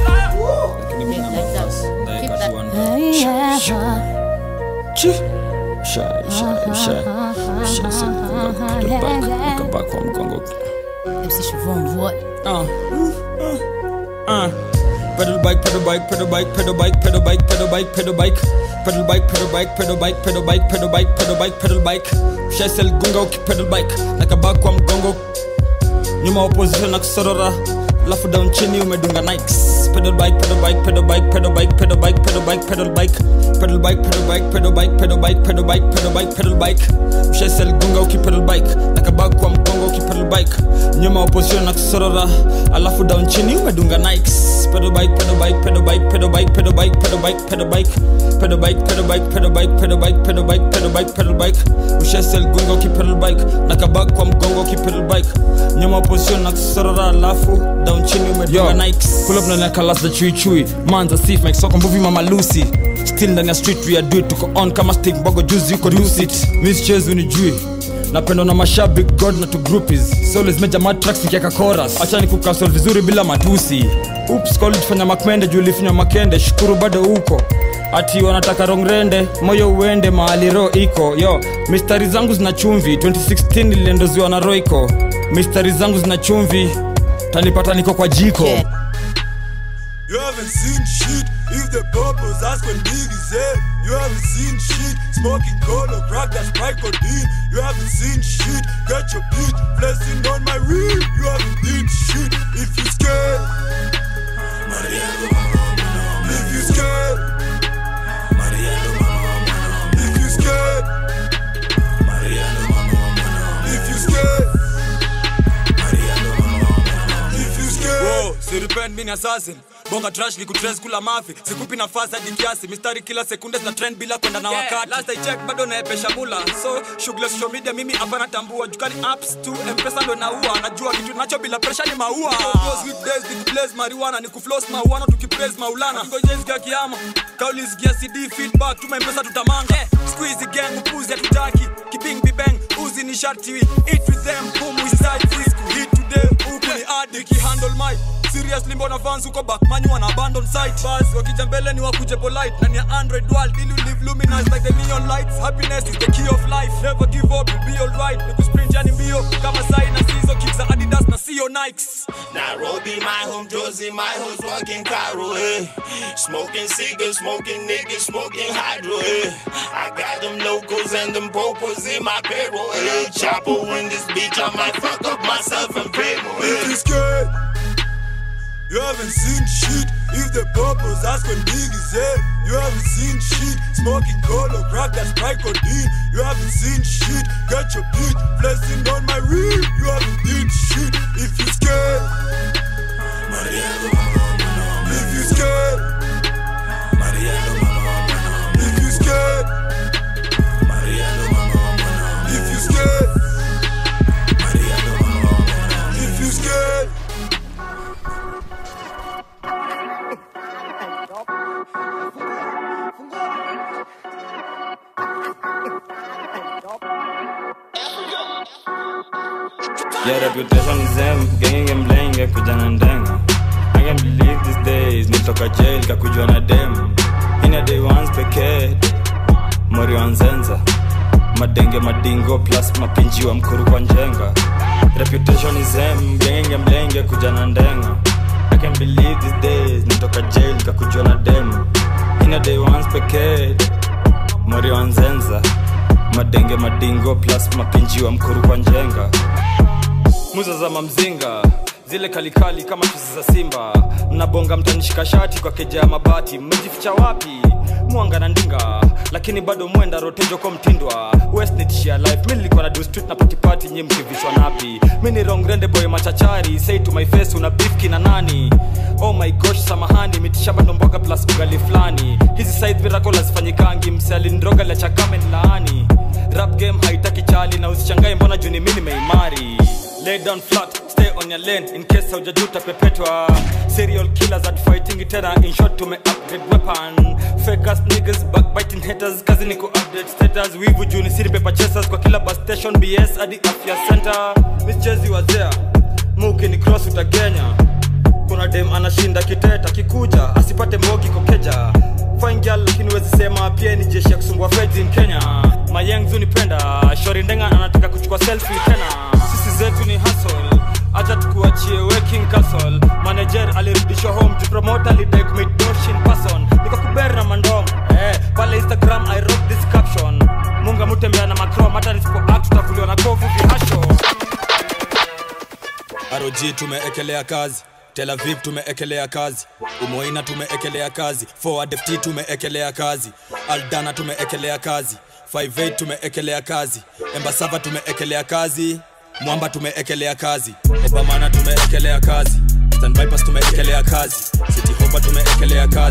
MC Siobhan, what? Uh. Uh. Pedal bike, pedal bike, pedal bike, pedal bike, pedal bike, pedal bike, pedal bike, pedal bike, pedal bike, pedal bike, pedal bike, pedal bike, pedal bike, pedal bike. Shesel gunga ukipedal bike, nakabaki kwa mgongo, nyuma opposition na kusorora, lafu down chini umedunga nikes. Pedal bike, pedal bike, pedal bike, pedal bike, pedal bike, pedal bike, pedal bike, pedal bike, pedal bike, pedal bike, pedal bike, pedal bike, pedal bike, pedal bike. Shesel gunga ukipedal bike, nakabaki kwa mgongo ukipedal bike, nyuma opposition na kusorora, alafu down chini umedunga nikes. Pedal bike, pedal bike, pedal bike, pedal bike, pedal bike, pedal bike, pedal bike, pedal bike, pedal bike, pedal bike, pedal bike, pedal bike, pedal bike, pedal bike. Ushesel gunga ukipedal bike, nakabaki kwa mgongo ukipedal bike, nyuma opposition na kusorora, alafu down chini umedunga nikes. Pull up na neka last the chui chui, manza sif make soko mbuvi mama Lucy. still ndani ya street we are do it tuko on kama stick bogo juzi yuko dusit miss chezi unijui napendwa na mashabik god na to groupies so lazima jamaa tracks nikiaka chorus acha nikukasol vizuri bila matusi oops call fanya makmende juu ulifinywa makende shukuru bado huko ati wanataka rongrende moyo uende mahali ro iko yo mistari zangu zina chumvi 2016 niliendoziwa na roiko mistari zangu zina chumvi tanipata niko kwa jiko yeah. You haven't seen shit if the purpose ask when big is there. You haven't seen shit smoking cola, crack that's sprite codeine. You haven't seen shit get your bitch blessing on my rib. You haven't did shit if you scared. If you scared. If you scared. If you scared. If you scared. Whoa, siripend mini assassin bonga trash ni kutres kula mafi sikupi nafasi hadi kiasi mistari kila sekunde zina trend bila kwenda na wakati last I check bado naepesha mula so shughuli social media mimi hapana tambua jukani apps tu mpesa ndo naua najua kitu nacho bila pressure ni maua those weekdays ni kuplace marijuana ni kufloss mauana tukipraise maulana ngojezi kiama kauli zigia cd feedback tuma mpesa tutamanga squeeze gang upuzi hatutaki kibing bibang uzi ni sharti eat with them boom we side fisku hit today huku ni adi handle my seriously mbona fans uko back manyu wana abandon site bas wakija mbele ni wakuje polite na ni ya android world ili live luminous like the neon lights happiness is the key of life never give up you'll be alright ni kusprint yani mbio kama sai na sizo kicks za adidas na sio nikes Nairobi, my home, Josie, my hoes working Cairo, eh. Smoking cigars, smoking niggas, smoking hydro, eh. I got them locals and them popos in my payroll, eh. Chopper in this beach, I might fuck up myself and pay more, If eh. you scared. You haven't seen shit if the purpose ask when big is there. You haven't seen shit smoking cola, crack that's sprite codeine. You haven't seen shit get your bitch blessing on my rib. You haven't did shit if you scared. If you scared. If you scared. If you scared. If you scared. Yeah, reputation is them, genge mlenge kujana ndenga I can't believe these days, nitoka jail kakujwa na dem Ina day ones pekee, mori wanzenza Madenge madingo plus mapinjiwa mkuru kwa njenga Reputation is them, genge mlenge kujana ndenga I can't believe these days, nitoka jail kakujwa na dem Ina day ones pekee, mori wanzenza Madenge madingo plus mapinjiwa mkuru kwa njenga muza za mamzinga zile kalikali kama chuzi za simba mnabonga mtanishika shati kwa keja ya mabati mmejificha wapi mwanga na ndinga lakini bado mwenda rotejo kwa mtindwa west ni tishia life mi nilikuwa na do street na patipati nyi mkivishwa napi mi ni rongrende boy machachari say to my face una bifki na nani oh my gosh samahani mitishamba ndomboga plus ugali fulani hizi side miracle hazifanyikangi msealindroga la chakame laani rap game haitaki chali na usichangae mbona juni mi nimeimari lay down flat stay on your lane in case haujajuta pepetwa serial killers at fighting tena in short tume upgrade weapon fake ass niggas backbiting haters kazi ni ku update status wivu juni siri paper chasers kwa kila bus station bs hadi afya center mischezi wazea muki ni cross utagenya kuna dem anashinda kiteta kikuja asipate mbogi kokeja fine girl lakini wezi sema pia ni jeshi ya kusumbua feds in kenya mayengzu nipenda shori ndenga anataka kuchukua selfie tena sisi zetu ni hustle acha tukuachie working castle manager alirudishwa home to promote alidai commit dosh in person niko kuber na mandom eh pale instagram i wrote this caption munga mutembea na macrom hata nisipo act tutavuliwa na kovu vihasho rog tumeekelea kazi tel aviv tumeekelea kazi umoina tumeekelea kazi forward ft tumeekelea kazi aldana tumeekelea kazi 58 tumeekelea kazi embasava tumeekelea kazi mwamba tumeekelea kazi obamana tumeekelea kazi Stand Vipers tumeekelea kazi city hopa tumeekelea kazi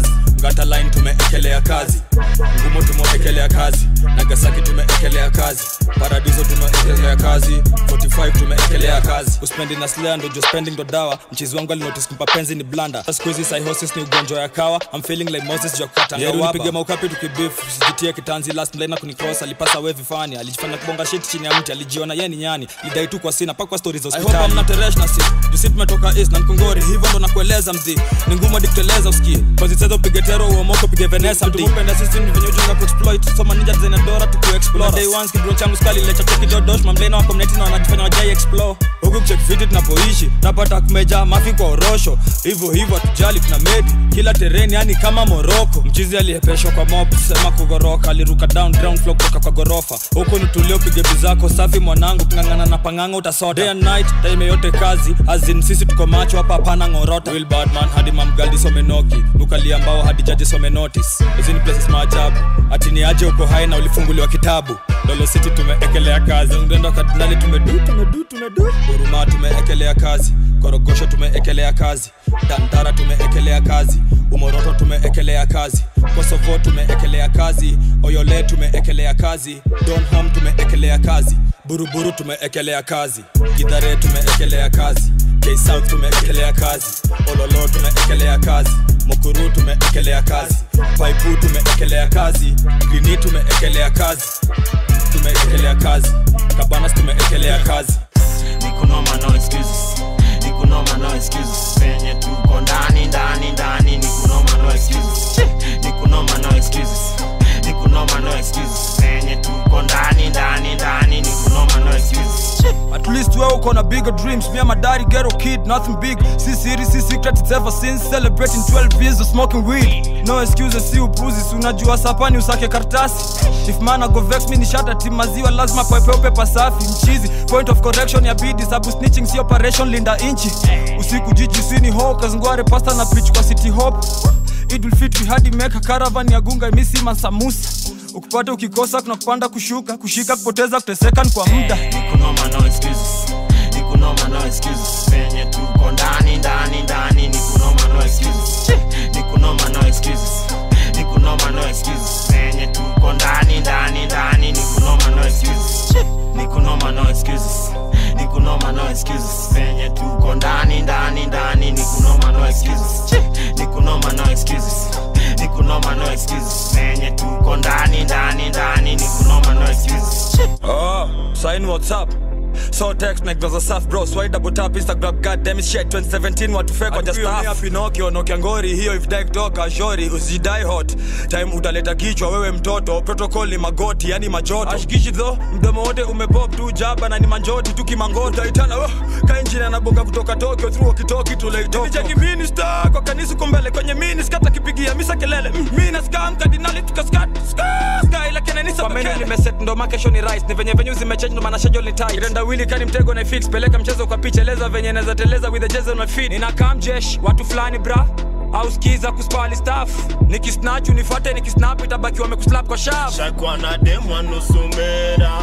gata line tumeekelea kazi ngumo tumeekelea kazi nagasaki tumeekelea kazi paradiso tumeekelea kazi 45 tumeekelea kazi uspendi na slea ndo jo spending ndo dawa mchizi wangu alinotis kumpa penzi ni blanda skuizi psychosis ni ugonjwa ya kawa I'm feeling like Moses jo kutanga maukapi tukibif sijitie kitanzi last mlaina kunicross alipasa we vifani alijifanya kubonga shit chini ya mti alijiona ye ni nyani lidai tu kwa sina pakwa stories za hospitali mna teresh na si jusi tumetoka east na mkongori hivyo ndo nakueleza mzi ni ngumu hadi kuteleza uski kozi chezo pige tero uomoko pige venesa mti upenda sisi ni venye ujunga kuexploit soma ninja design dora tuku explore day ones kibro changu skali lecha toki dodosh mamlena wako mneti na wanajifanya wajai explore huku kucheck fiti tunapoishi napata kumeja mafi kwa orosho hivyo hivyo hatujali tuna medi kila tereni yani kama moroko mchizi aliyepeshwa kwa mob sema kugoroka aliruka down ground floor kutoka kwa gorofa huku nitulio pige bizako safi mwanangu kungangana na panganga utasota day and night time yote kazi azin sisi tuko macho hapa hapana ngorota will badman hadi mamgaldi somenoki mukalia mbao hadi jaji some notice hizi ni places maajabu ati ni aje uko hai na ulifunguliwa kitabu lolo city tumeekelea kazi ngendo kardinali tumedu tumedu tumedu huruma tumeekelea kazi korogosho tumeekelea kazi dandara tumeekelea kazi umoroto tumeekelea kazi kosovo tumeekelea kazi oyole tumeekelea kazi donham tumeekelea kazi buruburu tumeekelea kazi gidhare tumeekelea kazi ksouth tumeekelea kazi ololo tumeekelea kazi mukuru tumeekelea kazi paipu tumeekelea kazi grini tumeekelea kazi tumeekelea kazi kabanas tumeekelea kazi nikunoma no excuses nikunoma no excuses penye tuko ndani ndani ndani nikunoma no excuses nikunoma no excuses nikunoma no excuses penye tuko ndani ndani ndani nikunoma no excuses At least wewe uko na bigger dreams Me and my daddy ghetto kid, nothing big Si siri, si secret, it's ever since Celebrating 12 years of smoking weed No excuses, si upuzi Si unajua sapani usake kartasi If man go vex mi ni shata tim maziwa Lazima pwepeupe pasafi mchizi Point of correction ya bidi Sabu snitching si operation linda inchi Usiku jiji sini ho Kazngware pasta na preach kwa city hop Idul Fitri hadi meka caravan ya gunga imisi mansamusa ukipata ukikosa kuna kupanda kushuka kushika kupoteza kuteseka ni kwa muda nikunoma no excuses nikunoma no excuses penye tuko ndani ndani ndani nikunoma no excuses nikunoma no excuses nikunoma no excuses penye tuko ndani ndani ndani nikunoma no excuses nikunoma no excuses nikunoma no excuses penye tuko ndani ndani ndani nikunoma no excuses nikunoma no excuses nikunoma no excuses penye tuko ndani ndani ndani nikunoma no excuses Oh, sign what's up so text make those stuff bro swipe double tap instagram god damn it shit 2017 watu fake on just stuff pinokio nokia ngori hiyo if dai kutoka shori usidai hot time utaleta kichwa wewe mtoto protocol ni magoti yani majoto ashikishi tho mdomo wote umepop tu jaba na ni manjoti tu kimangoti utaitana oh, kainjini anabonga kutoka tokyo through wakitoki tuleitoko cheki minister kwa kanisa kumbele kwenye mini skata kipigia misa kelele mm, mina scam kardinali tukaskat sky lakini kanisa kwa menu limeset ndo makesho ni rice ni venye venye zimechange ndo maana schedule ni tight kirenda wili kani mtego na fix peleka mchezo kwa picha eleza venye naweza teleza with the jezo na feed nina kam jesh watu fulani bra au skiza kuspali staff nikisnatch unifuate nikisnap itabaki wamekuslap kwa shaft shakwa na demwa nusu mera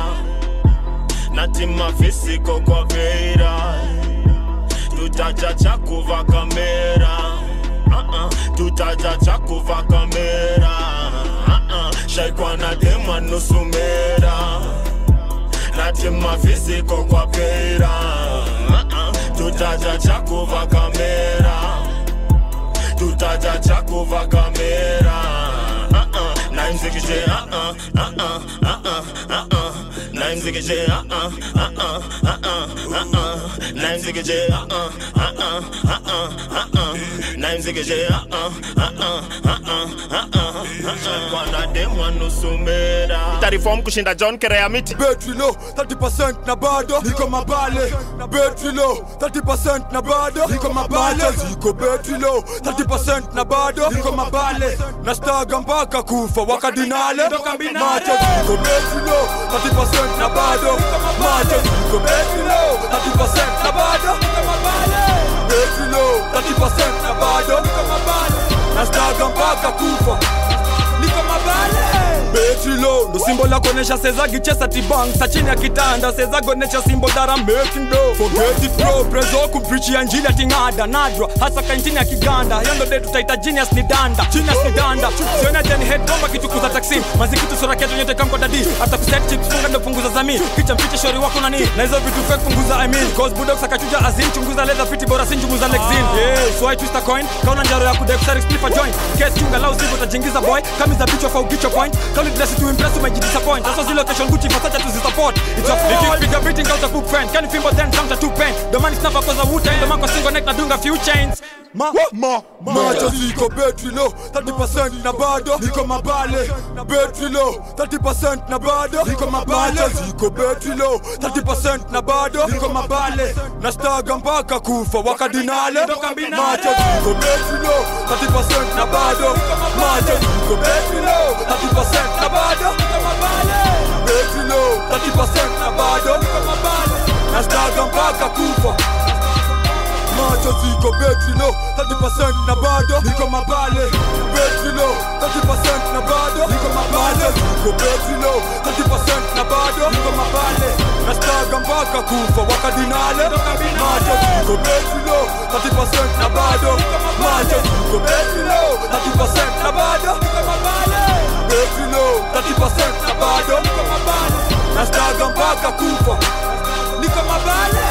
na tima fisiko kwa vera tutaja cha kuva kamera uh-uh. tutaja cha kuva kamera uh-uh. shakwa na demwa nusu mera na tima fisiko kwa vera uh-uh. tutaja cha kuva kamera tutaja cha kuva kamera uh-uh. na mzikije uh-uh. uh-uh. uh-uh. uh-uh. na mzikije uh-uh. uh-uh. uh-uh. uh-uh. na mzikije uh-uh. uh-uh. uh-uh. uh-uh. na mzikije uh-uh. uh-uh. uh-uh. uh-uh. uh-uh. kwana demwa nusu mera tarifom kushinda john kerea miti betri low 30% na bado niko mabale betri low 30% na bado niko mabale ziko betri low 30% na bado niko mabale na staga mpaka kufa wakadinale macho ziko betri low 30% na bado macho ziko betri low 30% na bado betri low 30% na bado na staga mpaka kufa niko mabale betri betri low ndo simbo la kuonesha sezagi chesa tibang sa chini ya kitanda sezagonesha simbo that I'm making dough forget it bro prezo kumprichi ya njili atingada nadra hasa kaintini ya kiganda hiyo ndo day tutaita genius ni danda genius ni danda siona jeni head bomba kitukuza taksi mazikitu sura ketu nyote kamko dadi hata kuset chips funga ndo punguza zami kicha mpiche shori wako nani na hizo vitu fake punguza I mean cause bulldogs akachuja azin chunguza leather fiti bora sin chunguza lexin yeah so I twist a coin kauna njaro ya kudai kusari split a joint case chunga lao sivyo utajiingiza boy kama za bicho for ukicho point kama dress to impress umejidisappoint that's why location Gucci fasacha to support it's a fall nikipiga beating out a book friend can you fimbo then counter two pen the man is never cause a wood the man kwa single neck na dunga few chains ma ma macho ziko betri low 30% na bado niko mabale betri low 30% na bado niko mabale macho ziko betri low 30% na bado niko mabale na staga mpaka kufa wakadinale macho ziko betri low 30% na bado macho ziko betri low 30% na bado niko mabale betri low 30% na bado niko mabale na staga mpaka kufa macho ziko betri low 30% na bado niko mabale betri low 30% na bado niko mabale ziko betri low 30% na bado niko mabale nastaga mpaka kufa wakadinale macho ziko betri low 30% na bado macho ziko betri low 30% na bado niko mabale betri low 30% na bado niko mabale nastaga mpaka kufa niko mabale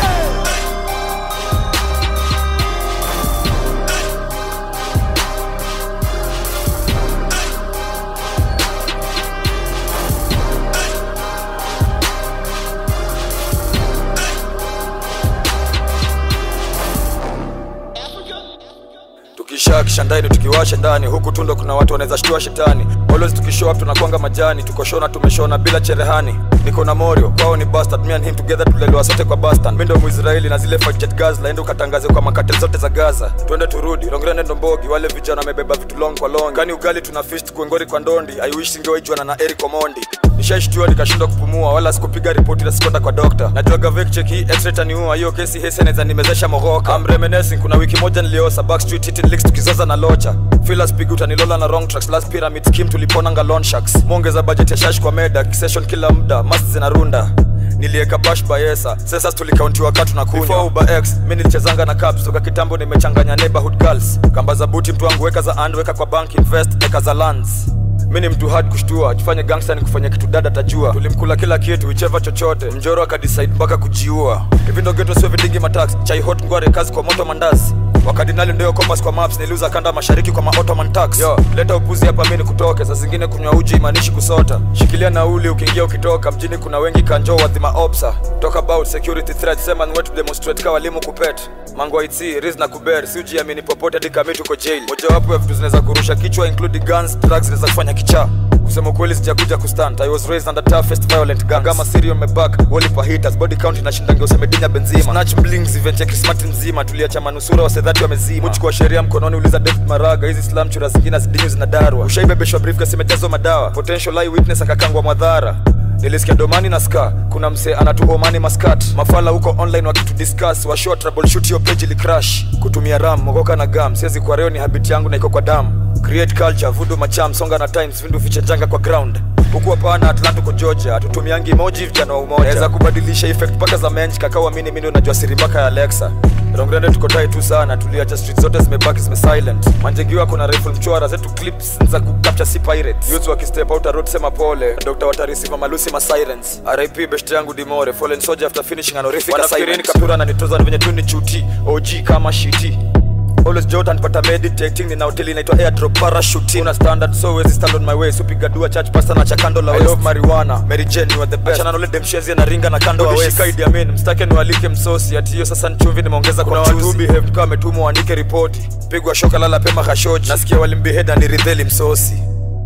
tukisha kishandani tukiwasha ndani huku tundo kuna watu wanaweza shtua shetani always tukishow up tunakwanga majani tukoshona tumeshona bila cherehani niko na morio kwao ni bastard me and him together tulelewa sote kwa bastan mi ndo muisraeli na zile fight jet gas laende ukatangaze kwa makate zote za gaza twende turudi rongera ndo mbogi wale vijana wamebeba vitu long kwa long kani ugali tuna fist kuengori kwa ndondi i wish singewaijuana na eric omondi nishaishtua nikashindwa kupumua wala sikupiga ripoti na sikwenda kwa dokta najuaga vekchek hii x-ray taniua hiyo kesi heseneza nimezesha mogoka I'm reminiscing kuna wiki moja niliosa backstreet hitting licks tukizoza na locha filas pig utanilola na wrong tracks last pyramid scheme tuliponanga loan sharks mwongeza budget ya shash kwa meda kisession kila muda mast zinarunda nilieka bash bayesa sasa tulikauntiwa katu na kunywa Before uber x mi nilichezanga na caps toka kitambo nimechanganya neighborhood girls kamba za buti mtu wangu weka za and weka kwa bank invest eka za lands mi ni mtu hard kushtua tufanye gangsta ni kufanya kitu dada tajua tulimkula kila kitu icheva chochote mjoro akadecide mpaka kujiua hivi ndo geto sio vidingi matax chai hot ngware kazi kwa moto mandazi wakadinali ndio compass kwa maps niliuza kanda mashariki kwa maottoman tax yo leta upuzi hapa mimi nikutoke saa zingine kunywa uji imanishi kusota shikilia nauli ukiingia ukitoka mjini kuna wengi kanjo wadhima opsa talk about security threat sema ni wetu demonstrate kwa walimu kupet mango itsi riz na kuber si ujiamini popote hadi kama tuko jail mojawapo ya vitu zinaweza kurusha kichwa including guns drugs zinaweza kufanya kichaa kusema kweli sijakuja kustand i was raised under toughest violent gangs kama serial meback walipa hitters body count inashindangia usemedinya benzima snatch blings event ya krismati mzima tuliacha manusura wasedhati wamezima muchukua sheria mkononi uliza david maraga hizi slam chura zingine zidinyu zinadarwa ushaibebeshwa briefcase imejazwa madawa potential eye witness akakangwa madhara nilisikia domani na ska kuna msee anatuhomani maskat mafala huko online wakitudiscuss washow troubleshoot hiyo page ili crash kutumia ram mogoka na gam siwezi kwa reo ni habit yangu na iko kwa damu create culture vudu macham songa na times vindu fiche janga kwa ground huku hapana atlantico georgia hatutumiangi emoji vijana wa umoja naweza kubadilisha effect mpaka za mench kakauamini mimi unajua siri mpaka ya alexa rongrende tuko tai tu sana tuliacha street zote zimebaki zime silent manjegiwa kuna rifle mchwara zetu clips za kucapture si pirate youth wakistep out a road sema pole dr watarisiva malusi ma sirens rip best yangu dimore fallen soldier after finishing an horrific assignment kaptura na nitoza venye tu ni chuti og kama shiti always jordan pata meditating nina hoteli inaitwa airdrop parachuting una standard so wezi stand on my way supiga dua church pastor na chakando la I love marijuana Mary Jane you are the best achana nole demshenzi na ringa na kando wa west shikaidi amen mstake niwalike msosi ati hiyo sasa nchumvi nimeongeza kuna watu behave kama ametumwa waandike ripoti pigwa shoka lala pema khashoji nasikia walimbeheda ni ridheli msosi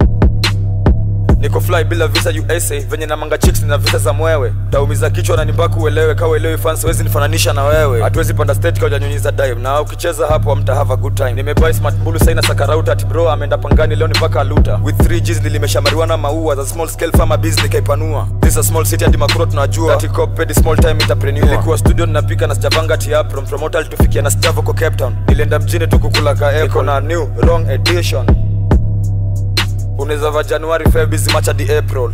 niko fly bila visa usa venye na manga chicks na visa za mwewe taumiza kichwa na nimbaka uelewe kawa elewi fans wezi nifananisha na wewe hatuwezi panda stage kwa janyunyiza dive na ukicheza hapo amta have a good time nimebuy smart bulu saina sakarauta ati bro ameenda pangani leo ni mpaka aluta with 3 G's nilimesha marijuana maua za small scale farmer business nikaipanua this a small city hadi makuro tunajua ati cop pedi small time entrepreneur nilikuwa studio ninapika na sijapanga ati up from promoter tufikia na stavo kwa Cape Town nilienda mjini tu kukula ka niko na new wrong edition unaweza va januari febisi macha di april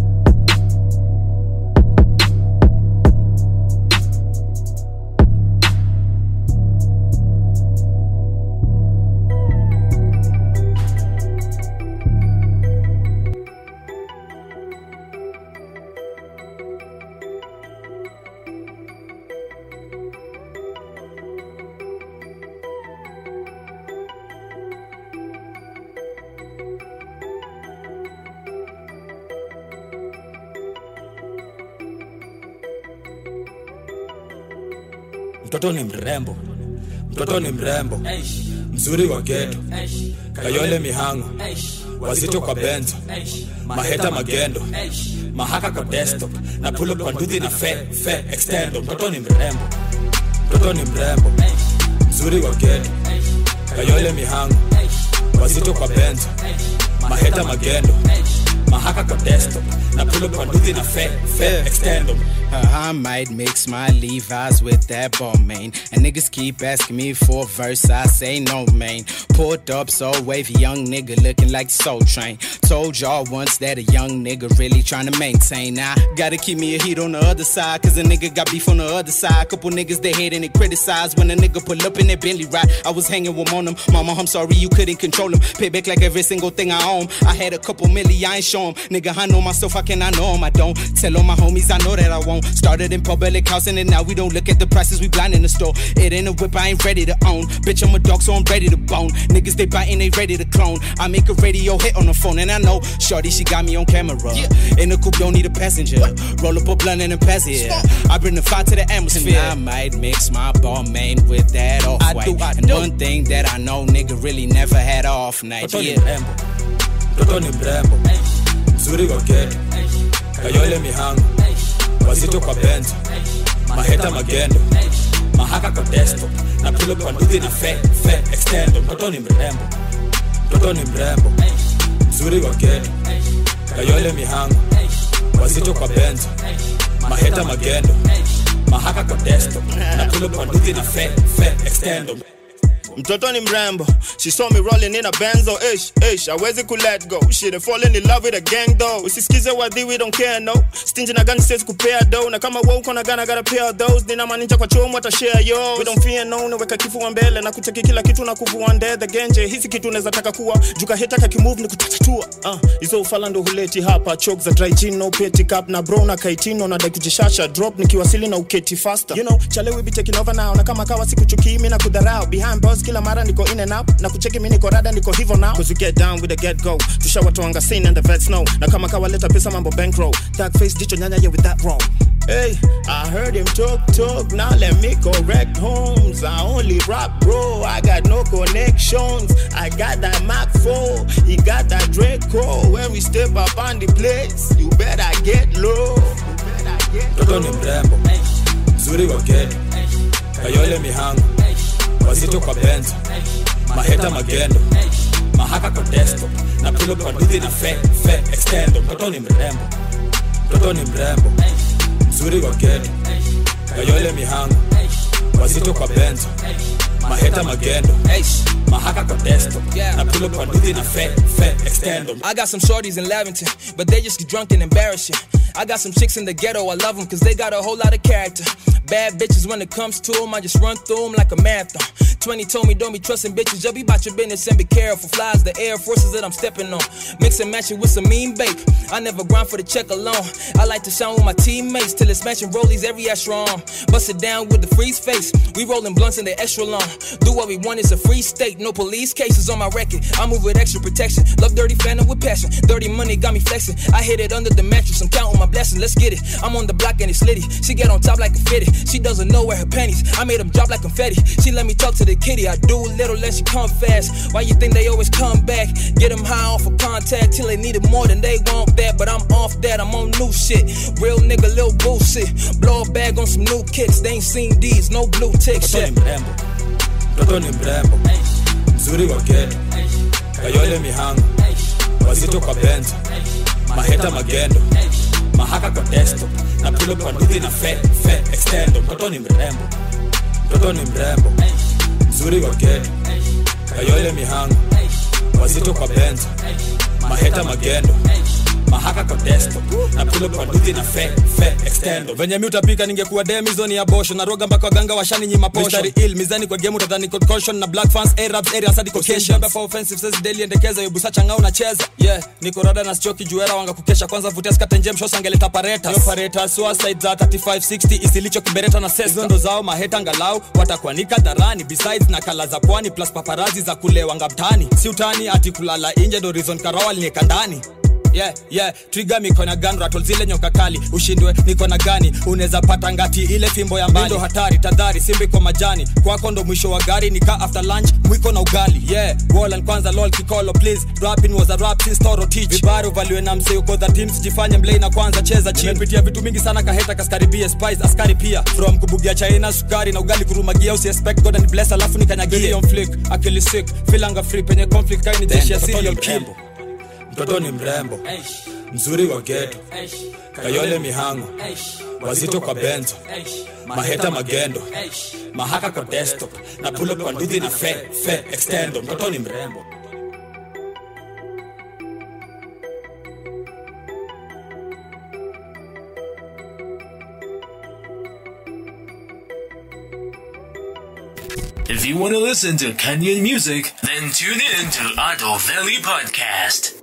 mtoto ni mrembo mtoto ni mrembo mzuri wa geto kayole mihango wazito kwa benzo maheta magendo mahaka kwa desktop na pulo kwa nduthi na fe fe extendo mtoto ni mrembo mtoto ni mrembo mzuri wa geto kayole mihango wazito kwa benzo maheta magendo mahaka kwa desktop na pulo kwa nduthi na fe fe extendo Uh, I might mix my Levi's with that ball main. And niggas keep asking me for a verse, I say no, man. Pulled up so wavy, young nigga looking like Soul Train. Told y'all once that a young nigga really trying to maintain. I gotta keep me a heat on the other side, cause a nigga got beef on the other side. Couple niggas they hate and they criticize when a nigga pull up in that Bentley ride. I was hanging with on them. Mama, I'm sorry you couldn't control him. Pay back like every single thing I own. I had a couple milli, I ain't show 'em. Nigga, I know myself, I can, I know 'em. I don't tell all my homies, I know that I won't. Started in public housing and now we don't look at the prices, we blind in the store. It ain't a whip, I ain't ready to own. Bitch, I'm a dog, so I'm ready to bone. Niggas, they biting, they ready to clone. I make a radio hit on the phone and I know Shorty, she got me on camera. In the coupe, don't need a passenger. Roll up a blunt and a pass it. I bring the fire to the atmosphere. And I might mix my ball main with that off white. And one thing that I know, nigga really never had off night. Mtoto ni Yeah. mrembo mtoto ni mrembo mzuri wa geto kayole mihango wazito kwa benzo maheta magendo mahaka kwa desktop na pulo kwa nduthi na fe fe extendo mtoto ni mrembo mtoto ni mrembo mzuri wa geto kayole mihango wazito kwa benzo maheta magendo mahaka kwa desktop na pulo kwa nduthi na fe fe extendo mtoto ni mrembo she saw me rolling in a benzo ish ish awezi ku let go she done fallen in love with a gang though usisikize wadhi we don't care no stingy na gani siwezi kupea do na kama wewe uko na gana gotta pay all those nina maninja kwa chomo ata share yo we don't fear no naweka kifua mbele na kucheki kila kitu na kuvua ndethe genje hizi kitu unaweza taka kuwa juka heta kakimove ni kutatatua uh, hizo ufala ndo huleti hapa chok za dry gin no petty cup na bro na kaitino na dai kujishasha drop nikiwasili na uketi faster you know chale we be taking over now na kama kawa sikuchukii mimi na kudharau behind boss kila mara niko in and out na kucheki mimi niko rada niko hivyo now cause we get down with the get go tushawatoanga scene and the vets know na kama kawa leta pesa mambo bankroll dark face jicho nyanya yeah with that wrong Hey, I heard him talk, talk, now let me correct homes. I only rap, bro. I got no connections. I got that Mac 4, he got that Draco. When we step up on the place, you better get low. mtoto ni mrembo mzuri wa geto kayole mihango wazito kwa benzo maheta magendo mahaka kwa desktop na pulo kwa nduthi na fe fe extendo mtoto ni mrembo mtoto ni mrembo mzuri wa geto kayole mihango wazito kwa benzo maheta magendo mahaka kwa desktop na pulo kwa nduthi na fe fe extendo I got some shorties in Lavington, but they just get drunk and embarrassing. I got some chicks in the ghetto, I love them cause they got a whole lot of character. Bad bitches when it comes to them, I just run through them like a marathon. 20 told me don't be trusting bitches, just be about your business and be careful. Flies the air forces that I'm stepping on. Mix and match it with some mean bake. I never grind for the check alone. I like to shine with my teammates till it's matching rollies every extra arm. Bust it down with the freeze face. We rolling blunts in the extra long. Do what we want, it's a free state. No police cases on my record. I move with extra protection. Love dirty phantom with passion. Dirty money got me flexing. I hit it under the mattress. I'm counting my blessings. Let's get it. I'm on the block and it's litty. She get on top like a fitty. She doesn't know where her panties. I made them drop like confetti. She let me talk to the kitty. I do little, let she come fast. Why you think they always come back? Get them high off of contact till they need it more than they want that. But I'm off that. I'm on new shit. Real nigga, little bullshit. Blow a bag on some new kicks. They ain't seen these. No blue tick shit. mtoto ni mrembo mzuri wa geto kayole mihango wazito kwa benzo maheta magendo mahaka kwa desktop na pulo kwa nduthi na fe fe extendo mtoto ni mrembo mtoto ni mrembo mzuri wa geto kayole mihango wazito kwa benzo maheta magendo mahaka kwa desktop na pull up aduthi na fe fe extendo venye mi utapika ningekuwa dem hizo ni abosho na roga mpaka waganga washani nyima posho Mistari ill mizani kwa game utadhani code caution na black fans arabs area sadi caucasian hapa offensive says daily endekeza yobusa changao unacheza yeah niko rada na stroki juera wanga kukesha kwanza vutia skate njem shows angeleta pareta yo pareta suicide za 3560 isilicho kibereta na sesa hizo ndo zao maheta ngalau watakuanika dharani besides na kala za pwani plus paparazi za kulewanga mtani si utani ati kulala inje ndo reason karawa alinieka ndani yeah, yeah. triga miko na gun rattle zile nyoka kali ushindwe niko na gani unaweza pata ngati ile fimbo ya mbali ndo hatari tadhari simbi kwa majani kwako ndo mwisho wa gari nika after lunch mwiko na ugali yeah Wallan kwanza lol kikolo please rapping was a rap since toro teach vibari uvaliwe na msee uko the teams jifanye mlei na kwanza cheza chini nimepitia vitu mingi sana kaheta kaskaribia spice askari pia from kubugia china sukari na ugali kurumagia usi expect god and bless alafu nikanyagie on flick akili sick feelanga free penye conflict kaini jeshi ya serial kill mtoto ni mrembo mzuri wa geto kayole mihango wazito kwa benzo maheta magendo mahaka kwa desktop na pulo kwa nduthi na fe fe extendo mtoto ni mrembo If you want to listen to Kenyan music, then tune in to Adult Valley Podcast.